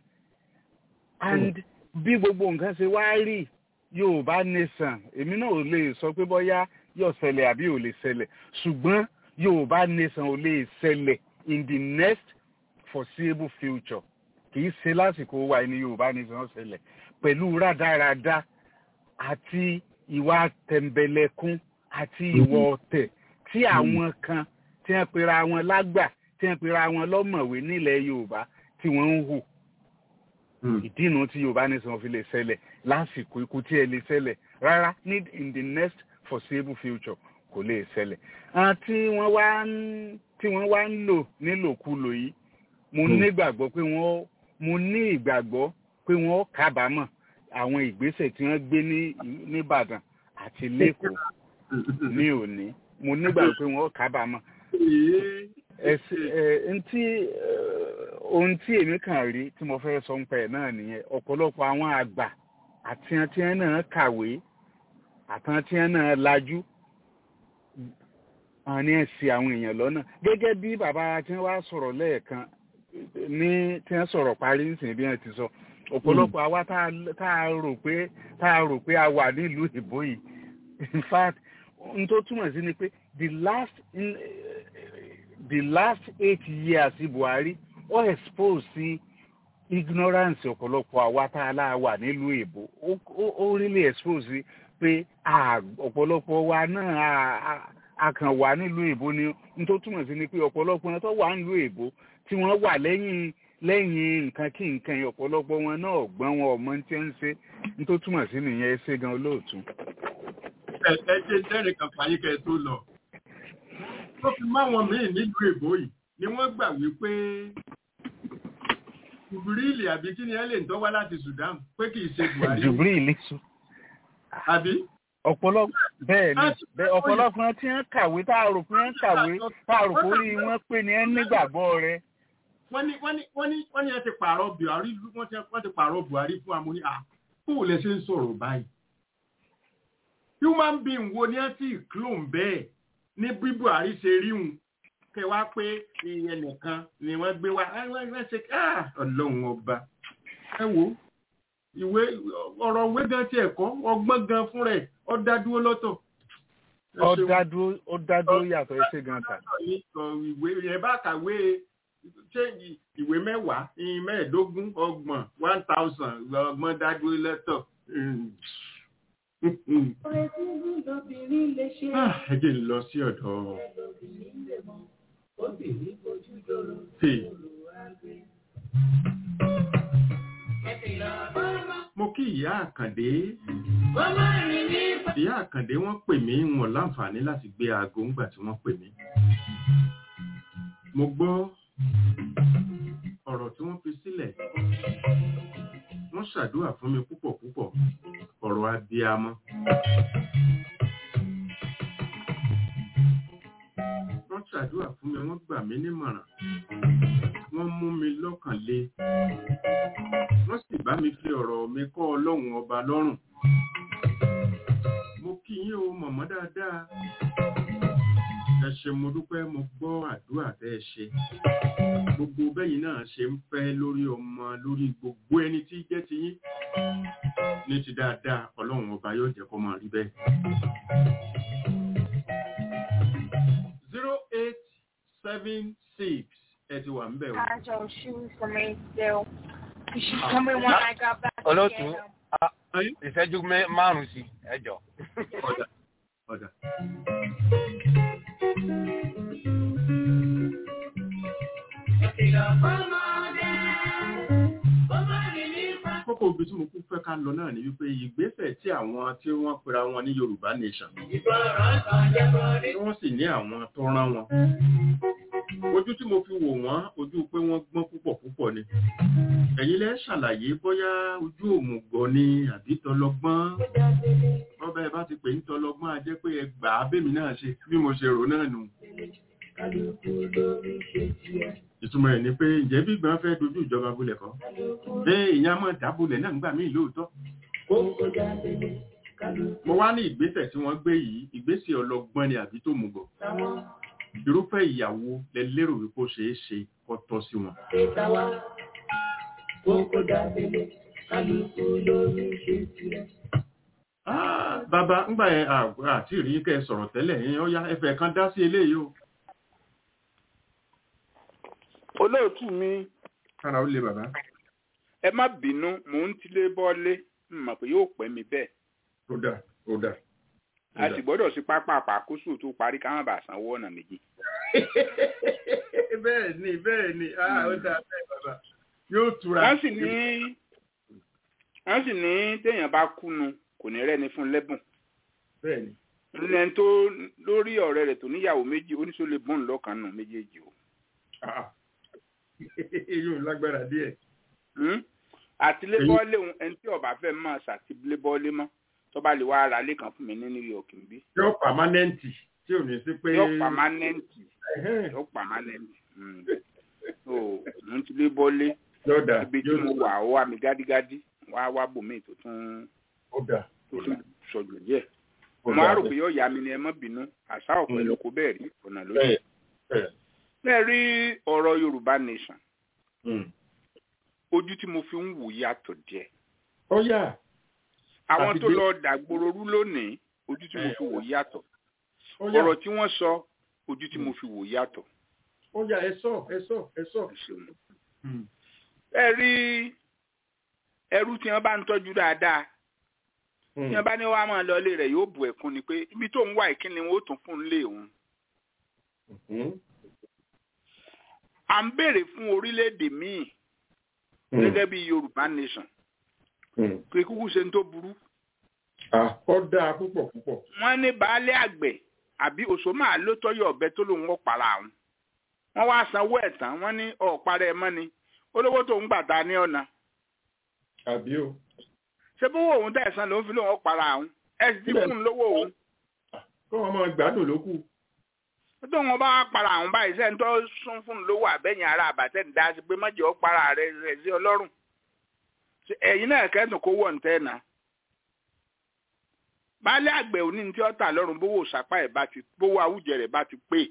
S11: and bí gbogbo nǹkan ṣe wá rí yorùbá nation èmi náà ò lè sọ pé bóyá yóò ṣẹlẹ̀ àbí ò lè ṣẹlẹ̀ ṣùgbọ́n yorùbá nation ò lè ṣẹlẹ̀ in the next foreseeable future kì í ṣe lásìkò wa ní yorùbá nation ṣẹlẹ̀ pẹ̀lú rádaràda àti ìwà tẹ̀m̀bẹ̀lẹ̀kún àti ìwà ọ̀tẹ̀ tí àwọn kan tí wọ́n pera wọn lágbà tí wọ́n pera wọn lọ́mọ̀wé nílẹ̀ yorùbá tí wọ́n ń hù ìdínú tí yorùbá nation fi lè ṣẹlẹ̀ lásìkò ikú tí ẹ lè ṣẹlẹ̀ rárá ní in the next foreseeable future kò lè ṣẹlẹ̀ tí wọ́n wá ń tí wọ́n wá ń lò nílòkulò yìí mo nígbàgbọ́ pé wọ́n mo ní ìgbàgbọ́ pé wọ́n kábàámọ̀ àwọn ìgbésẹ̀ tí wọ́n gbé ní nìbàdàn àti lẹ́kọ̀ọ́ ní òní mo nígbàgbọ́ pé wọ́n kábàámọ̀ ntí ohun tí èmi kàn rí tí mo fẹ́ sọ ń pẹ́ náà nìyẹn ọ̀pọ̀lọpọ̀ àwọn àgbà àti àti ẹ̀ náà kàwé àtàntí ẹ̀ náà lajú àwọn ní ẹ̀sìn àwọn èèyàn lọ́nà gẹ́gẹ́ bí bàbá tí wọ́n wá sọ̀rọ̀ lẹ́ẹ̀kan ní tí wọ́n sọ̀rọ̀ parí nísìnyí bí wọ́n ti sọ ọ̀pọ̀lọpọ̀ àwa tá a rò pé tá a rò pé a wà nílùú ìbò yìí in fact n tó túmọ̀ sí ni pé the last in, the last eight years buhari ó expose sí ignorance ọ̀pọ̀lọpọ̀ àwa tá a láà wà nílùú ìbò ó really expose sí pé ọ̀pọ̀lọpọ̀ wa náà a kàn wà nílùú èbó ni n tó túmọ̀ sí ni pé ọ̀pọ̀lọpọ̀ wọn tó wà nílùú èbó tí wọ́n wà lẹ́yìn lẹ́yìn nǹkan kí nǹkan yẹn ọ̀pọ̀lọpọ̀ wọn náà gbọ́n wọn ọmọ tí ń ṣe n tó túmọ̀ sí nìyẹn ṣé gan olóòtú.
S3: ẹ ẹ ṣe jẹ́rìí kan fàyè kẹ́ ẹ tó lọ tó fi máwọn míì nílùú èbó yìí ni wọ́n gbà wípé jùbìrìlì àbí kí ni ẹ lè ń tọ́wá láti Sudan pé kì í ṣe Buhari.
S11: jùbìrìlì sùn.
S3: àbí
S11: ọ̀pọ̀lọpọ̀ bẹ́ẹ̀ ni ọ̀pọ̀lọpọ̀ tí wọ́n kàwé tá a rò pé wọ́n kàwé tá a rò pé orí wọn pé ní ẹ nígbàgbọ́ rẹ.
S3: wọ́n ní wọ́n ní wọ́n ní wọ́n ní ẹ ti pààrọ̀ Buhari wọ́n ti wọ́n ti pààrọ̀ Buhari fún amúní à kó lè ṣe ń sọ̀rọ̀ báyìí. human being wo ni ẹ ti clone bẹ́ẹ̀ ní bí Buhari ṣe rí hùn kẹ wá pé ẹnìkan ni wọ́n gbé wá wọ́n ṣe ọlọ́run ọba ẹ wo ìwé ọ̀rọ̀ òwe gan ti ẹ̀kọ́ ọgbọ́n gan fún rẹ̀ ó dá dúró lọ́tọ̀.
S11: ó dá dúró ó dá dúró yàtọ̀ ẹsẹ̀ gan ta.
S3: ìwé ẹ bá kàwé ṣé ìwé mẹ́wàá ìyìn mẹ́ẹ̀ẹ́dógún ọgbọ̀n one thousand ọgbọ̀n dádúró lẹ́tọ̀.
S4: Ọ̀rẹ́ tí lóbìnrin lè ṣe.
S3: ẹ jẹ́ ń lọ sí ọ̀dọ̀.
S4: Lóbìnrin lè mọ̀, obìnrin kojú dòrò.
S3: Hey.
S4: Olùwàgbé.
S3: mo kí ìyá àkàndé
S4: Wọ́n máa rìn ní
S3: ìyá àkàndé wọ́n pè mí wọn láǹfààní láti gbé aago ńgbà tí wọ́n pè mí mo gbọ́ ọ̀rọ̀ tí wọ́n fi sílẹ̀ wọ́n ṣàdúrà fún mi púpọ̀ púpọ̀ ọ̀rọ̀ abiyamọ wọ́n ṣàdúrà fún mi wọ́n gbà mí nímọ̀ràn wọ́n mú mi lọ́kàn le wọ́n sì bá mi fi ọ̀rọ̀ mi kọ́ ọlọ́run ọba lọ́rùn mo kí yín o mọ̀mọ́ dáadáa ẹ ṣe mo dúpẹ́ mo gbọ́ àdúrà tẹ́ ẹ ṣe gbogbo bẹ́yìn náà ṣe ń fẹ́ lórí ọmọ lórí gbogbo ẹni tí jẹ́ ti yín ní ti dáadáa ọlọ́run ọba yóò jẹ́ kó máa rí bẹ́ẹ̀. zero eight seven six ẹ ti wà ń bẹ̀ o.
S12: Ajo shoes for me still. You should tell me when I got back.
S13: olóòtú
S12: again.
S13: a- ìṣẹ́jú mẹ́- márùn-ún sí ẹjọ́.
S3: ọ̀dà ọ̀dà. kókó ibi tí mo kú fẹ́ ká lọ náà ni wípé ìgbésẹ̀ tí àwọn tí wọ́n pera wọn ní yorùbá nation tí wọ́n sì ní àwọn tó rán wọn ojú tí mo fi wò wọ́n ojú pé wọ́n gbọ́n púpọ̀ púpọ̀ ni ẹ̀yin lẹ́ ṣàlàyé bóyá ojú òmùgọ̀ ni àbí tọlọgbọ́n bọ́bá ẹ bá ti pè ní tọlọgbọ́n a jẹ́ pé ẹ gbà á bèmí náà ṣe bí mo ṣe rò náà nù ìtumọ̀ ẹ̀ ni pé ǹjẹ́ bí gbọ́n fẹ́ dojú ìjọba bulẹ̀ kọ́ bẹ́ẹ̀ ìyá mọ̀ dábulẹ̀ náà ń gbà mí lóòótọ́ mo wá ní ìgbésẹ̀ tí wọ́n gbé yìí ìgbésẹ̀ ọlọgbọ́n ni àbí tó mùgọ̀ irúfẹ́ ìyàwó lẹ lérò wípé ó ṣeé ṣe kó tọ́ sí wọn. Ah, bàbá ńgbà yẹn à- àti ìrí kẹ́ ẹ sọ̀rọ̀ tẹ́lẹ̀ yẹn ó yá ẹfẹ̀ kan dá sí eléyìí o.
S14: olóòtú mi
S3: kára ó lé bàbá.
S14: ẹ má bínú mò ń tilé bọ́lé n mọ̀ pé yóò pẹ́ mi bẹ́ẹ̀
S3: ó dà ó dà.
S14: a sì gbọ́dọ̀ sí pápá àpàkóso tó parí ká má bàa sanwó ọ̀nà méjì.
S3: bẹ́ẹ̀ ni bẹ́ẹ̀ ni ah, ó dà bẹ́ẹ̀ bàbá yóò tura.
S14: wọ́n sì ní wọ́n sì ní téèyàn bá kúnu kò ní rẹ́ni fún lẹ́bùn.
S3: bẹ́ẹ̀ ni.
S14: ẹni tó lórí ọ̀rẹ́ rẹ̀ tó níyàwó méjì oníṣó lè bọ́ọ̀n lọ́kàn nù méjèèjì o.
S3: Ah, yóò lágbára díẹ̀.
S14: Hmm? àti lébọ́lé òun ẹni tí ọba fẹ́ máa ṣàti lébọ́lé mọ́ tó bá lè wá ara lé kan fún mi ní New York níbí.
S3: yóò pàmánẹ́ǹtì tí ò ní sí pé.
S14: yóò pàmánẹ́ǹtì yóò pàmánẹ́ǹtì. Hmm. so mo ti lébọ́lé
S3: yóò dà
S14: ibi tí mo wà ó wà mí gádígádí wá wá bòmí tó tún
S3: ó dà
S14: tó tún sọjọ díẹ̀.
S3: Ó
S14: mo á
S3: dà
S14: rò
S3: bẹ́ẹ̀.
S14: pé yóò yá mi ni ẹ má bínú àṣà ọ̀pẹ ló kó bẹ́ẹ̀ rí ọ̀nà lójú.
S3: bẹ́ẹ̀ bẹ́ẹ̀.
S14: bẹ́ẹ̀ rí ọ̀rọ̀ Yorùbá nation
S3: Hmm.
S14: ojú tí mo fi ń wò yàtọ̀ díẹ̀.
S3: ó yà.
S14: àwọn
S3: Àti
S14: tó
S3: dé-
S14: lọ dàgbòrò rú lónìí ojú tí mo fi wò yàtọ̀
S3: ó yà.
S14: ọ̀rọ̀ tí wọ́n sọ ojú tí mo fi wò yàtọ̀.
S3: ó yà ẹ sọ ẹ sọ ẹ sọ.
S14: ẹ ṣeun.
S3: Hmm.
S14: ẹ rí ẹrú tí wọ́n bá ń tọ́jú dáadáa tí wọ́n bá ní wàá máa lọ ilé rẹ̀ yóò bù ẹ̀kún ni pé ibi tó ń wá ìkíni wọn ó tún fún un lé òun.
S3: Hmm.
S14: à ń béèrè fún orílẹ̀-èdè míì gẹ́gẹ́ bí Yorùbá nation
S3: Hmm.
S14: pé kúkú ṣe ń tó burú.
S3: Ah, ó dáa púpọ̀ púpọ̀.
S14: wọ́n ní baálé àgbẹ̀ àbí òṣòmà ló tọ́yọ̀ ọ̀bẹ tó lòun ó para àwọn. wọ́n wá sanwó ẹ̀ tán wọ́n ní ọ̀parẹ́ ẹ̀ mọ́ ni olówó tó ń gbà ta ní ọ̀nà.
S3: àbí o.
S14: ṣé bówó òun tẹ̀ san lòun fi lòun ó para àwọn ẹ̀ sì ti fún un lówó òun.
S3: kó wọn máa gbádùn ló kù.
S14: tó wọn bá wá para àwọn báyìí sẹ́ni tó sún fún un lówó àbẹ́yìn ara àbàtẹ́ ń dá sí pé mọ́jọ́ ó para rẹ̀ rẹ̀ sí ọlọ́run. Ṣé ẹ̀yin náà kẹ́dùn kó wọ̀ ń tẹ́ náà baálé àgbẹ̀ òní ní tí ó tà lọ́rùn bówó sàpá ẹ̀ bá ti bówó àwùjẹ rẹ̀ bá ti pé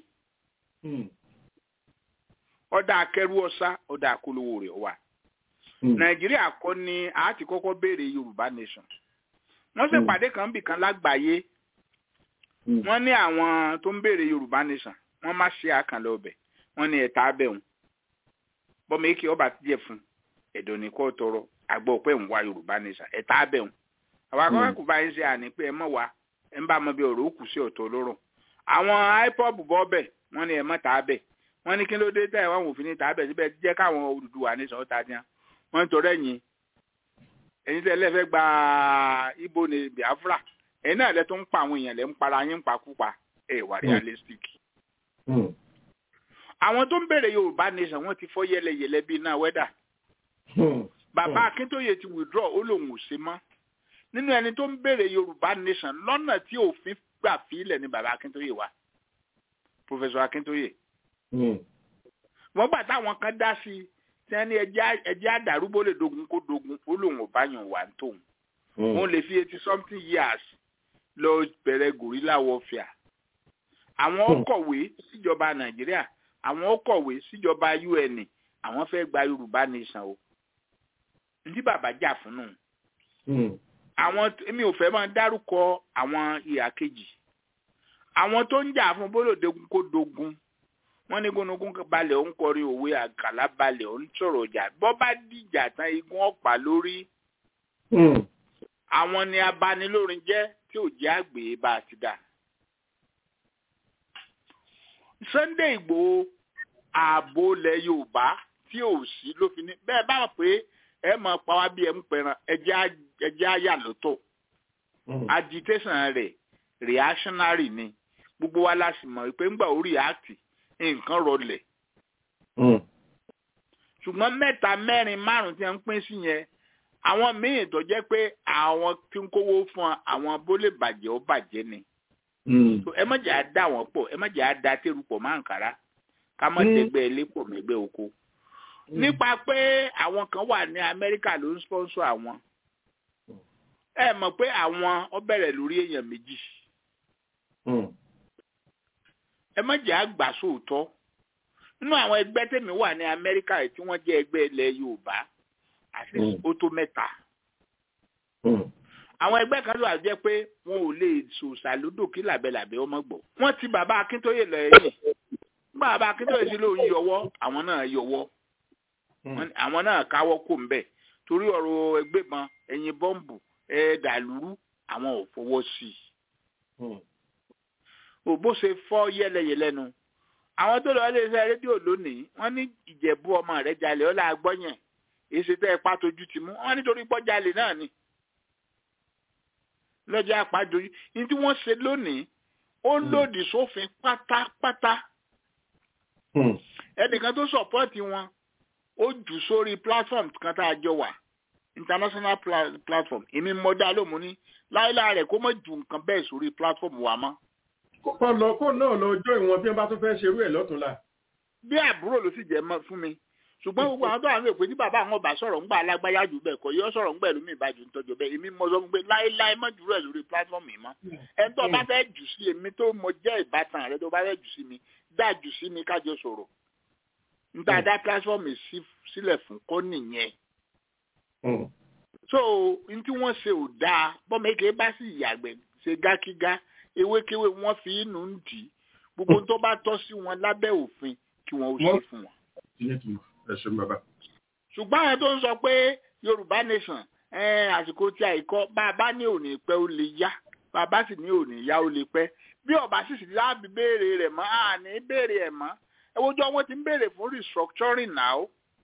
S14: ọ̀dà akẹ́rù ọ̀sá ọ̀dà àkólówó rẹ̀ wà. nàìjíríà kọ́ ni a ti kọ́kọ́ béèrè yorùbá nation. wọ́n sì pàdé kan bì kan lágbàáyé wọ́n ní àwọn tó ń béèrè yorùbá nation wọ́n má ṣe àkànlẹ̀ ọbẹ̀ wọ́n ní ẹ̀ta abẹ́ wọn bọ́mọ èké ọba ti jẹ fún ẹ̀dọ̀ ní kò tọrọ àgbọ̀ pé ń wá yorùbá nation ẹ̀ta abẹ́hùn àwọn akọ́kọ́ bá ń ṣe àní pé ẹ mọ̀ wá ẹ ń bá ọmọ bí ọ̀rọ̀ òkú sí ọ̀tọ̀ lọ́rọ̀ àwọn ipob bọ́ bẹ̀ wọ́n ní ẹ mọ̀ tà á bẹ̀ wọ́n ní kí ló dé tẹ̀ wọ́n òfin ní tà á bẹ̀ síbẹ̀ jẹ́ káwọn Odùduwà nation ọ̀tá díẹ̀ wọ́n ń tọrọ ẹ̀yìn ẹ̀yin tẹ́lẹ̀ fẹ́ gba ibo ní Biafra ẹ̀yin náà lẹ́ tó ń pa àwọn èèyàn lẹ́ ń para yín ń pakúpa ẹ̀ wà realistic àwọn tó ń bèrè yorùbá nation wọn ti fọ́ yẹlẹyẹlẹ bíi náà wẹdà bàbá akíntóye ti withdraw ó lòun ò ṣe mọ́ nínú ẹni tó ń bèrè yorùbá nation lọ́nà tí òfin gbà fílẹ̀ ni bàbá akíntóye wà professor akíntóye wọ́n gbà táwọn kan dá sí i tí wọ́n ní ẹjẹ́ àdàrúgbó lè dogun kó dogun ó lòun ò bá yàn wà ń tóun wọ́n lè fi eighty something years lọ bẹ̀rẹ̀ gorilla warfare àwọn kọ̀wé síjọba nàìjíríà àwọn ó kọ̀wé síjọba un àwọn fẹ́ gba yorùbá nation o ní bàbá jà fún nù. àwọn èmi ò fẹ́ máa dárúkọ àwọn ìhà kejì àwọn tó ń jà fún bólódegun kó dogun wọ́n ní gúnugún balẹ̀ ó ń kọrin òwe àgàlà balẹ̀ ó ń sọ̀rọ̀ ọjà bọ́ bá dìjà tán igun ọ̀pá lórí àwọn ni abanilórin jẹ́ tí ò jẹ́ àgbè bá a ti dà. Sunday Igboho ààbò ilẹ̀ Yorùbá tí ò sí ló fi ní bẹ́ẹ̀ bá wọn pé ẹ mọ̀ pa wá bí ẹ ń pẹran ẹjẹ́ àyà lọ́tọ̀ agitation rẹ̀ reactionary ni gbogbo wa la sì mọ̀ pé ńgbà ó react nǹkan rọlẹ̀ ṣùgbọ́n mẹ́ta mẹ́rin márùn-ún tí wọ́n ń pín sí yẹn àwọn míì tó jẹ́ pé àwọn tí ń kówó fún àwọn bó lè bàjẹ́ ó bàjẹ́ ni ẹ má jẹ́ àdá wọn pọ̀ ẹ má jẹ́ àdá tẹ́rù pọ̀ máa ń kára ká má dẹ́gbẹ́ ilé pọ̀ mẹ́gbẹ́ oko. nípa pé àwọn kan wà ní Amẹ́ríkà ló ń sponsor àwọn ẹ mọ̀ pé àwọn ó bẹ̀rẹ̀ lórí èèyàn méjì ẹ má jẹ́ àgbà sóòótọ́ nínú àwọn ẹgbẹ́ tèmi wà ní Amẹ́ríkà tí wọ́n jẹ́ ẹgbẹ́ ilẹ̀ Yorùbá àti ó tó mẹ́ta àwọn ẹgbẹ́ kan ló wà jẹ́ pé wọn ò lè sòsà lódò kí làbẹ́làbẹ́ ọmọ gbọ́. wọ́n ti bàbá akíntóyè lọ ẹ̀yìn nígbà bàbá akíntóyè sí lóun yọwọ́ àwọn náà yọwọ́ àwọn náà káwọ́ kò ń bẹ̀ torí ọ̀rọ̀ ẹgbẹ́ mọ ẹ̀yìn bọ́ǹbù ẹ̀ dàlúrú àwọn ò fọwọ́ sí i. òbó ṣe fọ́ yẹ́lẹyẹ̀lẹ nu àwọn tó lọ ilé iṣẹ́ rédíò lónìí wọ́n ní ìjẹ̀bú ọmọ rẹ̀ jalè ọ̀là agbọ́yẹn èsì tẹ́ ẹ pàtójú ti mú wọ́n nítorí pọ́jálè náà ni lọ́jọ́ àpájọyí ní tí wọ́n ṣe lónìí ó lòdì sófin pátápátá ẹnìkan tó sọ̀pọ́ọ̀tì wọn ó jù sórí platform kan tá a jọ wà international pla platform èmi mọ dá lómú ní láìláà rẹ̀ kó mọ̀ ju nǹkan bẹ́ẹ̀ sórí platform wa mọ́.
S3: kó lọ kó náà lọ jọ ìwọ̀n bí wọ́n bá tún fẹ́ ṣerú ẹ̀ lọ́túnla.
S14: bí àbúrò ló sì jẹ́ mọ́ fún mi ṣùgbọ́n gbogbo àwọn tó wà ní òpin tí bàbá àwọn ọba sọ̀rọ̀ ńgbà alágbáyà jù bẹ́ẹ̀ kọ́ yọ sọ̀rọ̀ ńgbà ẹlòmíì bá jù ń tọ́jú bẹ́ẹ̀ èmi mọ sọ pé láéláé má jùlọ ẹ̀ lórí platform mi mọ́ ẹni tó bá fẹ́ jù sí èmi tó mọ jẹ́ ìbátan rẹ tó bá fẹ́ jù sí mi dá jù sí mi kájọ sọ̀rọ̀ níta dá platform mi sílẹ̀ fún kọ́ nìyẹn. so n tí wọ́n ṣe ò dáa bọ́mọ eke bá sì yàgbẹ́ ṣe gákígá ewékewé wọ́n fi inú ń dì í gbogbo tó bá tọ́ sí wọn lábẹ́ òfin kí wọ́n ó ṣe fún wọn
S3: ẹ̀sùn bàbá.
S14: ṣùgbọ́n àwọn tó ń sọ pé yorùbá nation àsìkò tí àìkọ́ bá a bá ní òní pẹ́ ó lè yá bá a bá sì ní òní yá ó lè pẹ́ bí ọba sì sì láàbì béèrè rẹ̀ mọ́ àní béèrè ẹ̀ mọ́ ẹwọ́jọ́ wọn ti ń béèrè fún restructuring now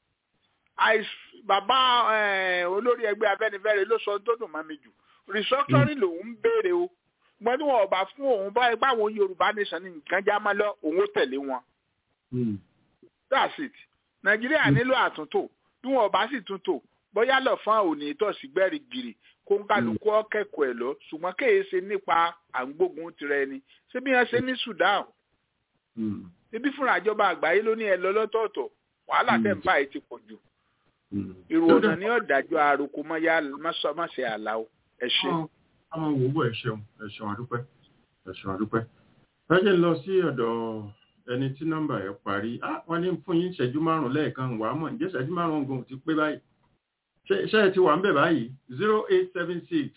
S14: bàbá olórí ẹgbẹ́ afẹ́nifẹ́re ló sọ tó dùn mọ́ mi jù restructuring lòun ń béèrè o gbọ́n tí wọn ọba fún òun báyìí báwọn yorùbá nation ní nǹkan já má lọ òun ó tẹ̀lé wọn. that's it nàìjíríà nílò àtúntò bí wọn bá sì túntò bóyá lọ́fọ́n òní ìtọ̀sí gbẹ́rì gírì kó ń kálukú ọ̀kẹ́kọ̀ọ́ ẹ̀ lọ ṣùgbọ́n kéye ṣe nípa àǹgbógun tirẹ̀ ni ṣé bí wọ́n ṣe ní Sudan ṣébí fúnra ìjọba àgbáyé ló ní ẹ lọ lọ́tọ̀ọ̀tọ̀ wàhálà tẹ̀ ń bá ẹ ti pọ̀ jù irú ọ̀nà ní ọ̀dájọ́ àròkọ mọ́ṣẹ́ àlá o ẹ ṣe.
S3: àwọn òwò bọ̀ ẹ ṣeun ẹ ṣeun àdúpẹ́ ẹ ṣeun àdúpẹ́ ẹ jẹ́ lọ sí ọ̀dọ̀ ẹni tí nọ́mbà ẹ parí wọ́n ní fún yín ìṣẹ́jú márùn lẹ́ẹ̀kan wàá mọ̀ ǹjẹ́ ìṣẹ́jú márùn gan ti pé báyìí ṣé ẹ ti wà ń bẹ̀ báyìí zero eight seven six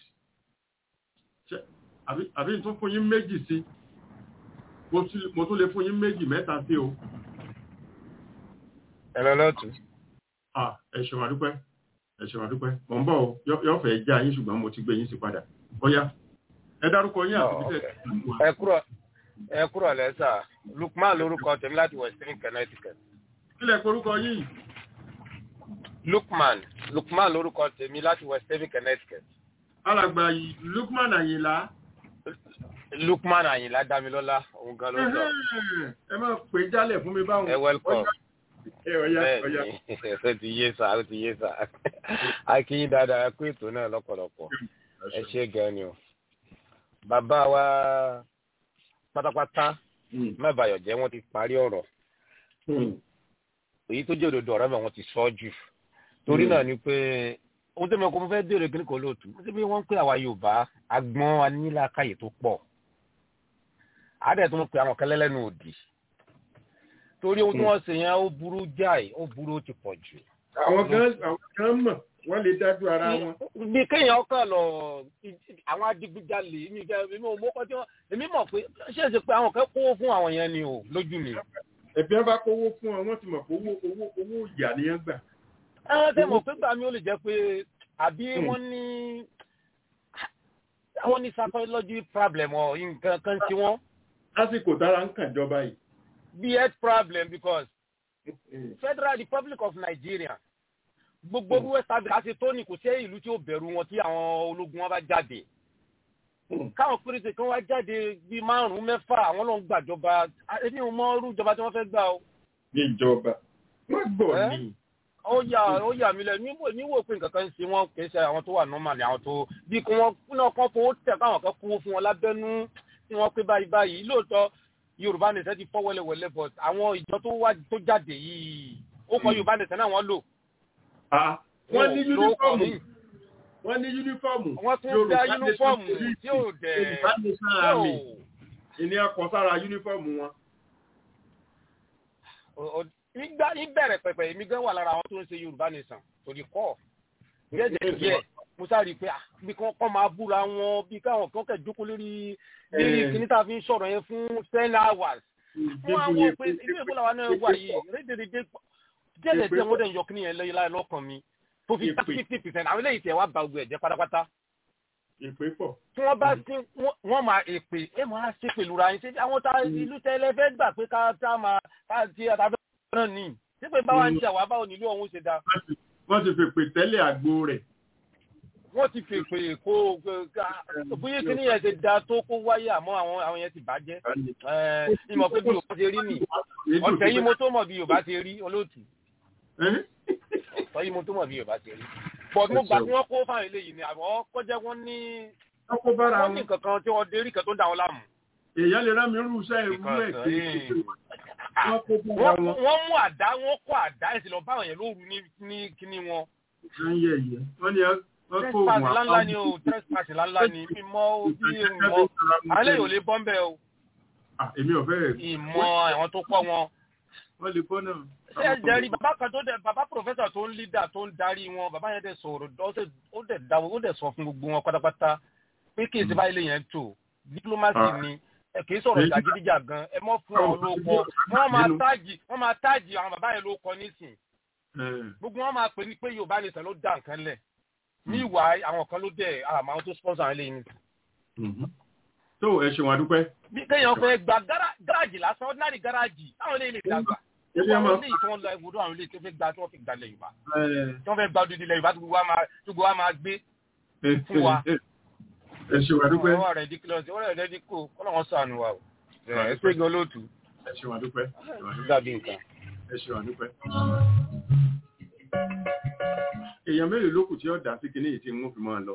S3: àbí tún fún yín méjì sí mo tún lè fún yín méjì mẹ́ta sí o.
S13: ẹ lọ lọ́tù.
S3: ẹ ṣeun àdúpẹ́ ẹ ṣeun àdúpẹ́ mọ̀ ń bọ̀ o yóò fẹ́ já yín ṣùgbọ́n mo ti gbé yín sí padà bóyá ẹ dárúkọ yín àti bíṣẹ́
S13: ẹ kúrò ẹ kúrò lẹ́sà Lukman lórúkọ tèmi láti Western Connecticut.
S3: kílẹ̀ korúkọ yín.
S13: Lukman Lukman lórúkọ tèmi láti Western Connecticut.
S3: alàgbà Lukman Àyìnlá.
S13: Lukman Àyìnlá Dámilọ́lá òun gan ló sọ.
S3: ẹ máa pè jálẹ̀ fún mi báwọn.
S13: ẹ welcome
S3: ẹ ọ̀yá ọ̀yá.
S13: ó ti yé sá ó ti yé sá akínyìn dáadáa ẹ kú ètò náà lọ́pọ̀lọpọ̀ ẹ ṣe gan ni o. bàbá wa pátápátá mẹ́bàáyọ̀ jẹ́ wọ́n ti parí ọ̀rọ̀ èyí tó jẹ́ òdodo ọ̀rọ̀ mẹ́ wọ́n ti sọ jù torí náà ni pé ohun tó mọ̀ kó mo fẹ́ béèrè kí ni kò lóòtú ó bí wọ́n ń pè àwa Yorùbá agbọ́n anílàkàyè tó pọ̀ àádẹ́ tó ń pè àwọn kẹlẹ́lẹ́nu òdì torí ohun tí wọ́n ṣe yẹn ó burú jáì ó burú ó ti pọ̀ jù.
S3: àwọn gan àwọn gan mọ̀ wọ́n lè dájú ara wọn.
S13: bí kéèyàn ọkàn lọ àwọn adigunjalè mi jẹ èmi ò mọ́kọ́ tí wọ́n èmi mọ̀ pé ṣé èsì pé àwọn kan kówó fún àwọn yẹn ni o lójú mi.
S3: ẹ̀bí wọn bá kówó fún ọ wọ́n ti mọ̀ pé owó owó owó ìyà ni wọ́n gbà.
S13: ẹ tẹ́ mọ̀ pé gbà mí ó lè jẹ́ pé àbí wọ́n ní wọ́n ní psychology problem ọ̀ nǹkan kan tí wọ́n.
S3: lásìkò tára ń kàn jọba yìí
S13: be health problem because Federal Republic of Nigeria gbogbo bí West Africa ṣe tó ní kò sí ìlú tí ó bẹ̀rù wọn tí àwọn ológun wọn bá jáde káwọn péréte kan wá jáde bíi márùn-ún mẹ́fà àwọn ló ń gbàjọba ẹni ò mọ irú ìjọba tí wọ́n fẹ́ gbà o.
S3: ìjọba wọ́n gbọ́ ní.
S13: ó yà ó yà mí lẹ níwò pé nǹkan kan ń ṣe wọn kì í ṣe àwọn tó wà normal ni àwọn tó bí kí wọ́n náà kán fowó tẹ̀ káwọn kan kówó fún wọn lábẹ́nú tí wọ́n pé báyìí báyìí lóòótọ́ yorùbá nìṣẹ́ ti fọ́ wẹ́lẹ́wẹ́lẹ́ but àwọn ìjọ tó wá tó jáde yìí ó kọ yorùbá nìṣẹ́ náà wọ́n lò.
S3: wọ́n ní yúnífọ́ọ̀mù wọ́n ní yúnífọ́ọ̀mù
S13: wọ́n tún dá yúnífọ́ọ̀mù tí ò dẹ̀
S3: yorùbá nìṣẹ́ àmì ìní ọkọ̀ sára yúnífọ́ọ̀mù wọn.
S13: nígbà ìbẹ̀rẹ̀ pẹ̀pẹ̀ èmi gan wà lára àwọn tó ń ṣe yorùbá nìṣàn torí kọ́ díẹ̀ díẹ̀ mo sáré pé bí kán kọ́ máa búra wọn bí káwọn kan kẹ̀ jókòó lórí lórí kìíní tá a fi ń sọ̀rọ̀ yẹn fún ten hours. wọ́n á wọ pé ilé ìbò làwọn náà wà yìí rédèrèdè díẹ̀ díẹ̀ wọ́n dẹ̀ ń yọ kíní yẹn lẹ́yìn láì lọ́kàn mi tó fi fifty percent àwọn eléyìí tẹ̀ wá ba gbogbo ẹ̀jẹ̀ pátápátá.
S3: èpè pọ̀.
S13: tí wọ́n bá sí wọ́n máa èpè ẹ máa ṣe pẹ̀lú ra yín ṣe àwọn tá ìlú tẹ́lẹ̀ fẹ́ gbà pé ká tá máa ká ti àtàfẹ́ náà ní sípè báwa ń jà wá báwo nílò ọ̀hún ṣe dáa.
S3: wọ́n ti fèpè tẹ́lẹ̀ àgbo rẹ̀
S13: wọ́n ti fèpè kó bóyá kí ni yẹn ti da tó kó wáyé àmọ́ àwọn àwọn yẹn ti bàjẹ́ ìmọ̀ pé bí yorùbá ti rí nì ọ̀tẹ̀ yìí mo tó mọ̀ bí yorùbá ti rí olóòtú ọ̀tẹ̀ yìí mo tó mọ̀ bí yorùbá ti rí but mo gbà tí wọ́n kó fáwọn eléyìí ni àmọ́ kọjá wọn ní wọ́n ní kankan tí wọ́n dérí kan tó ń da wọn láàmú.
S3: èèyàn lè rán mi rú iṣẹ́ ìwú ẹ̀ kéèké
S13: wọ́n mú àdá wọ́n kó àdá ẹ̀sìn lọ báwọn yẹn lóru ní kíní wọn.
S3: wọ́n ní
S13: trespass ńláńlá ni o trespass ńláńlá ni mímọ́ bí ìmọ̀ alẹ́ yóò lè bọ́ ń bẹ́ o.
S3: èmi ò fẹ́.
S13: ìmọ̀ àwọn tó pọ̀ wọn.
S3: wọ́n lè bọ́ náà.
S13: ṣé ẹ jẹ́rí bàbá kan tó dẹ̀ bàbá pòfẹ́sọ̀ tó ń lídà tó ń darí wọn bàbá yẹn dẹ̀ sọ̀rọ̀ ó dẹ̀ dáwọ́ ó dẹ̀ sọ fún gbogbo wọn pátápátá pé kí èsì báyìí lè yẹn tó diplomacy ni ẹ kì í sọ̀rọ̀ jàgídíjà gan ẹ mọ́ fún àwọn olóko wọ́n máa táàgì wọ́n máa táàgì àwọn bàbá yẹn ló kọ nísìn gbogbo wọn máa pè ní pé Yorùbá nìsan ló dá nǹkan lẹ̀ ní ìwà àwọn kan ló dẹ̀ àmọ́ àwọn tó sponsor àwọn eléyìí ni.
S3: tó ẹ ṣe wọn dúpẹ́.
S13: bí kéèyàn fẹ́ gba gáràjì lásán ordinary gáràjì táwọn eléyìí lè dàgbà àwọn eléyìí tí wọ́n lọ ìwúrò àwọn eléyìí tó fẹ́ gba tí wọ́n fi gba ilẹ̀ Yorùbá tí wọ́n fẹ́ gba odidi ilẹ̀ Yorùbá tó gbogbo wa máa gbé fún wa.
S3: ẹ ṣe wọn dúpẹ́.
S13: ọwọ́ rẹ̀ díkìlọ̀ sí ọwọ́ rẹ̀ díkò kọ́nà wọn sànù wa o ẹ ṣe gan lóòtú.
S3: ẹ ṣe wọn dúpẹ́.
S13: dàbí nǹkan.
S3: ẹ ṣe wọn dúpẹ́ èèyàn mélòó ló kù tí ó dá sí kinní yìí tí wọ́n fi máa lọ.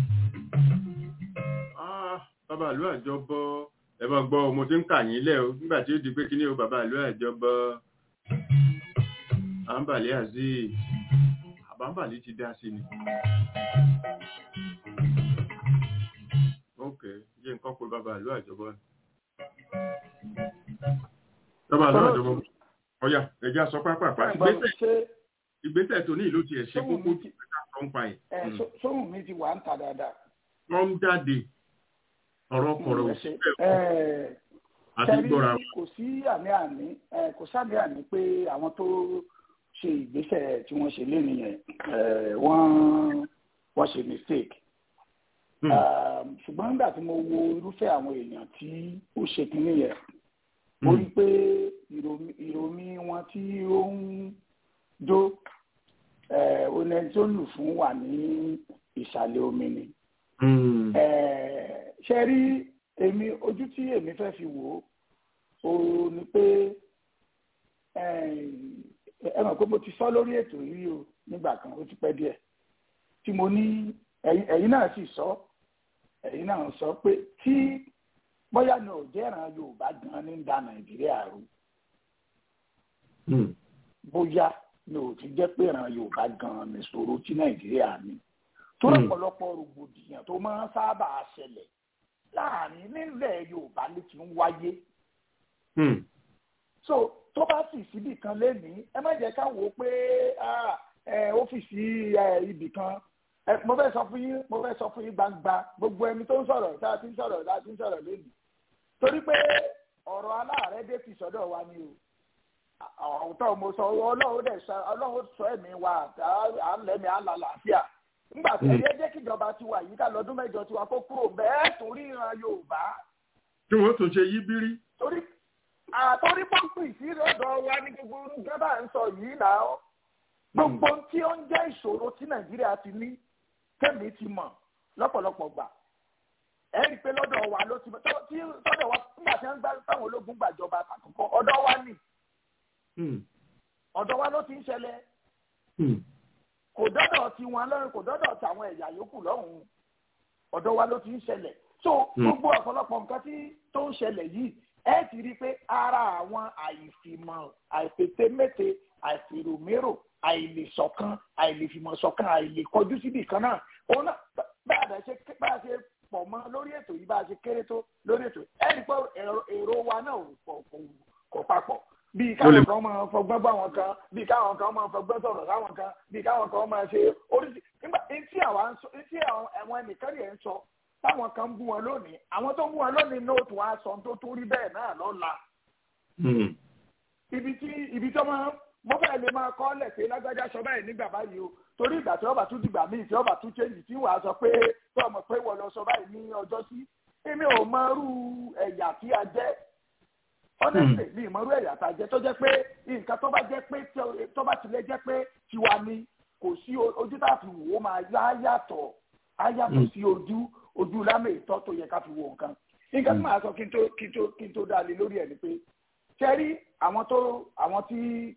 S3: bàbá àlú àjọbọ ẹ bá gbọ́ mo ti ń kà yín lẹ̀ o nígbà tí ó di pé kinní o bàbá àlú àjọbọ àǹbàlẹ̀ àzí àbáǹbàlẹ̀ ti dá sí ni. ok jẹ́ nǹkan pé bàbá àlú àjọbọ ni. bàbá àlú àjọbọ ọ̀yà ẹ̀jẹ̀ àsọ pápá àpá ìgbésẹ̀ ìgbésẹ̀ tó ní ìlú ti ẹ̀ ṣe kókó tí pẹ̀lú àwọn pa ẹ̀.
S1: sóhùn mi ti wà ń ta dáadáa.
S3: wọ́n ń jáde ọ̀rọ̀ kọ̀rọ̀ òṣìṣẹ́ àti gbọ́ra.
S1: kò sí àmì àní kò sábẹ́ àní pé àwọn tó ṣe ìgbésẹ̀ tí wọ́n ṣe léni yẹn wọ́n wọ́n ṣe mistake ṣùgbọ́n nígbà tí mo wo irúfẹ́ àwọn èèyàn tí ó ṣe kínní yẹn mo rí i pé ìròmí wọn tí ó ń jó oní tó lù fún wà ní ìsàlẹ̀ omi ni. ṣe rí èmi ojú tí èmi fẹ́ fi wò ó ni pé ẹ mọ̀ pé mo ti sọ lórí ètò yìí o nígbà kan ó ti pẹ́ díẹ̀ tí mo ní ẹ̀yin náà sì sọ ẹ̀yin náà sọ pé tí bóyá ni ò jẹ́ràn Yorùbá gan ní da Nàìjíríà rú bóyá ni ò ti jẹ́ pé ìran Yorùbá gan nìṣòro tí Nàìjíríà ní tó lọ́pọ̀lọpọ̀ rògbòdìyàn tó máa ń sábà ṣẹlẹ̀ láàrin nílẹ̀ Yorùbá ló ti ń wáyé so tó bá sì síbì kan lénìí ẹ má jẹ́ ká wò ó pé ọ́fíìsì ibì kan mo fẹ́ sọ fún yín mo fẹ́ sọ fún yín gbangba gbogbo ẹni tó ń sọ̀rọ̀ tá a ti ń sọ̀rọ̀ tá a ti ń sọ̀rọ̀ lénìí torí pé ọ̀rọ̀ aláàárẹ̀ dé ti sọ́dọ̀ wa ni o ọ̀tọ̀ mo sọ ọlọ́run dẹ̀ sọ ọlọ́run sọ ẹ̀mí wa à ń lẹ́mí à ń la làáfíà nígbà tí ẹ jẹ́ kíjọba ti wà yìí ká lọ́dún mẹ́jọ tiwa kó kúrò bẹ́ẹ̀ tún ríran Yorùbá.
S3: tí wọ́n tún ṣe yí bírí.
S1: torí àtọ́rí pọ́ǹpì sí ọ̀dọ̀ wa ní gbogbo gẹ́bà ń sọ yìí náà gbogbo tí ó ń jẹ́ ìṣòro tí Nàìjíríà ti ní tẹ̀mí ti mọ̀ lọ́pọ̀lọpọ̀ gbà ẹ rí i pé lọ́dọ̀ wa ló ti tí sọ́dọ̀ wa nígbà tí wọ́n gbá táwọn ológun gbàjọba àkọ́kọ́ ọ̀dọ̀ wa nì ọ̀dọ̀ wa ló ti ń ṣẹlẹ̀ kò dọ́dọ̀ tí wọn lọ́rùn kò dọ́dọ̀ tí àwọn ẹ̀yà yòókù lọ́hùn-ún ọ̀dọ̀ wa ló ti ń ṣẹlẹ̀ so gbogbo ọ̀pọ̀lọpọ̀ nǹkan tí tó ń ṣẹlẹ̀ yìí ẹ ti rí i pé ara àwọn àìfìmọ̀ àìfètémété àìfèròmérò àìlèṣọ̀kan àìlèfìmọ̀ṣọ̀kan àìlèkọjú síbì kan náà òun náà bá a ṣe bá a ṣe pọ̀ mọ́ lórí ètò yìí bá a ṣe kéré tó lórí ètò ẹ rí i pé èrò wa náà kò papọ̀ bíi káwọn kan máa fọgbọ́n bá wọn kan bíi káwọn kan máa fọgbọ́n sọ̀rọ̀ sáwọn kan bíi káwọn kan máa ṣe oríṣi nígbà tí àwọn tí àwọn ẹnìkan yẹn ń sọ táwọn kan ń bú wọn lónìí àwọn tó ń bú wọn lónìí nóòtù wọn aṣọ tó tó rí bẹ́ẹ̀ náà lọ́la. ibi tí ibi tí wọ́n mo fẹ́ lè máa kọ́ lẹ̀ pé lágbájá sọ báyìí nígbà báyìí o torí ìgbà tí ọba tún dìgbà míì tí ọba tún ṣéǹjì tí wàá sọ pé tí ọmọ pé wọ́n lọ sọ báyìí ní ọjọ́ sí èmi ò mọ irú ẹ̀yà tí a jẹ́ honestly mi ìmọ̀rú ẹ̀yà tá a jẹ́ tó jẹ́ pé nǹkan tó bá jẹ́ pé tó bá tilẹ̀ jẹ́ pé tiwa ni kò sí ojú tá a fi wò ó máa yá yàtọ̀ á yàtọ̀ sí ojú ojú lámẹ̀ ìtọ́ tó yẹ ká fi wo nǹkan nǹkan tí màá sọ kí n tó kí n tó kí n tó dá lé lórí ẹ̀ ni pé ṣẹ́rí àwọn tó àwọn tí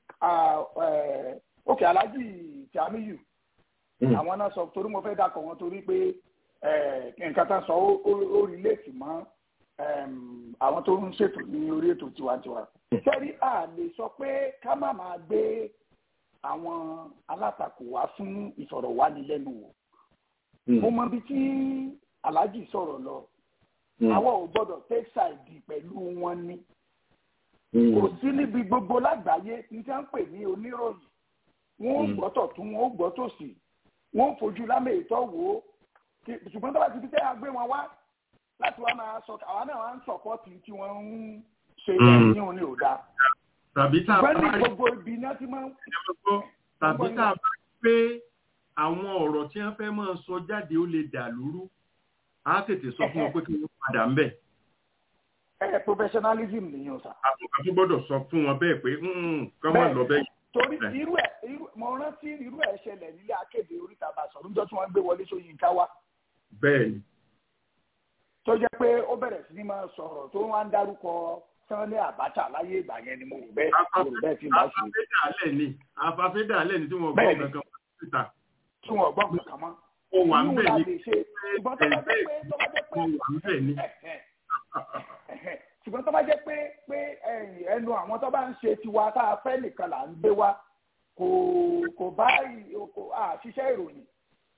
S1: òkè alájì Tìámíyù àwọn náà sọ torí mo fẹ́ dákọ̀ wọn torí pé nǹkan tá a sọ ó rí léèkì mọ́ àwọn tó ń ṣètò ní orí ètò tiwantiwa. sẹ́rí a lè sọ pé ká má máa gbé àwọn alátakò wá fún ìfọ̀rọ̀wánilẹ́nuwò. mo mọ ibi tí aláàjì sọ̀rọ̀ lọ àwa ò gbọ́dọ̀ take side pẹ̀lú wọn ni. kò sí níbi gbogbo lágbàáyé ní tí wọ́n ń pè ní oníròyìn wọ́n ó gbọ́tọ̀ tún wọ́n ó gbọ́tọ̀ sí wọ́n ó fojú lámẹ̀ ìtọ́ wò ó ṣùgbọ́n tó bá ti fi tẹ́ àgbé wọn wá láti wá máa sọ àwa náà wá ń sọpọ́tì tí wọ́n ń ṣe ẹ̀yìn òní ò dáa.
S3: tàbí tá a bá
S1: rí gbogbo ibi náà ti máa ń.
S3: tàbí tá a bá rí pé àwọn ọ̀rọ̀ tí wọ́n fẹ́ máa sọ jáde ó lè dà lóru á tètè sọ fún wọn pé kí wọ́n padà ń bẹ̀.
S1: ẹ professionalism nìyẹn sà.
S3: àtúnkà tó gbọ́dọ̀ sọ fún wọn bẹ́ẹ̀ pé kọ́ máa lọ bẹ́ẹ̀.
S1: torí irú ẹ mo rántí irú ẹ ṣẹlẹ̀ nílé akéde oríta bàṣọ níjọ́ tí wọ́n gbé wọlé Ṣóyínká wá.
S3: bẹ́ẹ̀ni
S1: tó jẹ́ pé ó bẹ̀rẹ̀ sí ní máa sọ̀rọ̀ tó wá ń dárúkọ Sanni Abacha láyé ìgbà yẹn ni mo rò bẹ́ẹ̀ mo rò bẹ́ẹ̀ tí màá ṣe.
S3: afafẹ́dàálẹ̀ ni afafẹ́dàálẹ̀ ni tí wọ́n gbọ́ kankan mọ́ síta.
S1: tí wọ́n gbọ́ kankan mọ́.
S3: ó wà ń bẹ̀ ni
S1: ṣùgbọ́n tó bá jẹ́ pé tó bá jẹ́ pé
S3: ó wà ń bẹ̀ ni.
S1: ṣùgbọ́n tó bá jẹ́ pé pé ẹnu àwọn tó bá ń ṣe tiwa tá a fẹ́ nìkan là ń gbé wa kò kò bá àṣìṣe ìròyìn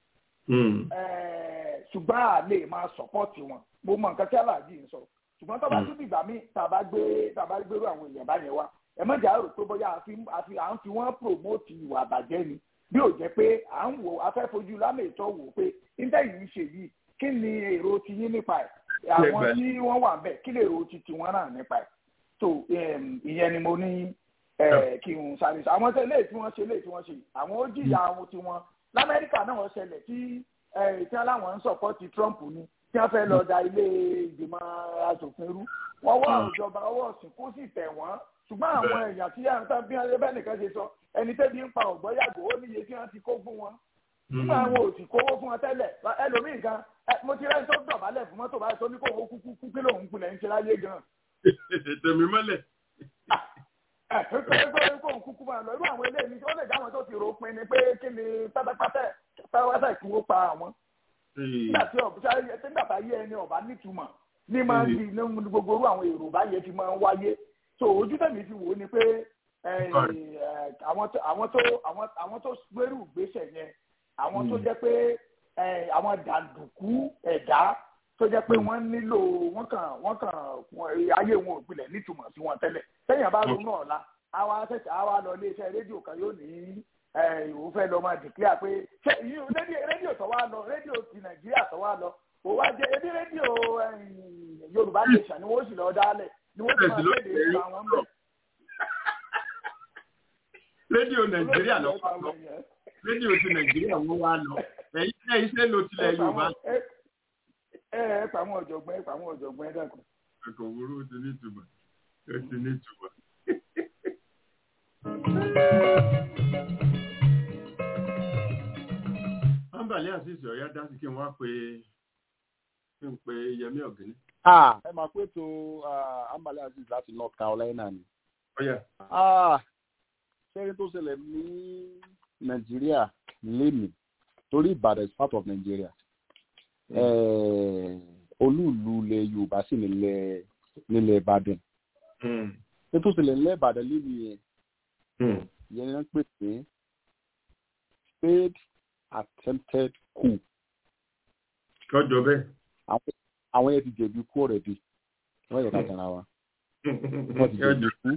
S1: ṣùgbọ́n a lè máa sọ́pọ́ọ̀tì wọn mo mọ nǹkan tí aláàjì ń sọ ṣùgbọ́n tó bá tún dìgbà míì tàbá gbé tàbá gbérú àwọn èèyàn báyẹn wá ẹ má jà rò pé bóyá àfi à ń fi wọ́n promote ìwà àbàjẹ́ ni bí ò jẹ́ pé à ń wò afẹ́fojú lámètọ́ wò pé níta yìí ń ṣe yìí kí ni èrò ti yín nípa ẹ̀ àwọn tí wọ́n wà ń bẹ̀ kí lè èrò ti tiwọn náà nípa ẹ̀ so ìyẹn ni mo ní kí n sáré sọ àwọn tẹ́lẹ̀ tí wọ́n ṣe lè tí wọ́n ṣe àwọn ó jìyà àwọn tiwọn lamẹ́ríkà náà wọ́n ṣẹlẹ̀ tí tí wọ́n láwọn ń sọ̀pọ́tì Trump ni tí wọ́n fẹ́ lọ da ilé ìgbìmọ̀ asòfin rú wọ́n wá ìjọba ọwọ́ òsìnkú sì tẹ̀ wọ́n ṣùgbọ́n àwọn èèyàn tí yàrá tán bí wọ́n bẹ́ẹ̀ nìkan ṣe sọ ẹni tẹ́bi ń pa ọ̀gbọ́n yàgò ó níye tí wọ́n ti kó fún wọn nígbà àwọn ò sì kówó fún wọn tẹ́lẹ̀ ẹlòmíì gan mo ti rẹ́ni tó dọ̀bálẹ̀ fún mọ́tò báyìí tó ní kó owó kúkú kú kí lòun kulẹ̀ ń ṣe láyé gan.
S3: tèmi mọ́lẹ̀.
S1: ẹ ẹ pé kó òun kúkú máa lọ irú àwọn eléyìí ó lè dáwọn tó ti rò pin ni pé kí ni pátápátá pátápátá ìkúwó pa àwọn. nígbà tí ọ̀bùsá nígbà tá yé ẹni ọ̀bá nítumọ̀ ní máa ń di ní gbogbo orú àwọn èrò báyẹn ti máa ń wáyé so ojú tẹ̀mí fi wò ó ni pé àwọn tó gbérù gbéṣẹ̀ yẹn àwọn tó jẹ́ pé àwọn dàǹdùkú ẹ̀dá tó jẹ́ pé wọ́n nílò wọ́n kàn wọ́n kàn ayé wọn ò gbilẹ̀ nítumọ̀ sí wọn tẹ́lẹ̀ sẹ́yìn bá ronú ọ̀la àwa ṣẹ̀ṣẹ̀ àwa lọ iléeṣẹ́ rédíò kan yóò ní ìwò fẹ́ lọ máa dìklíà pé rédíò tó wá lọ rédíò ti nàìjíríà tó wá lọ kò wá jẹ ebi rédíò yorùbá nation ni wọ́n sì lọ dálẹ̀ ni wọ́n sì máa kéde ìlú àwọn mẹ́.
S3: rédíò nàìjíríà lọ rédíò ti nàìjíríà wọn wá lọ ẹ̀yin náà iṣẹ́ ló tilẹ̀ yorùbá.
S1: ẹ ẹ pa àwọn ọ̀jọ̀gbọ́n ẹ pa àwọn ọ̀jọ̀gbọ́n ẹ dàkún.
S3: ẹ̀kọ́ òwúrò ó ti ní ìtumọ̀ ó ti ní ìtumọ̀. ambali asis ọ̀yá dá sí kí n wá pé kí n pe yẹmí ọ̀gẹ́ni.
S8: ẹ máa pé tó ambali asis láti north carolina ni.
S3: ọ̀yá.
S8: ṣẹ́yìn tó ṣẹlẹ̀ ní nàìjíríà lénìí torí ìbàdàn is part of nigeria olúùlú ilẹ̀ yorùbá sì nílẹ̀ nílẹ̀ ìbàdàn ṣé tó ṣẹlẹ̀ nílẹ̀ ìbàdàn lénìí yẹn yẹn ń pè pé failed attempted coup.
S3: kọjọ bẹ́ẹ̀.
S8: àwọn yẹn ti jẹ̀bi kú ọ̀rẹ́dì wọ́n yẹ ká tẹ̀ra wa wọ́n ti jẹ̀bi kú.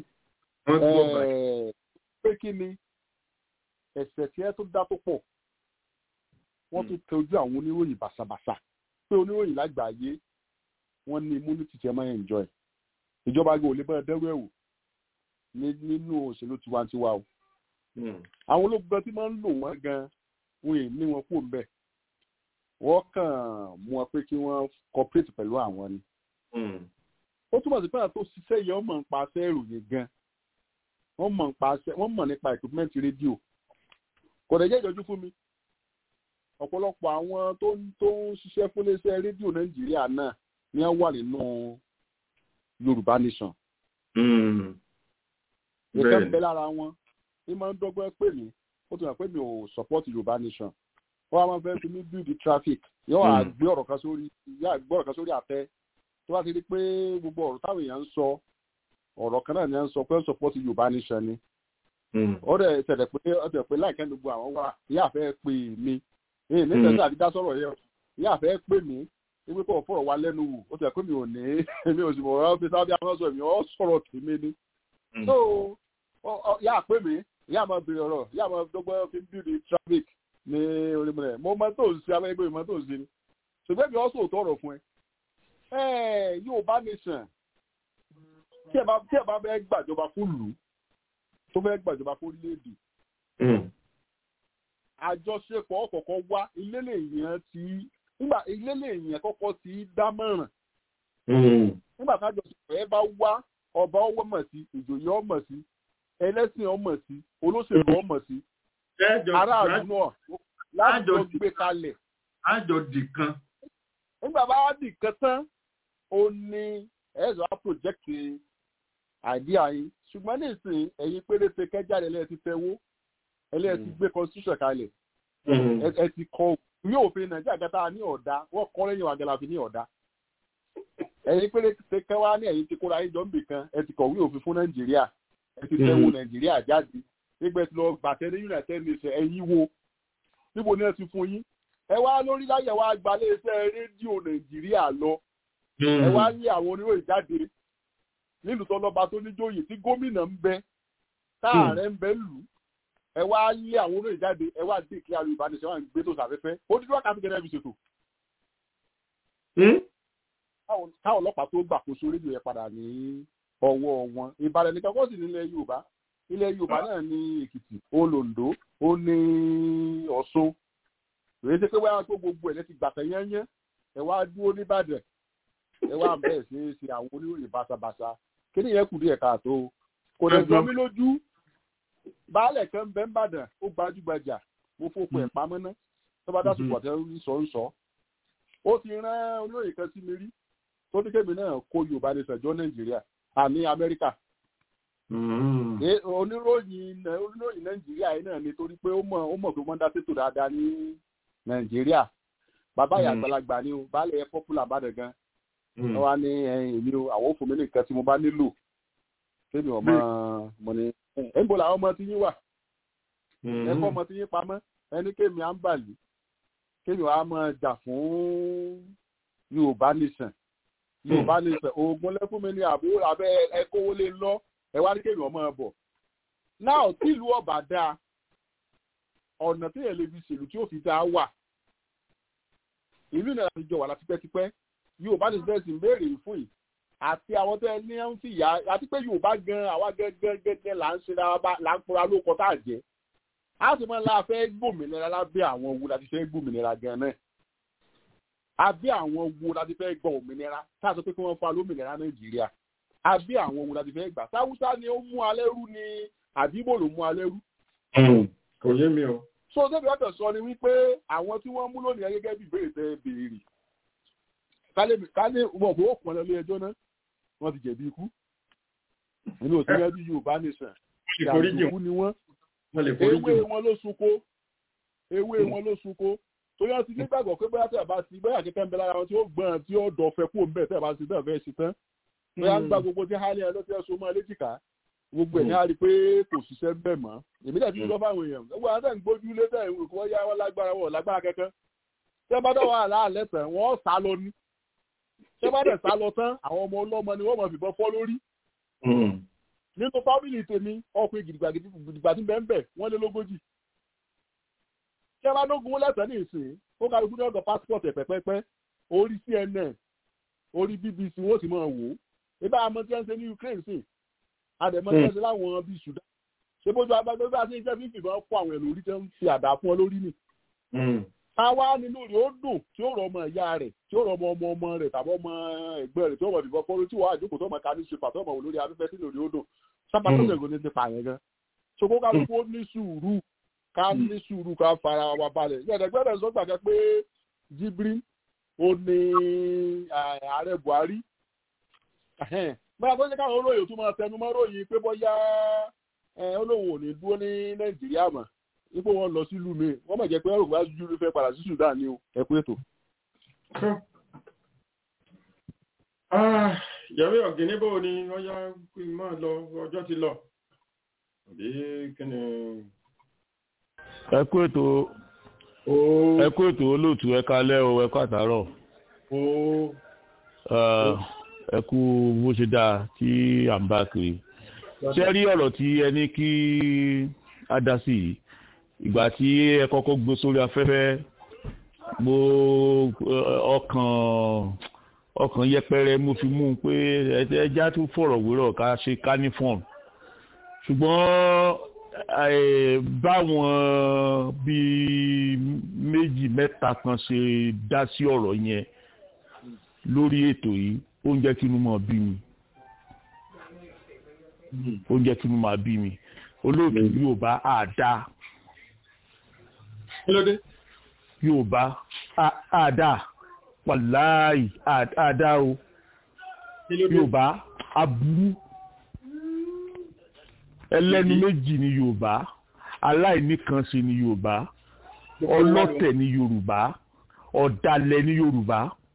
S8: pé kí ni ẹ̀sẹ̀ tí ẹ tó dá tó pọ̀ wọ́n tún tẹ ojú àwọn oníròyìn bàṣàbàṣà pé oníròyìn lágbàáyé wọ́n ní immunity tí ẹ máa ń enjoy ìjọba gbé òlé bẹ́ẹ̀ dẹ́rù ẹ̀wò nínú òṣèlú tiwantiwa o àwọn ológun gan tí máa ń lò wọ́n gan wọn ì ní wọn kú mbẹ́ wọ́n kàn mú wọn pé kí wọ́n cooperate pẹ̀lú àwọn ni ó túmọ̀ sí pé àwọn tó ṣiṣẹ́ yẹn wọ́n mọ̀ nípa aṣẹ́ ìròyìn gan wọ́n mọ̀ nípa aṣẹ́ wọ́n mọ̀ nípa equipment rédíò kò dẹ̀ jẹ́ ìjọjú fún mi ọ̀pọ̀lọpọ̀ àwọn tó ń tó ń ṣiṣẹ́ fún iléeṣẹ́ rédíò nàìjíríà náà ni wọ́n wà nínú yorùbá nation. ìkẹ́ ń bẹ lára wọn ní máa ń dọ́gbọ́n pè mí ó ti hàn pé mi ò support yorùbá nation wọ́n á máa fẹ́ fi mí build the traffic yóò wá gbé ọ̀rọ̀ kan sórí yóò gbé ọ̀rọ̀ kan sórí àtẹ tó bá ti di pé gbogbo ọ̀rọ̀ táwọn èèyàn ń sọ ọ̀rọ̀ kan náà ni wọ́n ń sọ pé support yorùbá nation ni ó dẹ̀ ṣẹlẹ̀ pé ó dẹ̀ pé láìpẹ́ gbogbo àwọn wà ìyá fẹ́ pè mí èyí nígbà tí àdídá sọ̀rọ̀ yẹn ìyá fẹ́ pè mí wípé kò fọ̀rọ̀ wá lẹ́nu wò ó tẹ̀ pé mi ò ní mi ò sì mọ̀ ọ́ fi sábẹ́ àwọn sọ èmi ọ́ sọ̀rọ̀ tèmi ni. so ìyá pè mí ìyá máa bèrè ọ̀rọ̀ ìyá máa dọ́gbọ́n fi ń bìrì traffic ní orímọ̀lẹ̀ mo máa tó ń ṣe abẹ́gbẹ́ mi máa tó ń ṣe ni ṣùgbọ́n mi ọ́ sòótọ́ ọ̀rọ̀ fún ẹ. ẹ yóò bá nation tí ẹ bá fẹ́ gbàjọba fún lù tó fẹ́ gbàjọba fún léèdì àjọṣepọ̀ ọ̀kọ̀ọ̀kan wá ilé lèèyàn ti nígbà ilé lèèyàn kọ́kọ́ ti dámọ̀ràn. nígbà tájọṣepọ̀ ẹ bá wá ọba ọwọ́ mọ̀ sí ìjòyè ọmọ sí ẹlẹ́sìn ọmọ sí olóṣèlú ọmọ sí aráàlú náà láti lọ gbé kalẹ̀.
S3: àjọ dìkan.
S8: nígbà bá dìkan tán ó ní ẹ̀rọ á project àìdíà yín ṣùgbọ́n nísìnyí ẹ̀yin péréte kẹjáde lẹ́yìn ti fẹ́ wó ẹlẹ́yìn ti gbé constitution kalẹ̀ ẹ ti kọ ìwé òfin nàìjíríà gata ní ọ̀dà wọ́n kọ́ lẹ́yìn wa gẹ́la fi ní ọ̀dà ẹ̀yin péréte kẹwàá ní ẹ̀yin ti kóra ayé jọ níbì kan ẹ ti kọ̀wé òfin fún nàìjíríà ẹ ti fẹ́ wo nàìjíríà jáde nígbà tí lọ gbàtẹ́ ní united nations ẹ̀yin wo níbo ni ẹ ti fún yín ẹ wá lórí láyẹ̀ wá gbalẹ̀ iṣẹ́ rédíò nàìjíríà lọ ẹ wá ní àwọn oníròyìn jáde nílùú tọlọba tó níjòyè tí gómìnà ń bẹ táàrẹ ń bẹ lù ẹ wá lé àwọn olóyè jáde ẹ wá dé kí alùpàá ní sẹ́wọ̀n gbé tó sàfẹ́fẹ́ ó dídú wákàtí gẹ́gẹ́ bí ṣètò. káwọn ọlọ́pàá tó gbàkóso rédíò yẹn padà ní ọwọ́ wọn ìbàdàn nìkan kó sì nílẹ̀ yorùbá ilẹ̀ yorùbá náà ní èkìtì ó londo ó ní ọ̀ṣun èyí ṣe pé wáyà tó gbogbo ẹ̀ lẹ́ti gbàtẹ̀ yẹ́nyẹ́ ẹ wá dúró nìbàdàn ẹ wá bẹ́ẹ̀ ṣe é ṣe àwọn oníròyìn báṣabàṣa kí ni ìyẹn kù díẹ̀ káàtó kò lè jọ mí lójú baálẹ̀ kan bẹ́ẹ̀ ń bàdàn ó gbajúgbajà mo fòpò ẹ̀ pamọ́ ná tó bá dásìkò àtẹ sọ ń sọ ó ti rán olóyè kan sí mi rí tó ní kébì náà kó yorùbá ní sẹjọ nàìjíríà àní amẹ́ríkà oníròyìn oníròyìn nàìjíríà yìí náà ni torí pé ó mọ̀ ó mọ̀ pé wọ́n dá sétò dáadáa ní nàìjíríà bàbá ìyá àgbàlagbà ni o baálẹ̀ ẹ̀ pọ́pùlà bàdàn gan wọ́n wá ní èmi o àwọn òfin mi nìkan tí mo bá nílò kébì ọmọ mo ní ẹ̀ ń bọ̀ làwọn ọmọ tí yín wà ẹ̀kọ́ ọmọ tí yín pamọ́ ẹni kémi à ń bàlì kémi wàá máa jà fún yorùbá nation yorùbá nation oògùn lẹ́fún mi ní àbúrò abẹ́ ẹ̀kọ́wó lé lọ ẹ wá ní kémi ọmọ bọ̀ náà tìlú ọ̀bà dáa ọ̀nà tí èlé fi ṣèlú tí ó fi dáa wà ìlú ìnáwó ti jọ wà láti pẹ́tipẹ́ yorùbá nation bẹ́ẹ̀ sì ń béèrè fún yìí àti àwọn tó ẹ ní ń fìyà àti pé yorùbá gan àwa gẹ́gẹ́ gẹ́gẹ́ là ń ṣe là ń pora lóko tá à jẹ́ a sì máa la fẹ́ gbòmìnira lábẹ́ àwọn wo láti fẹ́ gbòmìnira gan náà abẹ́ àwọn wo láti fẹ́ gbọ́ òmìnira táà sọ pé kí wọ́n fa lómìnira nàìjíríà abẹ́ àwọn wo láti fẹ́ gbà sáwúsá ni ó mú alẹ́ rú ni àbíbò ló mú alẹ́ rú.
S3: kò yé mi o.
S8: so débi ọ̀tọ̀ sọ ni wípé àwọn tí wọ́n mú lónìí gẹ́gẹ́ bí ìbéèrè tẹ́ béèrè kálí wọn kò pọn lọ ilé ẹjọ́ náà wọ́n ti jẹ̀bi ikú nínú òsínlẹ̀ bí yorùbá nation ìdàgbàsókú ni wọ́n ewé wọn ló sunko ewé wọn ló sunko torí wọn ti nígbàgbọ́ pé bóyá tẹ̀ bá ti bóyá kẹ́kẹ́ ń bẹ lára wọn tí ó gbọ́n tí ó dọ̀fẹ́ kó ń bẹ̀ tẹ̀ bá ti tẹ̀ fẹ́ ṣe tán bóyá ń gba gbogbo tí hálẹ̀ ẹ ló ti ẹ̀sùn mọ́ léjìká gbogbo ẹ̀ ní a rí i pé kò ṣiṣẹ́ bẹ́ẹ̀ mọ́ èmi dẹ̀ ti sọ fáwọn èèyàn gbogbo àwọn tẹ̀ ń gbójú lé tẹ̀ ń kọ́ yá wọn lágbára wọn lágbára kẹ́kẹ́ tẹ́ bá dọ̀wọ́ àlàálẹ̀ tẹ̀ wọ́n sá lọ ní tẹ́ bá dẹ̀ sá lọ tán àwọn ọmọ ọlọ́mọ ni wọ́n mọ̀ fìbọn fọ́ lórí nínú fámìlì tèmi ọkùnrin gidigba tí bẹ́ẹ̀ bẹ́ẹ̀ wọ́n lé lógójì. ṣé bá dógun lẹ́sẹ̀ ní ìsìn ó ká ikú ní ọ̀dọ̀ passport ẹ̀ pẹ́pẹ́pẹ́ orí cnn orí bbc wọ́n sì máa wò ó ibà àmọ́ tí wọ́n ń ṣe ní ukraine sí àdèmọ́ tí wọ́n ṣe láwọn bíi sudan ṣé bójú agbágbé bá ṣe ń jẹ́ fífi ìbọn fún àwọn èlò orí tí wọ́n ń fi àdá fún ọ lórí nì. àwa nínú rẹ̀ ó dùn tí ó rọ ọmọ ìyá rẹ̀ tí ó rọ ọmọ ọmọ ọmọ rẹ̀ tàbí ọmọ ẹgbẹ́ rẹ̀ tí ó rọ ìbọn fọ́lọ́ tí wọ́n àjókòó tó ọmọ ká ní ṣe pàtó ọmọ wò lórí afẹ́fẹ́ tí lórí ó dùn sábà tó ṣègùn ní ti pààyàn gan. ṣòkó kálukú ó ní sùúrù ká ní sùúrù ká fara wa balẹ̀. ìyàdẹ̀gbẹ́dẹ̀ sọ gbàgbẹ́ pé jibrin ó ní ààrẹ buhari. báyà tó ṣe káwọn olóyè tó máa tẹnu mọ́ ròyìn pé bóyá olóhùn ò ní dúró ní nàìjíríà mọ́ ipò wọn lọ sílùú mi wọ́n mọ̀ jẹ́ pé ọ̀rọ̀ wá júlù fẹ́ padà sí sudan ní o ẹ kú ètò.
S3: yẹ̀wé ọ̀gìnní bò ní ọyá máa lọ ọjọ́ ti lọ àbí kí ni.
S9: ẹ kú ètò ẹ kú ètò olóòtú ẹ kalẹ́ o ẹ kú àtàárọ̀ ẹ kú bó ṣe dáa tí à ń bá kiri ṣé rí ọ̀rọ̀ tí ẹ ní kí á dá sí yìí ìgbà tí ẹ kọ́kọ́ gbé sórí afẹ́fẹ́ mo ọkàn ọkàn yẹpẹrẹ mo fi mú un pé ẹja tún fọ̀rọ̀ wérọ̀ ká ṣe canifon ṣùgbọ́n báwọn bíi méjì mẹ́ta kan ṣe dá sí ọ̀rọ̀ yẹn lórí ètò yìí ó ń jẹ́ kí inú mọ̀ bí mi ó ń jẹ́ kí inú mọ̀ bí mi olóòtú yóò bá àdá yorùbá àdá wàláì àdá o yorùbá aburú ẹlẹ́nu méjì ni yorùbá aláìníkanṣe ni yorùbá ọlọ́tẹ̀ ni yorùbá ọ̀dàlẹ̀ ni yorùbá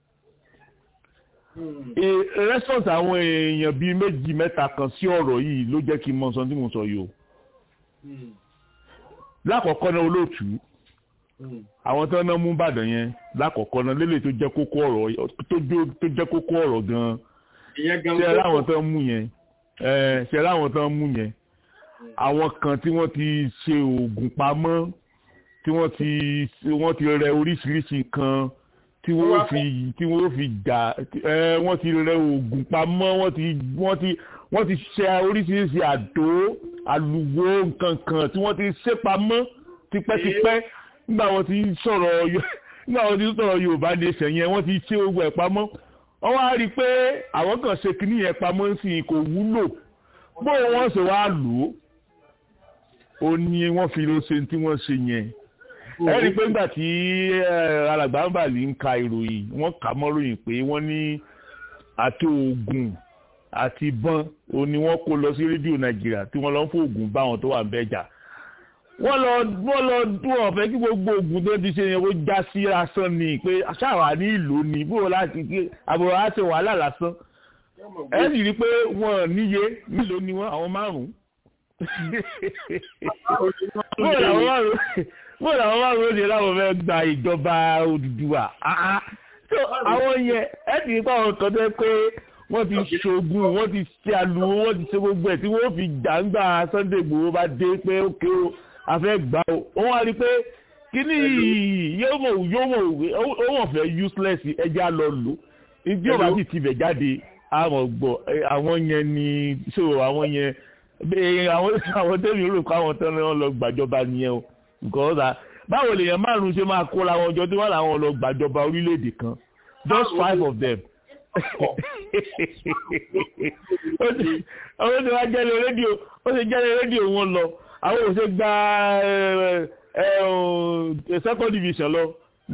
S9: rẹ́sọ̀tì àwọn èèyàn bíi méjì mẹ́ta kan sí ọ̀rọ̀ yìí ló jẹ́ kí n mọ sọ tí mo sọ yìí o lákọ̀ọ́kọ́ náà olóòtú àwọn tó ń ná mú bàdàn yẹn lákọ̀ọ́kọ́ náà lélẹ̀ tó jẹ́ kókó ọ̀rọ̀ tó jẹ́ kókó ọ̀rọ̀ gan-an ṣe láwọn tó ń mú yẹn ṣe láwọn tó ń mú yẹn àwọn kan tí wọ́n ti ṣe oògùn pamọ́ tí wọ́n ti wọ́n ti rẹ oríṣiríṣi nǹkan tí wọ́n fi tí wọ́n fi jà wọ́n ti rẹ oògùn pamọ́ wọ́n ti wọ́n ti wọ́n ti ṣe oríṣiríṣi àdó àlùwò nǹkankan tí wọ́n ti ṣe pamọ́ tipẹ́tipẹ́ nígbà wọ́n ti sọ̀rọ̀ nígbà wọ́n ti sọ̀rọ̀ yorùbá nation yẹn wọ́n ti ṣe gbogbo ẹ̀ pamọ́ wọ́n wá rí i pé àwọn kan ṣe kíní yẹn pamọ́ sí i kò wúlò bó wọ́n ṣe wá lò ó ó ní wọ́n fi ló ṣe tí wọ́n ṣe yẹn ẹ rí i pé nígbà tí alàgbà ń bàlí ń ka ìròyìn wọ́n kà mọ́ ròyìn pé wọ́n ní àti oògùn àti ìbọn òun ni wọ́n kó lọ sí rédíò nàìjíríà tí wọ́n lọ ń fún oògùn bá àwọn tó wà ń bẹ́jà wọ́n lọ wọ́n lọ dún ọ̀fẹ́ kí gbogbo oògùn tó ti ṣe yẹn ó já sí lásán ni pé ṣáà ní ìlú ni bó láti gbé àbúrò á ṣe wàhálà lásán ẹ sì rí i pé wọ́n níye nílò ni wọ́n àwọn márùn-ún bó làwọn márùn-ún bó làwọn márùn-ún ó ṣe láwọn fẹ́ gba ìjọba Odùduwà àwọn yẹn ẹ sì rí i pé àwọn kan tẹ́ pé wọ́n ti ṣoògùn wọ́n ti ṣe àlùwò wọ́n ti ṣe gbogbo ẹ̀ tí wọ́n fi jàǹgbà Sunday Igboho bá dé pé ókè o afẹ́ gbà o wọ́n wá rí i pé kíní yóò mọ̀ yóò mọ̀ ó wọ̀n fẹ́ useless ẹja lọ lò ìdí ọba sì ti bẹ̀ jáde àwọn gbọ́ àwọn yẹn ni so àwọn yẹn àwọn àwọn tẹ́lẹ̀ rò pé àwọn tẹ́lẹ̀ wọn lọ gbàjọba nìyẹn o nǹkan ọ̀sà báwo lèèyàn márùn-ún ṣe máa kóra wọn jọ tí wọ́n làwọn lọ gbàjọba orílẹ̀-èdè kan just five of them àwọn tí wọ́n jẹ́lẹ̀ rédíò ó ṣe jẹ́lẹ̀ rédíò wọn lọ àwọn ò ṣe gba second division lọ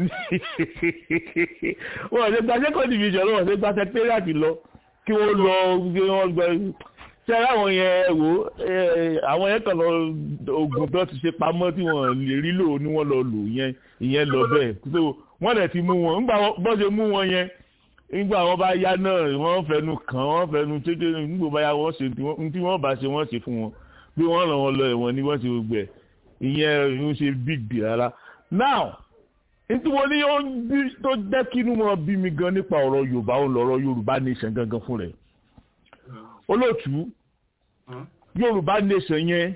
S9: wọ́n ò ṣe gba second division lọ wọ́n ò ṣe gba secretariat lọ kí wọ́n lọ kí wọ́n gba ṣe àwọn yẹn wò àwọn yẹn kàn lọ oògùn tó ti ṣe pamọ́ tí wọ́n lè rí lò ní wọ́n lọ lò yẹn ìyẹn lọ bẹ́ẹ̀ so wọ́n dẹ̀ ti mú wọn nígbà bọ́ ṣe mú wọn yẹn nígbà wọn bá yá náà wọ́n fẹnu kàn wọ́n fẹnu tètè nígbà bá yá wọ́n ṣe tí wọ́n bá ṣe wọ́n ṣe fún wọn bí wọ́n ràn wọ́n lọ ẹ̀wọ̀n ni wọ́n ṣe gbogbo ẹ̀ ìyẹn ń ṣe big deal rárá now nítorí wọn ní tó jẹ́ kí inú wọn bí mi gan nípa ọ̀rọ̀ yorùbá ó lọ́rọ̀ yorùbá nation gangan fún rẹ̀ olóòtú yorùbá nation yẹn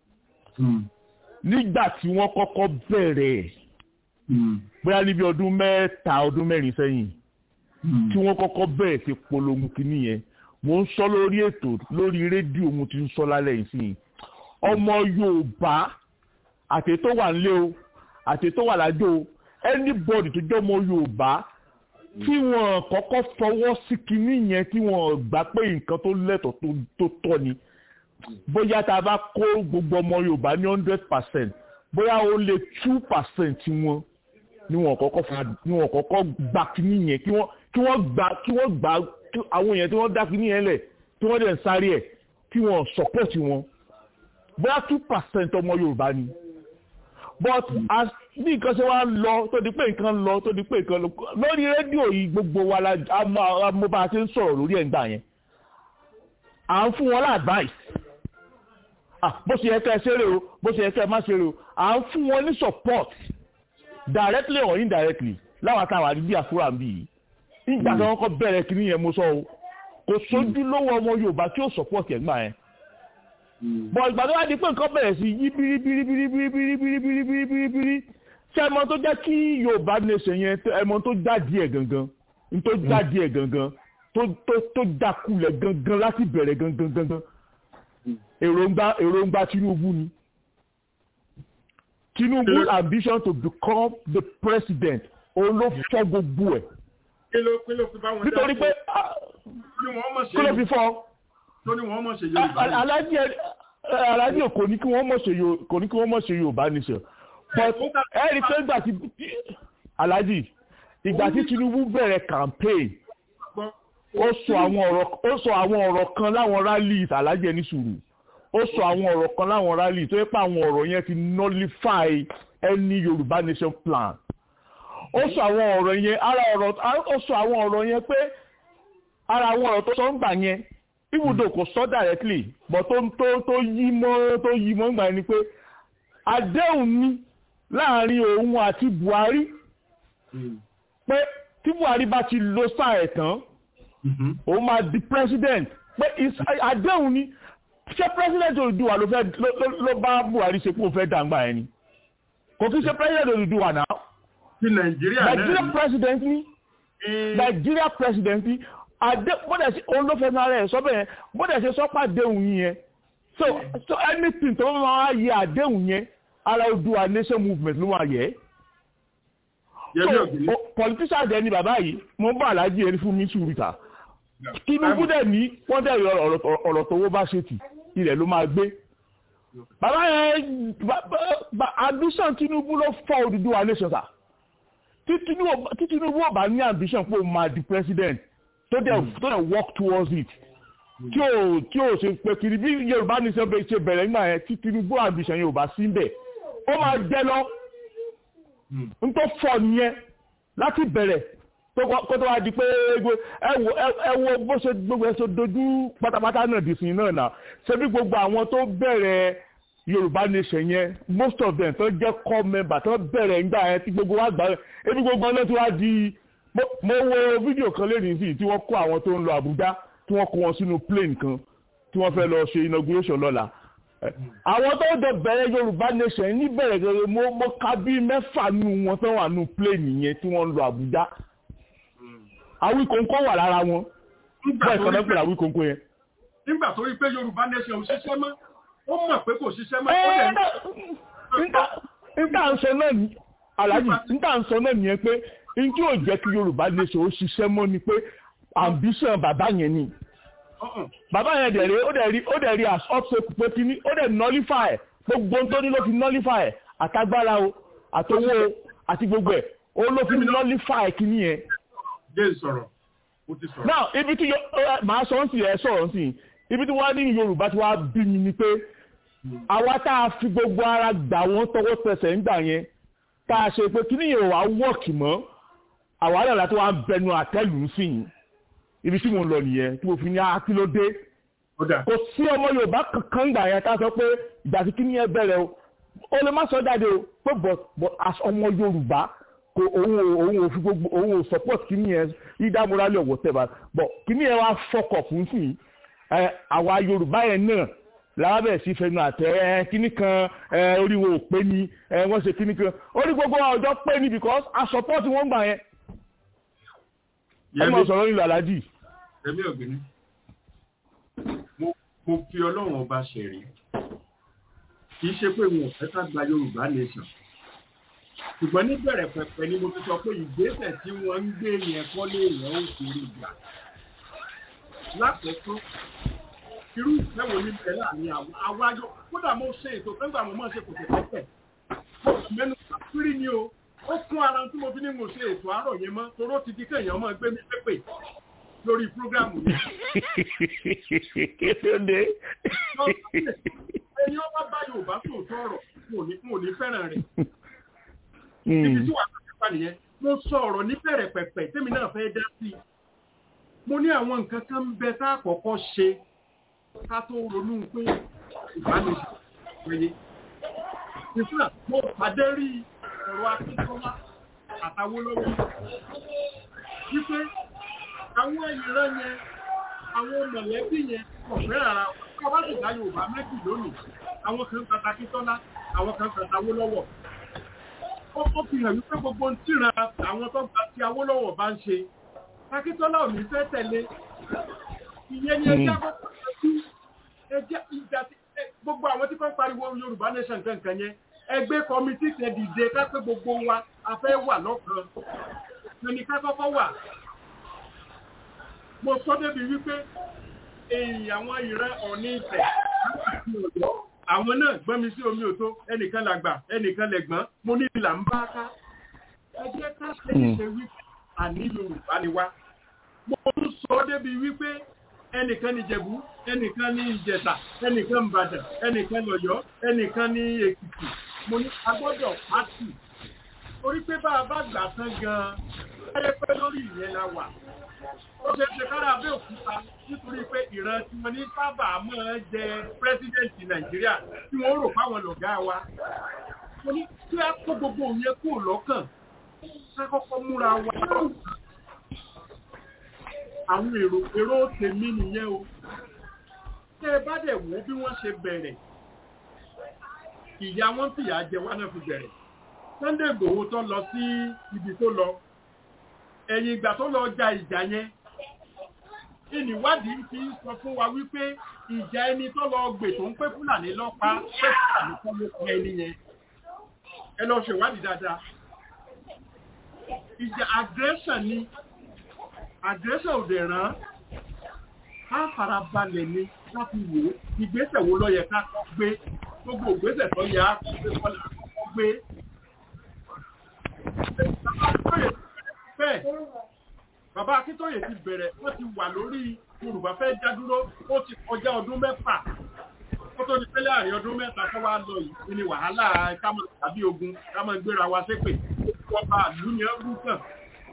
S9: nígbà tí wọ́n kọ́kọ́ bẹ̀rẹ̀ bóyá níbi ọdún mẹ́ta ọdún mẹ́rin sẹ́yìn tí wọ́n kọ́kọ́ bẹ̀rẹ̀ sí polongo kínní yẹn mo ń sọ lórí ètò lórí rédíò mo ti ń sọ lálẹ́ yìí sí ọmọ yorùbá àti tó wà nílé o àti tó wà lájò o anybody tó jẹ́ ọmọ yorùbá tí wọ́n kọ́kọ́ fọwọ́ sí kínní yẹn tí wọ́n gbà pé nǹkan tó lẹ́tọ̀ọ́ tó tọ́ ni bóyá tá a bá kó gbogbo ọmọ yorùbá ní hundred percent bóyá ó lé two percent wọn ni wọ́n kọ́kọ́ fa ni wọ́n kọ́kọ́ gbà kínní yẹn kí wọ́n kí wọ́n gbà kí wọ́n gbà àwọn èèyàn tí wọ́n dá kínní yẹn lẹ̀ tí wọ́n dẹ̀ ń sáré ẹ̀ kí wọ́n support wọn bóyá two percent ọmọ yorùbá ni but as bí nǹkan ṣe wá lọ tó di pé nǹkan lọ tó di pé nǹkan lọ lórí rédíò yìí gbogbo wa la mo bá a ṣe ń sọ̀rọ̀ lórí ẹ̀ ń gbà yẹn à ń fún wọn lá advice bó ṣe yẹ kẹ́ ẹ ṣeré o bó ṣe yẹ kẹ́ ẹ má ṣeré o à ń fún wọn ní support directly or indirectly láwọn àtàwọn àdúgbò àfúrà ń bì yìí nígbà tí wọ́n kọ́ bẹ̀rẹ̀ kí nìyẹn mo sọ o kò sójú lówó ọmọ yorùbá tí ó support ẹ̀ gbà yẹn bọ̀ ìgbà tó wá di pé nǹkan bẹ̀rẹ̀ sí yí bíríbíríbíríbíríbíríbíríbírí ṣé ẹmọ tó jẹ́ kí yorùbá nation yẹn ẹmọ tó jáde ẹ̀ gangan tó jáde ẹ̀ gangan tó dákulẹ̀ gangan láti bẹ̀rẹ̀ gangan gangan èròǹgbà èròǹgbà tinubu ni tinubu ambition to become the president òun ló fọ́ gbogbo ẹ̀ nítorí pé kí ló fi fọ́ alájí kò ní kí wọ́n mọ̀ ṣe yorùbá nation but ẹ rí i pé ìgbà tí alájí ìgbà tí tinubu bẹ̀rẹ̀ campaign ó sọ àwọn ọ̀rọ̀ kan láwọn rallies alájí ẹni sùúrù ó sọ àwọn ọ̀rọ̀ kan láwọn rallies tó yẹ pé àwọn ọ̀rọ̀ yẹn ti nullify any yorùbá nation plan ó sọ àwọn ọ̀rọ̀ yẹn ara ọ̀rọ̀ ó sọ àwọn ọ̀rọ̀ yẹn pé ara àwọn ọ̀rọ̀ tó sọ ń gbà yẹn ibùdó kò sọ directly but tó tó tó yí mọ́ tó yí mọ́ gbà yẹn ni pé àdéhùn ni láàrin òun àti buhari pé tí buhari bá ti lo sáà ẹ̀ tán òun máa di president pé àdéhùn ni ṣé president Odùduwà ló fẹ́ ló bá buhari ṣe pé ó fẹ́ dàgbà yẹn ni kò kí ṣe president Odùduwà náà
S3: ti nàìjíríà náà
S9: Nigeria president ni Nigeria president ni àdé bọ́dẹ̀ sí òun ló fẹ́ náà rẹ̀ sọ́bẹ̀ yẹn bọ́dẹ̀ ṣe sọ́pà déhùn yín yẹn so so anything tó bá máa yẹ àdéhùn yẹn ara Oòduà nation movement ló máa yẹ. so politician dẹ ni bàbá yìí mo bá aláàjì ẹni fún mi sùúrù ta Tinubu dẹ̀ ní wọ́n dẹ̀ ọ̀rọ̀ tówó bá ṣe tì ilẹ̀ ló máa gbé bàbá yẹn ambition Tinubu ló fọ́ Oòduà nation ta tí Tinubu ò bá ní ambition pé ó máa di president tó dẹ̀ tó dẹ̀ work towards it tí o tí o ṣe pé kiri bí Yorùbá ní sọ ṣe bẹ̀rẹ̀ nígbà yẹn tí Tinubu ambition Yorùbá sí ń bẹ̀ ó máa jẹ́ lọ n tó fọ nìyẹn láti bẹ̀rẹ̀ kó tó wá di pé ẹ wo bó ṣe gbogbo ẹ ṣe dojú pátápátá náà di sin náà náà ṣé bí gbogbo àwọn tó bẹ̀rẹ̀ Yorùbá nation yẹn most of them tó jẹ́ core member tó bẹ̀rẹ̀ nígbà yẹn tí gbogbo wa gbà ebi gbogbo ọ̀nà tí wá di mo wo fídíò kan lẹ́yìn sí tí wọ́n kó àwọn tó ń lọ Àbújá tí wọ́n kó wọn sínú plane kan tí wọ́n fẹ́ lọ ṣe inauguration lọ́la àwọn tó dẹ bẹ̀rẹ̀ Yorùbá nation níbẹ̀rẹ̀ gẹ́gẹ́ mo mo ka bí mẹ́fà nù wọn tó wà nù plane yẹn tí wọ́n ń lọ Àbújá Awíkóńkó wà lára wọn bẹ́ẹ̀ kan náà pẹ̀lú Awíkóńkó yẹn.
S3: nígbà tó rí pé Yorùbá nation ò ṣiṣẹ́ mọ́ ó mọ̀ pé kò ṣiṣẹ́ mọ́
S9: níta ń sọ náà ní aláàjì níta ń sọ náà nìyẹn pé njẹ́ ò jẹ́ kí Yorùbá nation ó ṣiṣẹ́ mọ́ ni pé ambition bàbá yẹn ni bàbá yẹn dẹ̀ rí ó dẹ̀ rí ó dẹ̀ rí as obstacle pé kíní ó dẹ̀ nullify gbogbo tó ní ló fi nullify àtagbára o àtowó o àti gbogbo ẹ̀ ó ló fi nullify kíní yẹn.
S3: jẹ́ ìsọ̀rọ̀ ó ti sọ̀rọ̀.
S9: now ibi tí màá sọ ń sì ẹ sọ̀rọ̀ ń sì ibi tí wọ́n á ní Yorùbá tí wọ́n á bí mi ni pé àwa tá a fi gbogbo ara gbà wọ́n tọwọ́ tẹsẹ̀ ń gbà yẹn tá a ṣe pé kíní yẹn ò wá wọ́ọ̀kì mọ́ àwa náà láti wá bẹnu àtẹ́lù sí i ibi tí mo lọ nìyẹn tí mo fi ní akílódé kò sí ọmọ Yorùbá kankan gbà yẹn ká sọ pé ìgbà tí kíní yẹn bẹ̀rẹ̀ o ó lè má sọ jáde o pé but but as ọmọ Yorùbá kò òun ò òun ò fi gbogbo òun ò support kíní yẹn either morally or whatever but kíní yẹn wá fọkọ̀ fún sí i àwa Yorùbá yẹn náà lábẹ́ sí fẹnu àtẹ ẹ kíní kan ẹ orí wo ò pé ni ẹ wọ́n ṣe kíní kan orí gbogbo ọjọ́ pé ni because a support wọn gbà yẹn ẹ máa sọ̀rọ̀ nílò aláàjì.
S3: ẹ̀mí ọ̀gbìn mo fi ọlọ́run ọba ṣẹ̀rí kì í ṣe pé wọn ò fẹ́ ká gba yorùbá nation ṣùgbọ́n níbẹ̀rẹ̀ pẹ̀pẹ̀ ni mo ti sọ pé ìgbésẹ̀ tí wọ́n ń gbé yẹn kọ́ lé èèyàn ó kéré gbà lákòókò irú ìfẹ́ wo ní bẹ̀rẹ̀ láàrin àwọn àwájọ kódà mo ṣe ètò fẹ́gbà mo máa ṣe kò tẹ̀tẹ̀ mo kàn mẹ́nu pàtírí ni o ó kún ara tí mo fi ní mo ṣe ètò àárọ̀ yẹn mọ́ toró ti di kéèyàn máa gbé mi pépè lórí prógrámù yẹn.
S9: kéde.
S3: ẹni ọba bá Yorùbá sòótọ́ ọ̀rọ̀ mo ní fẹ́ràn rẹ̀. ibi tí wàá tó pa nìyẹn mo sọ ọ̀rọ̀ ní bẹ̀rẹ̀ pẹ̀pẹ̀ tèmi náà fẹ́ dá sí i. mo ní àwọn nǹkan kan ń bẹ tá a kọ́kọ́ ṣe ká tó ronú pé ìbánisọ̀ péye. ìfúnà mo pàdé rí ọ̀rọ̀ akíkọ́lá àtàwólọ́wọ́ wípé àwọn ìran yẹn àwọn mọ̀lẹ́bí yẹn ọ̀fẹ́ ara wọn bá sì dá Yorùbá méjì lónìí àwọn kan kàtà Akíntọ́lá àwọn kan kàtà Awólọ́wọ̀ ó ó fi hàn wípé gbogbo ń tíran àwọn tó gba ti Awólọ́wọ̀ bá ń ṣe Akíntọ́lá ò ní fẹ́ tẹ̀lé ìyẹn ni ẹjẹ́ àkọ́kọ́ sí ẹjẹ́ ìjà gbogbo àwọn tí wọ́n pariwo Yorùbá nation kankan yẹn ẹgbẹ́ kọmitì tẹ dìde kápẹ́ gbogbo wa a fẹ́ wà lọ́kàn ẹni ká kọ́kọ́ wà mo sọ débi wípé èyí àwọn ìran ọ̀ní ìfẹ́ àwọn náà gbọ́n mi sí omi òtó ẹnìkan làgbà ẹnìkan lẹ̀gbọ́n mo ní ìlà ń bá ká ẹgbẹ́ ká ṣe é ṣe wípé àní Yorùbá ni wá mo tún sọ débi wípé ẹnìkan ní Ìjẹ̀bú ẹnìkan ní Ìjẹ̀ṣà ẹnìkan Ìbàdàn ẹnìkan lọ́yọ́ ẹnìkan ní Èkìtì mo ní agbọ́dọ̀ pátì torí pé bá a bá gbà tán gan-an ẹ pé lórí ìyẹn la wà ó ṣe ṣe kára Abẹ́òkúta nítorí pé ìran tí wọ́n ní sábà máa jẹ pírẹ́sídẹ̀ǹtì Nàìjíríà tí wọ́n rò fáwọn lọ̀gá wa mo ní kí á kó gbogbo òun kúrò lọ́kàn ká kọ́kọ́ múra wa àwọn èrò èrò tèmi nìyẹn o tẹ́ ẹ bá dẹ̀ wò bí wọ́n ṣe bẹ̀rẹ̀ ìyá wọn fìyà jẹ wá náà fi bẹ̀rẹ̀ Sunday Igboho tó lọ sí ibi tó lọ ẹ̀yìn ìgbà tó lọ ja ìjà yẹn ìníwádìí fi ń sọ fún wa wípé ìjà ẹni tó lọ gbè tó ń pé fúlàní lọ́pàá pé fúlàní tó ló pa ẹni yẹn ẹ lọ ṣèwádìí dáadáa ìjà aggression ni aggression ò dẹ̀ ràn á farabalẹ̀ ni láti wò ó ìgbésẹ̀ wo ló yẹ ká gbé gbogbo ìgbésẹ̀ tó yẹ á gbé kọ́lá gbé bẹ́ẹ̀ bàbá akíntóyè ti bẹ̀rẹ̀ wọ́n ti wà lórí yorùbá fẹ́ já dúró ó ti kọjá ọdún mẹ́fà ó tó di pé láàrin ọdún mẹ́ta tó wá lọ yìí ni wàhálà kámọ̀ tàbí ogun kámọ̀ gbéra wa ṣépè ọba àlú ni ẹ bú kàn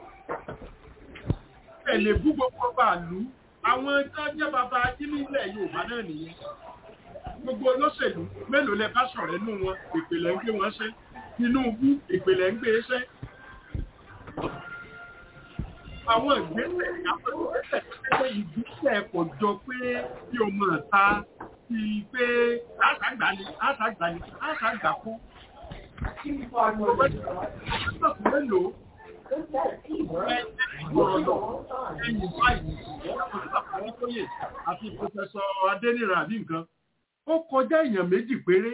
S3: ẹ lè bú gbogbo ọba àlú àwọn tó jẹ́ bàbá ajínigbé ilẹ̀ yorùbá náà nìyẹn gbogbo olóṣèlú mélòó lẹ bá sọ̀rọ̀ nínú wọn ìpìlẹ̀ ń gbé wọn ṣe tinubu ìpìlẹ̀ ń gbé ṣe àwọn ìgbésẹ̀ ìgbésẹ̀ pé ìgbésẹ̀ kò jọ pé bí o mọ̀ ta ti pé àṣàgbà ni àṣàgbà ni àṣàgbà kú. mélòó ẹ̀yìn báyìí àti pòfẹ́sọ adéníran àbí nǹkan ó kọjá èèyàn méjì péré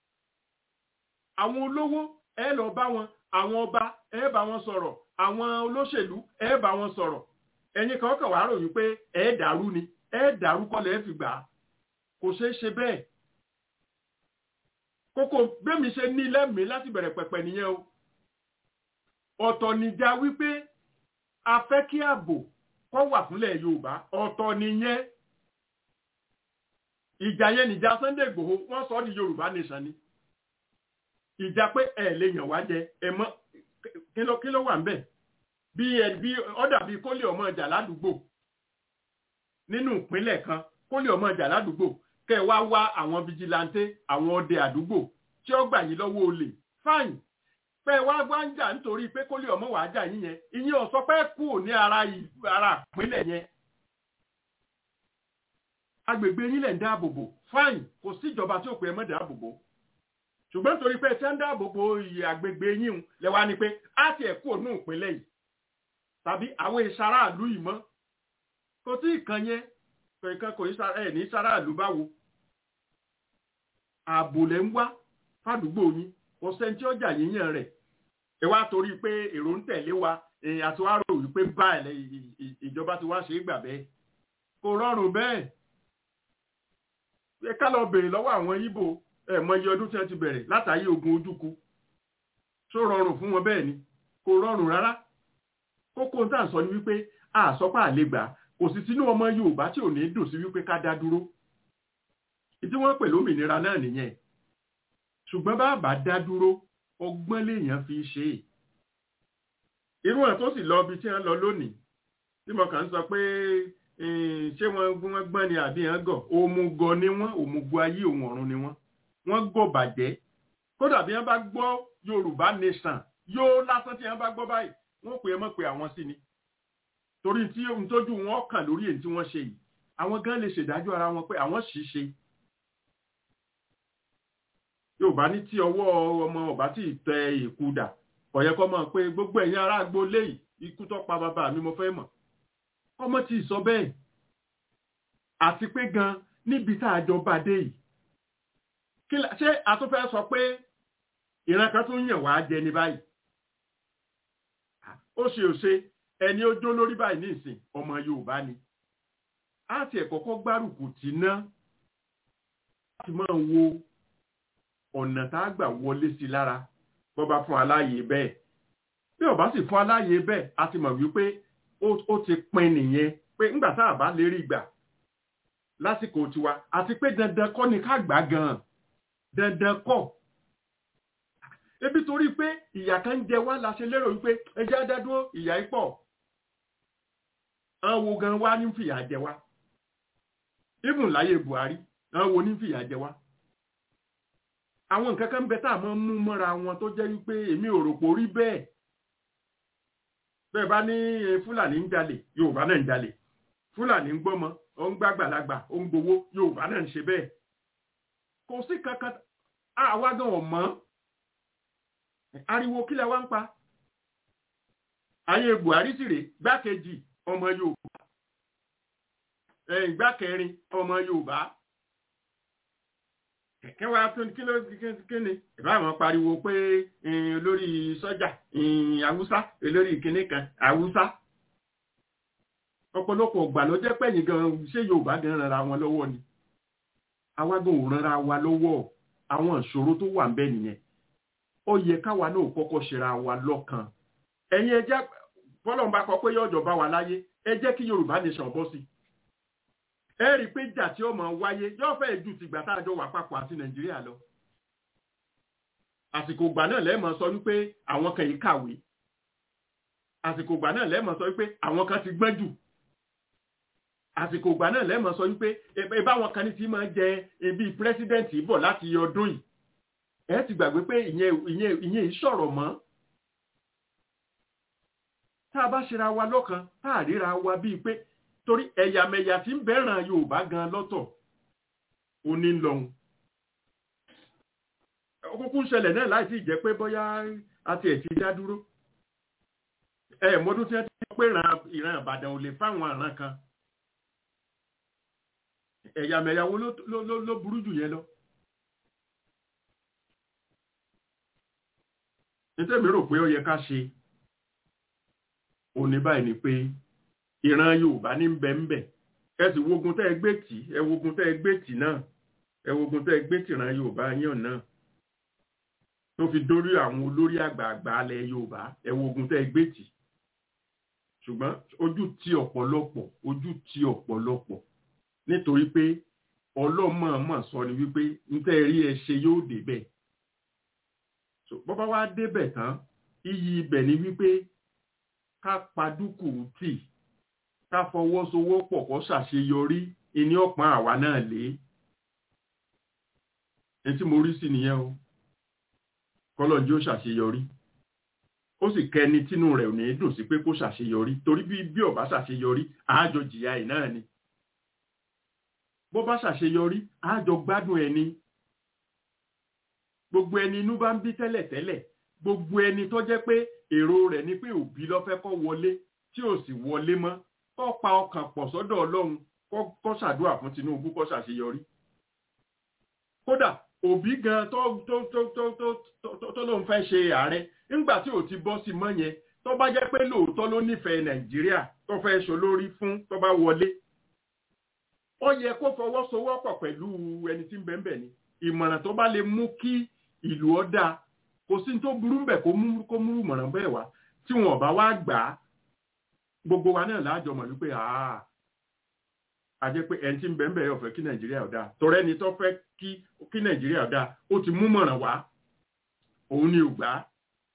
S3: àwọn olówó ẹ lọ bá wọn àwọn ọba ẹ bá wọn sọ̀rọ̀ àwọn olóṣèlú ẹ bá wọn sọ̀rọ̀ ẹ̀yin kan kàn wá ròyìn pé ẹ dàrú ni ẹ dàrú kọ́lẹ̀ ẹ fi gbà á kò ṣeé ṣe bẹ́ẹ̀ kókó bẹ́mi ṣe ní lẹ́mìí láti bẹ̀rẹ̀ pẹ̀pẹ̀ nìyẹn o ọ̀tọ̀ nìjà wípé a fẹ́ kí ààbò kó wà fúnlẹ̀ Yorùbá ọ̀tọ̀ nìyẹn ìjà yẹn nìjà Sunday Igboho wọ́n sọ ní Yorùbá nation ni ìjà pé ẹ lè yàn wá jẹ ẹ mọ kí ló kí ló wà ń bẹ̀ bí ẹ bí ọ̀dà bíi kólé ọmọ ọjà ládùúgbò nínú ìpínlẹ̀ kan kólé ọmọ ọjà ládùúgbò kẹ wá wá àwọn fijilanté àwọn ọdẹ àdúgbò tí ó gbà yín lọ́wọ́ olè fáìn pé wá wá ń jà nítorí pé kólé ọmọ wàá jà yín yẹn ìyẹn ò sọ pé kú ní ara ara ìpínlẹ̀ yẹn agbègbè yín lẹ̀ ń dáàbò bò fáìn kò sí ìjọba tí ò pé ẹ mọ́ dáàbò bò ṣùgbọ́n torí pé ṣé ń dáàbò bo iye àgbègbè yín lẹ́wà ni pé á ti ẹ̀ kú ònú ìpínlẹ̀ yìí tàbí àwọn ìṣaráàlú yìí mọ́ kò tí ì kan yẹn kankan kò ẹ̀ ní ìṣaráàlú báwo ààbò lẹ́ ń wá fàdúgbò yín kò sẹ́ni tí ó jà yíyàn rẹ̀ ẹ wá torí pé èrò ń tẹ̀lé wa àti wá rò wípé báyìí ìjọba ti wá ṣe é gbà bẹ́ẹ̀ kò rọrùn bẹ́ẹ̀ ẹ ká lọ bèrè lọ́wọ́ àwọn Ìgbò ẹ mọ iye ọdún tí wọ́n ti bẹ̀rẹ̀ látàrí ogun ojúkú tó rọrùn fún wọn bẹ́ẹ̀ ni kò rọrùn rárá kókó tá à ń sọ ni wípé àsọpá àlegbà kò sì sínú ọmọ Yorùbá tí ò ní dùn sí wípé ká dá dúró ìdí wọ́n pè lómìnira náà nìyẹn ṣùgbọ́n bá bá dá dúró ọgbọ́n lèèyàn fi ṣe é irú ẹ̀ tó sì lọ ibi tí wọ́n lọ lónìí tí mo kàn ń sọ pé ṣé wọ́n gbọ́n ni àbí wọ́n gọ̀ òmùgọ̀ ni wọ́n òmùgọ̀ ayé òun ọ̀run ni wọ́n wọ́n gọ̀ bàjẹ́ kódà bí wọ́n bá gbọ́ yorùbá nation yóò lásán tí wọ́n bá gbọ́ báyìí wọ́n pè é mọ́ pé àwọn sí ni torí tí ohun tójú wọn kàn lórí èyí tí wọ́n ṣe yìí àwọn gan lè ṣèdájọ́ ara wọn pé àwọn sì ṣe yorùbá ní tí ọwọ́ ọmọ ọba tí ì tẹ ìkúdà ọ̀yẹ́ kọ́ mọ̀ pé gbogbo ẹ̀yin ará agbo léyìí ikú tó pa bàbá mi mo fẹ́ mọ̀ ọmọ tí ì sọ bẹ́ẹ̀ àti pé gan níbi tá a jọ bá dé yìí ṣé a tún fẹ́ sọ pé ìran kan tún yàn wá jẹ ní báyìí ó ṣe ò ṣe ẹni ó jó lórí báyìí ní ìsìn ọmọ Yorùbá ni á ti ẹ̀ kọ́kọ́ gbárùkù tì ná láti máa wo ọ̀nà tá a gbà wọlé sí lára bó bá fún aláàyè bẹ́ẹ̀ bí ó bá sì fún aláàyè bẹ́ẹ̀ a ti mọ̀ wípé ó ti pin nìyẹn pé ńgbà tá a bá lè rí gbà lásìkò tiwa àti pé dandan kọ́ ni ká gbà gan-an dandan kọ́ ebi torí pé ìyà kan ń jẹ wá la ṣe lérò wípé ẹjẹ́ adádúró ìyà ipọ̀ àwọn wo gan wá ní fìyà jẹ wá even láyé Buhari àwọn wo ní fìyà jẹ wá àwọn nǹkan kan ń bẹ tá a máa ń mú mọ́ra wọn tó jẹ́ wípé èmi ò rò pò rí bẹ́ẹ̀ bẹ́ẹ̀ bá ní Fúlàní ń jalè Yorùbá náà ń jalè Fúlàní ń gbọ́mọ ó ń gbàgbàlagbà ó ń gbowó Yorùbá náà ń ṣe bẹ́ẹ̀ kò sí kankan àwa gan ọ̀ mọ́ ariwo kílẹ̀ wá ń pa ayé Buhari sì rè gbákejì ọmọ Yorùbá ìgbà kẹrin ọmọ yorùbá kẹ̀kẹ́ wa tó kí ló kí ni ìbá àwọn pariwo pé olórí sọ́jà haúsá olórí ìkíní kan haúsá ọ̀pọ̀lọpọ̀ ọgbà ló jẹ́ pẹ̀yìn gan ṣé yorùbá gan rara wọn lọ́wọ́ ni àwa gan ò rara wa lọ́wọ́ àwọn ìṣòro tó wà ń bẹ nìyẹn ó yẹ káwa náà kọ́kọ́ ṣera wa lọ́kàn ẹ̀yin ẹ jẹ́ bọ́lọ́n bá kọ pé yọ̀jọ̀ bá wa láyé ẹ jẹ́ kí yorùbá nation bọ́ sí ẹ rí i pé ìjà tí ó máa wáyé yóò fẹ́ ju tìgbà tá a jọ wà papọ̀ àti nàìjíríà lọ àsìkò ìgbà náà lẹ́ẹ̀mọ sọ wípé àwọn kan yìí kàwé àsìkò ìgbà náà lẹ́ẹ̀mọ sọ wípé àwọn kan ti gbọ́n jù àsìkò ìgbà náà lẹ́ẹ̀mọ sọ wípé ẹ báwọn kan ní ti máa jẹ ibi pírẹsidẹ́ǹtì bọ̀ láti ọdún yìí ẹ ti gbàgbé pé ìyẹn ìyẹn ìyẹn ìṣọ̀rọ̀ mọ́ tá a bá ṣera wa lọ́kan tá a ríra wa bíi pé torí ẹ̀yàmẹ̀yà tí ń bẹ̀ràn yorùbá gan lọ́tọ̀ ó ní lọ́hùn kúkú ṣẹlẹ̀ náà láì sí ìjẹ́ pé bóyá àti ẹ̀ ti dá dúró ẹ mọ́dún tí wọ́n ti pé ìran ìbàdàn ò lè fáwọn àràn kan ẹ̀yàmẹ̀yà wo ló burú jù yẹn lọ nítorí rò pé ó yẹ ká ṣe òní báyìí ni pé ìran yorùbá ní bẹ́ńbẹ́ ẹ sì wogun tẹ́ ẹ gbé tì ẹ wogun tẹ́ ẹ gbé tì náà ẹ wogun tẹ́ ẹ gbé tìran yorùbá yàn náà tó fi dórí àwọn olórí àgbààgbà alẹ̀ yorùbá ẹ wogun tẹ́ ẹ gbé tì ṣùgbọ́n ojú ti ọ̀pọ̀lọpọ̀ ojú ti ọ̀pọ̀lọpọ̀ nítorí pé ọlọ́mọọmọ sọ ni wípé níta ẹ rí ẹ ṣe yóò débẹ̀ bọ́bá wá débẹ̀ tán iyì ibẹ̀ ni wípé ká padúkù tì ká fọwọ́sowọ́pọ̀ kó ṣàṣeyọrí ìní ọ̀pọ̀n àwa náà lé ẹni tí mo rí sí nìyẹn o kọ́lọ́njí ó ṣàṣeyọrí ó sì kẹni tínú rẹ̀ ò ní dùn sí pé kó ṣàṣeyọrí torí bí bí ó bá ṣàṣeyọrí àájọ jìyà ẹ̀ náà ni bó bá ṣàṣeyọrí àájọ gbádùn ẹni gbogbo ẹni inú bá ń bí tẹ́lẹ̀tẹ́lẹ̀ gbogbo ẹni tó jẹ́ pé èrò rẹ̀ ni pé òbí ló fẹ́ kó wọlé tí ò sì wọlé mọ́ kó pa ọkàn pọ̀ sọ́dọ̀ ọlọ́run kó ṣàdúrà fún Tinubu kó ṣàṣeyọrí kódà òbí gan tó tó tó tó tó tó lóun fẹ́ ṣe ààrẹ nígbà tí ò ti bọ́ sí mọ́ yẹn tó bá jẹ́ pé lóòótọ́ ló nífẹ̀ẹ́ Nàìjíríà tó fẹ́ ṣolórí fún tó bá wọlé ó yẹ kó fọwọ́sowọ́pọ̀ pẹ̀lú ẹni tí ń bẹ́ẹ̀ bẹ́ẹ̀ ni ìmọ̀ràn tó bá lè mú kí ìlú ọ̀dà kò sí tó burú bẹ̀ kó mú kó mú ìmọ̀ràn bẹ́ẹ̀ wá tí wọn bá wá gbà á gbogbo wa náà láàjọ mọ̀ wípé àá a jẹ́ pé ẹni tí ń bẹ́ẹ̀ bẹ́ẹ̀ ọ̀fẹ́ kí nàìjíríà ọ̀dà tọrẹ́ ni tó fẹ́ kí kí nàìjíríà ọ̀dà ó ti mú mọ̀ràn wá òun ni ò gbà á.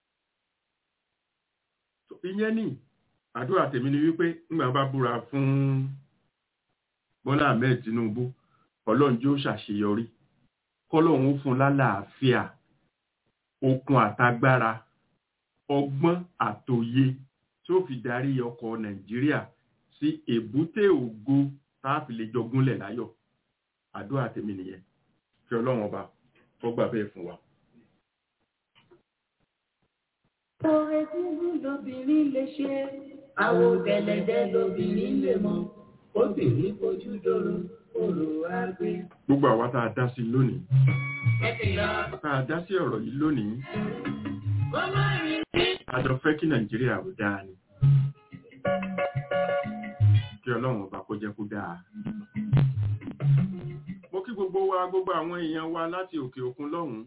S3: ìyẹn ní àdúrà tèmi ni wípé ńgbà bá búra fún Bọ́lá Ahmed Tinubu ọlọ́run jẹ́ ó ṣàṣeyọrí kọ́lọ́run ó fún lálàáfíà okun àtagbára ọgbọ́n àtòye tí ó fi darí ọkọ̀ nàìjíríà sí èbúté ògo tá a fi lè jọ gúnlẹ̀ láyọ̀ àdúrà tèmi nìyẹn kí ọlọ́run ọba kó gbà bẹ́ẹ̀ fún wa.
S4: Oore dúdú lobìnrin lè ṣe, àwọ̀ gẹ̀lẹ̀dẹ́ lobìnrin lè mọ, obìnrin fojú dòrò, òrò àgbé.
S3: gbogbo àwa tá a dá sí lónìí tá a dá sí ọ̀rọ̀ yìí lónìí a jọ fẹ́ kí nàìjíríà ò dáa ni kí ọlọ́run ọba kó jẹ́ kó dáa mo kí gbogbo wa gbogbo àwọn èèyàn wa láti òkè òkun lọ́hùn-ún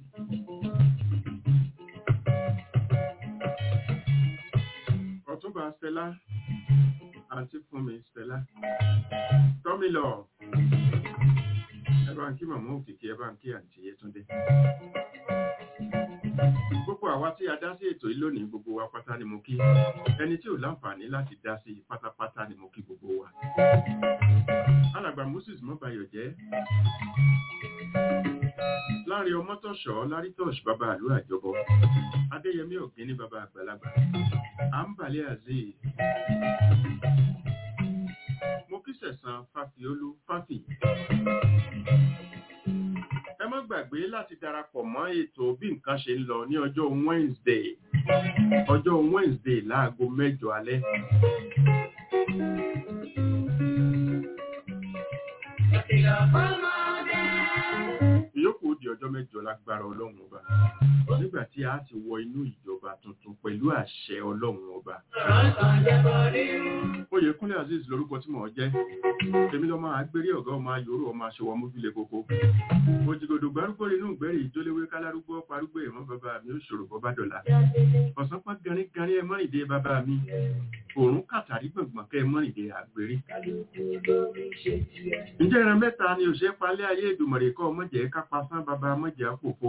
S3: ọ̀túnba stella àǹtí fúnmi stella tọ́mílọ̀ ẹ bá ń kí màmá òkìkí ẹ bá ń kí àǹtí yẹtúndé gbogbo àwa tí a dá sí ètò yìí lónìí gbogbo wa pátá ni mo kí ẹni tí ò láǹfààní láti dá sí pátápátá ni mo kí gbogbo wa alàgbà moses mọ́bayọ̀ jẹ́ láàrin ọmọtọ̀ṣọ́ lárítọ̀ṣ bàbá àlú àjọbọ adéyẹmí ọ̀gbìn ní bàbá àgbàlagbà àǹbàlẹ̀ azeez mo kí sẹ̀sán fàfiolú fàfì ẹ má gbàgbé láti darapọ̀ mọ́ ètò bí nǹkan ṣe ń lọ ní ọjọ́ wednesday ọjọ́ wednesday láago mẹ́jọ alẹ́ ìyókù di ọjọ́ mẹ́jọ lágbára ọlọ́run ọba nígbà tí a ti wọ inú ìjọba tuntun pẹ̀lú àṣẹ ọlọ́run ọba. oyèkúnlé azeez lorúkọ tí mò ń jẹ́ èmi lọ́mọ agbérí ọ̀gá ọmọ ayòrò ọmọ aṣọwọ́ mójúlé koko òjìgòdò gbárùkọ inú ìgbẹ́rì ìjólewé kálárúgbó parúgbó ìmọ̀ bàbá mi ó ṣòro bọ́ bá dọ̀la ọ̀sán pá ganíganí ẹ mọ́rìndé bàbá mi òórùn kàtàrí gbọ̀ngbọ̀n kẹ́ ẹ mọ́rìndé àgbèrè. ǹjẹ́ ìran mẹ́ta ni òṣèré palẹ́ ayé ìdùmọ̀rẹ́ kọ́ mọ̀jẹ̀ kápá sán bàbá mọ̀jẹ̀ àpòpọ̀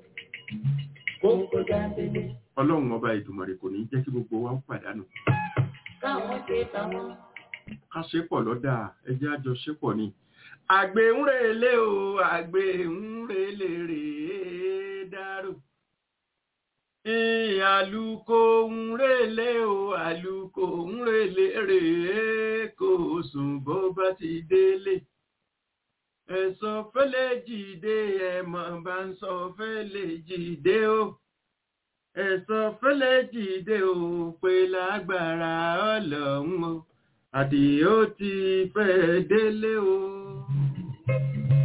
S3: ọlọ́run ọba ìdùmọ̀rẹ́ kò ní jẹ́ kí gbogbo wa ó pàdánù. ká ṣe pọ̀ lọ́dà ẹjẹ́ àjọ ṣe pọ̀ ni. àgbẹ̀ ń relé o àgbẹ̀ ń relé rèé dárò. àlùkò ń relé o àlùkò ń relé rèé kò sùn bó bá ti délé ẹ̀sọ́ fẹ́lẹ̀ jìde ẹ̀mọ̀ bá ń sọ fẹ́lẹ̀ jìde o ẹ̀sọ́ fẹ́lẹ̀ jìde o pé lágbára ọlọ́run o àdìó ti fẹ́ délé o.